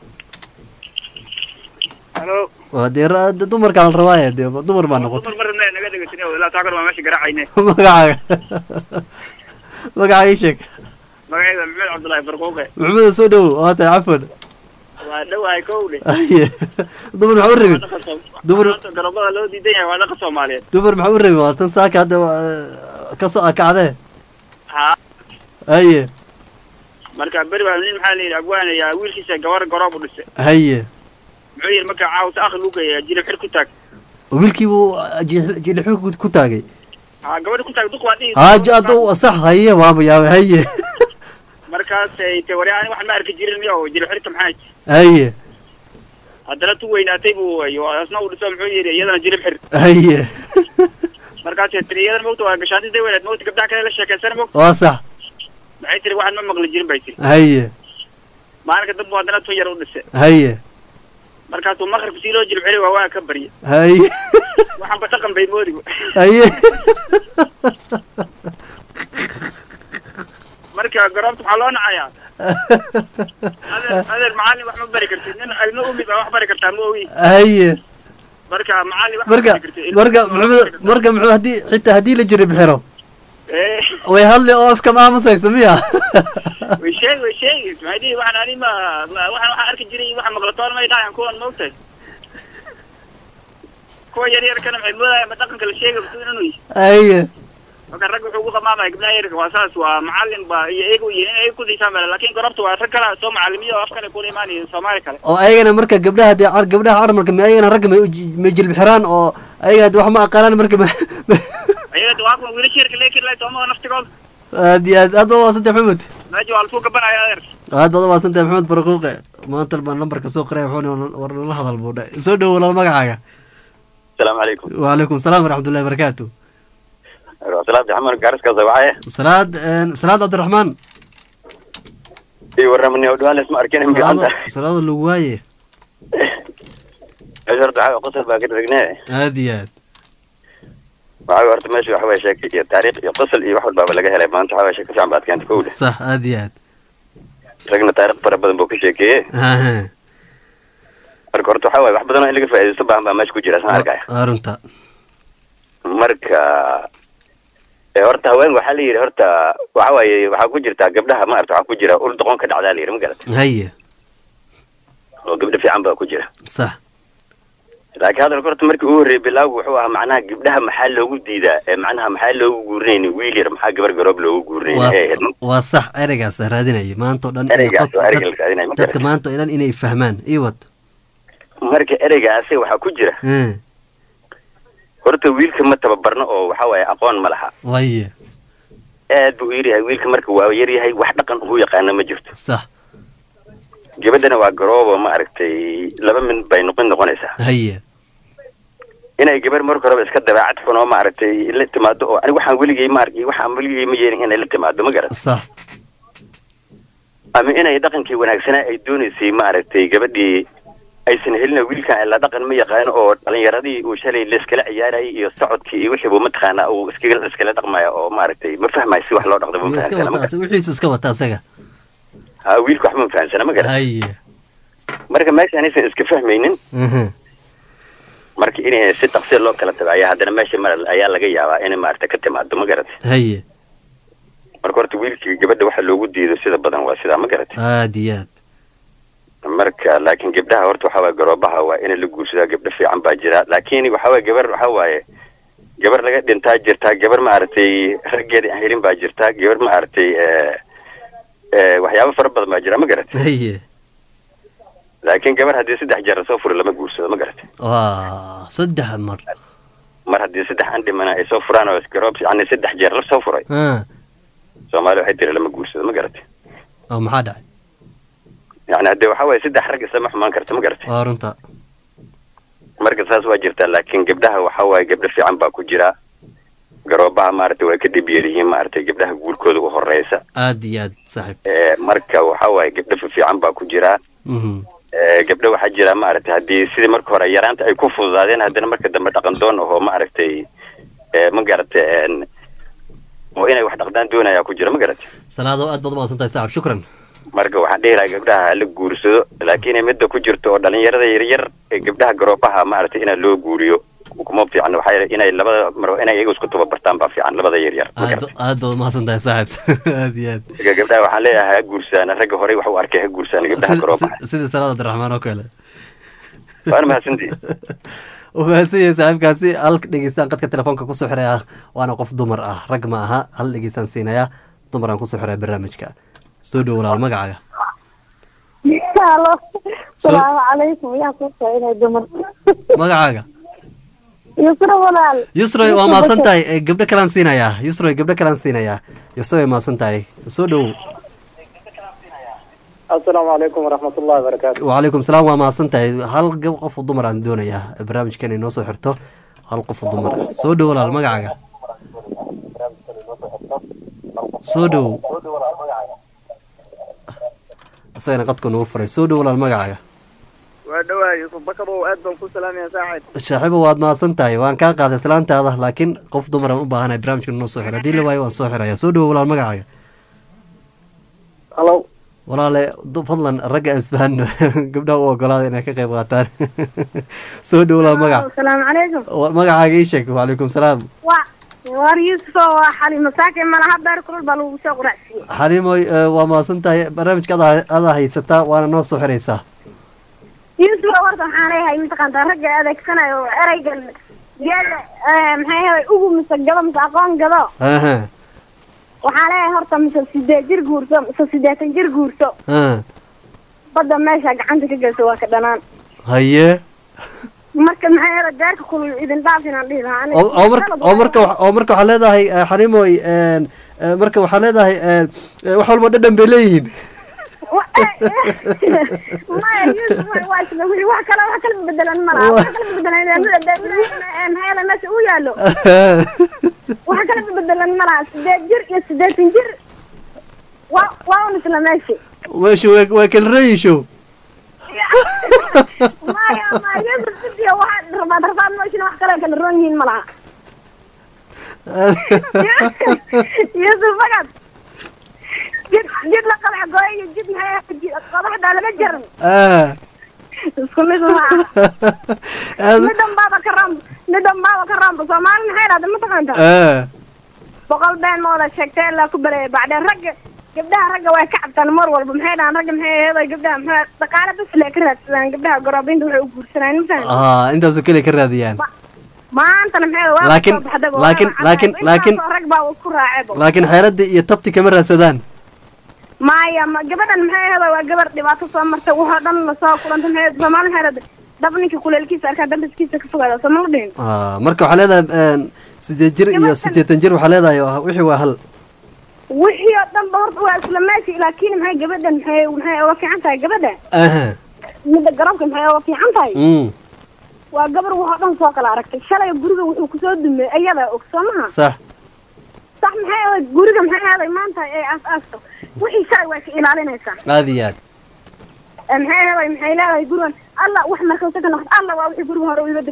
halo waa dee ra- de dumarkaan la rabaaye dee dumar baa noqotay dumar marna naga dhegeysan ilaa taakar waa meesha garaacayne magacaaga magacaaga ii sheeg magaceeda maxmed cabdullaahi farquuqe maxamed soo dhow waa tahay cafwan waa dhowahay kowle Aye. dumar maxaa u rabin dumar garobada loo diidan yahay waa dhaqa soomaaliyeed dumar maxaa u rabin waa tan saaka hadda waa- ka soo akacdee ha haye marka beri baa nin maxaa la yidhi abwaanayaa wiilkiisa gabar garoob u dhisay haye muxuu yidhi marka caawsa akhi luu geeya jilib xir ku taag wiilkii buu jilixu ku taagay ha gabadhi ku taag duq waa dhihi haaja hadda sax haye waaba yaabay haye markaasay te wari ani wax ma arki jirin miyo jilib xirta maxaa ji haye haddana tu weynaatay buu iyo asna uu dhiso muxuu yidhi iyadana jilib xir haye markaasay tiri iyadana mogta waa gashaantida weynaad mogta gabdhaha kale la sheekaysana mogta waa sax maxay tiri waxaan ma maqli jirin bay tiri haye maalinka dambu haddana tun yar u dhisay haye markaasuu maqribka sii loo jilib xiri waa waa ka barya haye waxaanba dhaqan bay moodi haye marka garoobta waxaa loo nacayaa adeer adeer macallin wax ma bari kartid nin ilmo umi baa wax bari kartaa ma ogi haye marka macallin wax ma marka bari kartid ilmo marka umi wax maxamed marka muxuu haddii xitaa haddii la jirib xiro Eh, way hadli oo afka ma aamusayso miya way sheegi way sheegi maxay dhihi waxaan ani ma ma- waxaan waxaan arki jiray iyo waxaan maqlatoon may dhahayan kuwan maogtahay kuwa yar yarkana maxay moodayaan ma dhaqanka la sheega basuun inuu yahay haye marka rag wuxuu ugu qamaamaya gabdhaha yarka waa saas waa macallin ba iyo iyagu yihiin in ay ku dhiisaan male laakiin gorobta waa rag kale soo macallimiyo oo afkale kula imaanaya soomaali kale oo ayagana marka gabdhaha dee car- gabdhaha carmalka ma ayagana ragga may uji- may jilib xiraan oo ayaga de wax ma aqaanaan marka ma ayaga waa kuwa wiilasha yarka leekir lahay soomada naftigooda aad iyo aad aad baad umaadsantahay maxamed meesha waa lasuu gabanaya adeer aad baad umaadsantahay maxamed barquuqe maanta baan lambarka soo qoray wuxuuna war nala hadal buu dhahay soo dhow walaal magacaaga السلام عليكم وعليكم السلام ورحمة الله وبركاته salaad axmed gaaris ka sawaxay salaad salaad cabdiraxmaan ii warramani oo dhawaan isma arkin salaada imika salaada lagu waaye meesha horta waxaa qosol baa ka dhagnee aad iyo aad waxaa horta meesha waxa waye sheeke iyo taariikh iyo qosol iyo wax walbaaba laga helay maanta waxaa waye sheeke fiican baad keentay kowle sax aad iyo aad ragna taariikh fara badan buu ka sheekeeye Aha, marka horta waxaa waye wax badan oo in laga faa'iidaysto baahan baa meesha ku jira saan arkaya waa runta marka ee horta haween waxaa la yidhi horta waxa waaye waxaa ku jirtaa gabdhaha ma arta waxaa ku jira ul doqon ka dhacdaa la yidhi ma garat haye oo gabdho fiican baa ku jira sax laakiin hadalka horta markii ugu horreeyay bilaagu wuxuu ahaa macnaha gabdhaha maxaa loogu diidaa ee macnaha maxaa loogu guurinayni wiil yar maxaa gabar garoob loogu guurinayni waa ee ahayd waa sax ereygaas raadinaya maanta oo dhan inay ereygaas qofka- oo ereyga dad- la raadinaya ma dadka garat maanta oo dhan inay fahmaan ii wad marka ereygaasi waxaa ku jira Eh, horta wiilka ma tababarno oo waxa waaye aqoon ma laha waye aad buu u yaryahay wiilka marka waa yaryahay wax dhaqan ugu yaqaana ma jirto sax gabadhana waa garoobo ma aragtay laba min bay noqon noqonaysaa haye inay gabar marka horeba iska dabeecad xun oo ma aragtay la timaado oo aniga waxaan weligay ma arki waxaan weligay ma yeelin inay la timaado ma garat sax ama inay dhaqankii wanaagsanaa ay doonaysay ma aragtay gabadhii aysan helin wiilkan ila dhaqan ma yaqaano oo dhalinyaradii uu shalay layskala ciyaarayay iyo socodkii iyo wixii buu mataqaanaa uu iskaga iskala dhaqmaya oo maaragtay ma fahmayo si wax loo dhaqdo ma wuu iska fahamsana ma wataa wixiisu iska wata asaga ha wiilka wax ma fahamsana ma garat haye marka meesha anaysan iska fahmaynin Mhm. marka inay si dhaqsi loo kala tago ayaa haddana meesha mar ayaa laga yaabaa inay maaragtay ka timaado ma garatay haye marka horta wiilkii gabadha waxa loogu diido sida badan waa sidaa ma garatay aad iyo aad marka laakiin gabdhaha horta waxa waaye garoobaha waa in la guursadaa gabdho fiican baa jira laakiin waxa waaye gabar waxa waaye gabar laga dhintaa jirtaa gabar maaragtay raggeeda aan helin baa jirtaa gabar maaragtay eh, eh, waxyaabo fara badan baa jira ma garatay haye laakiin gabar haddii saddex jeer lasoo furo lama guursado ma garatay waa saddex mar mar haddii saddex an dhimana ay soo furaan oo garoob yani saddex jeer lasoo furay Ah, soomaali waxay tiri lama guursado ma garatay oo maxaa dhacay yani haddii waxa waaye saddex rag isama xumaan karta ma garatay waa runta marka saas waa jirtaa laakiin gabdhaha waxa waaye gabdho fiican baa ku jira garoobaha maaragtay way ka dhib yar yihiin maaragtay gabdhaha guurkooda u horeysa aad iyo aad saaxiib Eh, marka waxa waaye gabdho fiican baa ku jira Mhm. Eh, gabdho waxaa jira maaragtay haddii sidii marka hore yaraanta ay ku fududaadeen haddana marka dambe dhaqan doon ahoo maaragtay eh, ma garatay en, oo inay wax dhaqdaan doonayaa ku jira ma garatay salaado aad baad umahadsan tahay saaxib shukran marka waxaan dhihi lahaa gabdhaha hala guursado laakiin midda ku jirto oo dhalinyarada yaryar ee gabdhaha garoobaha maaragtay inaa loo guuriyo kuma fiican waxaa yeelay inay labada mar inay iyaga isku tababartaan baa fiican labada yaryar ma aad garatay aad baad umahadsan tahay saaxib aad iyo aad marka gabdhaha waxaan leeyahay ha guursaana ragga horey wax u arkay ha guursaana gabdhaha Sida- garoobaha sida- sida salaad abdiraxmaan oo kale waana mahadsantihi uu mahadsan yahay saaxiibkaasi hal dhegeystaan qadka telefoonka kusoo xiraya waana qof dumar ah rag ma aha hal dhegeystaan siinaya dumar aan kusoo xiraya barnaamijka soo dhow walaal magacaaga Halo. Salaamu calaykum. Yaa ku inay dumar. magacaaga Yusra walaal. yusroy waa mahadsan tahay Eh, gabdho kalaan siinayaa yusroy gabdho kalaan siinayaa yusroy waa mahadsan tahay soo dhow asalaamu calaykum waraxmatullahi wabarakaatu wacalaykum salaam waa mahadsan tahay hal gab qof oo dumar aan doonayaa barnaamijkan inoo soo xirto hal qof oo dumar ah soo dhow walaal magacaaga soo dhow isagana qadku nagu furay soo dhow walaal magacaaga waa dhawahay yusuf bakarow aad baan ku salaamaya saacid shaaxiibo waad mahadsan tahay waan kaa qaaday salaantaada laakiin qof dumar aan u baahanahay barnaamijkan inoo soo xiro haddii la waayo waan soo xiraya soo dhow walaal magacaaga halo walaale du- fadlan ragga aan isfahano gabdhaha u ogolaada inay ka qayb qaataan soo dhow walaal magac asalaamu calaykum wa- magacaaga ii sheeg wacalaykum salaam waa waar yuusuf oo waa xali masaakin malaha beer kulul baa lagu soo quracsiiyey xaliimoy eh, waa mahadsan tahay barnaamijka adaa adaa haysataa waana noo soo xiraysaa yuusuf oo horta waxaan leeyahay mataqaantaa ragga adeegsanayo oo ereygan geela maxay ahayd ugu mise gado mise aqoon gado aha waxaan leeyahay horta mise sideed jir guurso mise siddeetan jir guurso ah badda meesha gacanta ka gelso waa ka dhanaan haye marka maxay ahayd beerka kulul idin dhaaf inaan dhihi lahaa aniga. oo oo marka oo marka wa- oo marka waxaa leedahay eh, xaliimoy en, eh, marka waxaa leedahay en, eh, wax walba dhadhan bay leeyihiin maya yuusuf waa- waa isla wixii wax kale wax kala bedelan malaha wax kala bedelan maxay ahayd meesha uu yaallo wax kala bedelan malaha sideed jir iyo siddeetan jir waa waa un isla meeshi meesha waa waa kala reeyisho maya maya yuusuf sidiya waxa rabaad rabaad meeshina wax kale kala roon yihiin malaha yuusuf fagad jid jid la qalax gooyo iyo jid maxay ahayd jid- qodaxdaa lama jaran ah isku mid maaha aad- midhan baaba ka raam midhan baaba ka raamba soomaali maxay dhahda mataqaanta ah boqol been ma wada sheegtay ilaa ku bareeya bacdeen ragga gabdhaha ragga way ka cabtaan mar walba maxay dhahaan ragga maxay aheeday gabdhaha maxay dhaqaale bas lee ka raadsadaan gabdhaha goroobiinta waxay u guursanaan mafahanta ah intaasoo keliya ka raadiyaan maantana maxay waa Laakiin- soo baxday laakiin- laakiin- laakiin- rag baa ku raacebo laakiin xeeladii iyo tabti kama raadsadaan maya ma gabadhan maxay aheeday waa gabar dhibaato soo martay waxoo dhan lasoo kulantay maxay soomaali maxay dhahday dab ninka kuleelkiisa arkaa dambiskiisa ka fogaada soo ma dhihin ah marka waxaa leedahay en, sideed jir iyo siddeetan jir waxaa leedahay ah, wixii waa hal wixii oo dhan ba horta waa isla meesha laakiin maxay gabadhan maxay maxay uga fiican tahay gabadha aha midda garabka maxay uga fiican tahay mm waa gabar waxoo dhan soo kala aragtay shalay guriga wuxuu kusoo dumey ayadaa og soo maha sax sax maxay ahayd guriga maxay ahaday maanta ee aas aasto wixii shalay waa ka ilaalinaysaa aad iyo aad Ee, maxay ahaday maxay leedahay gurigan alla wax markasta ka noqdo alla waa wixii guriga hore u iga dimo alla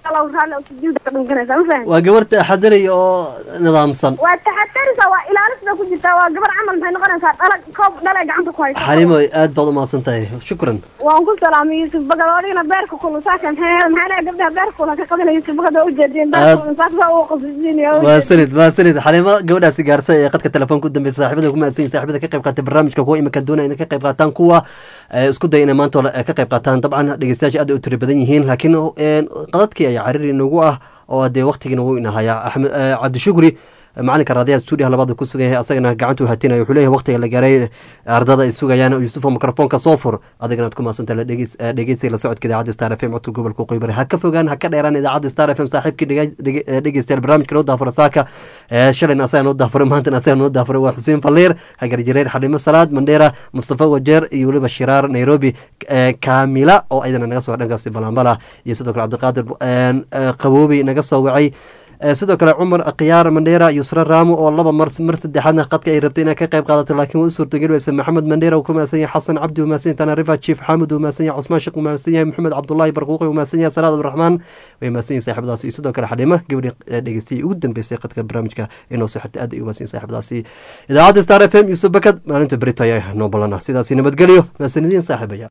allah raalli oo sujuuda ka dhankanaysaa ma fahan waa gabar taxadaraya oo nidaamsan waa taxadaraysaa waa ilaalisa ku jirtaa waa gabar camal maxay noqonaysaa dhala koob dhalay gacanta ku haysa xalimo aad baad umahadsan tahay shukran waan ku salaamay yuusuf bagad odigana beerka kulu saaka maxay maxaa leeyahay gabdhaha beerka kula ka qabanaya yuusuf bagad oo ujeediyeen beerka kulu saaka uu qasisiinaya maasanid maasanid xalimo gabadhaasi gaarsa ee qadka telefoonka u dambeysa saaxiibada kuma asan saaxiibada ka qayb qaatay barnaamijka kuwa imika doonaya inay ka qayb qaataan kuwa isku daya inay maanta ka qayb qaataan dabcan dhegeystayaasha aad u tiri badan yihiin laakiin qadadkii ayaa cariri inagu ah oo dee waqtigiina wuu inahayaa axmed cabdishukri macalinka raadiyaha stuudiyaha labaad ku sugan yahay asagana gacantuu hatinaya wuxuu leeyahay waqtiga la gaaray ardada ay sugayaan yuusufo mikrofoonka soo fur adigana ad ku mahadsanta dhegeysiga la socodka idaacadda star f m codka gobolka qoybari ha ka fogaan ha ka dheeraan idaacadda star f m saaxiibkii dhegeystayaal barnaamijka noo daafura saaka shalayna asaga noo daafuray maantana asaga noo daafuray waa xuseen falliir hagar jareer xalimo salaad mandheera mustafa wajeer iyo weliba shiraar nairobi kaamila oo ayadana naga soo dhankaasi balanbala iyo sidoo kale cabdiqaadir qaboobi naga soo wacay sidoo kale cumar khiyaar mandheera yusra raamo oo laba mar mar saddexaadna qadka ay rabtay inay ka qayb qaadato laakiin waa u suurtageli weysa maxamed mandheera uu ku mahadsan yahay xasan cabdi uu mahadsan yahay tanarifa chief xaamud uu mahadsan yahay cusmaan sheekh uu mahadsan yahay maxamed cabdullaahi barquuqi uu mahadsan yahay salaad abdiraxmaan way mahadsan yahay saaxiibadaasi iyo sidoo kale xadhimo gabadhii dhegeystayay ugu dambeysay qadka barnaamijka inoo soo xirtay aad ay u mahadsan yahay saaxiibadaasi idaacadda star f m yuusuf bakad maalinta berito ayaa noo balana sidaasi nabadgelyo mahadsanidin saaxiibaya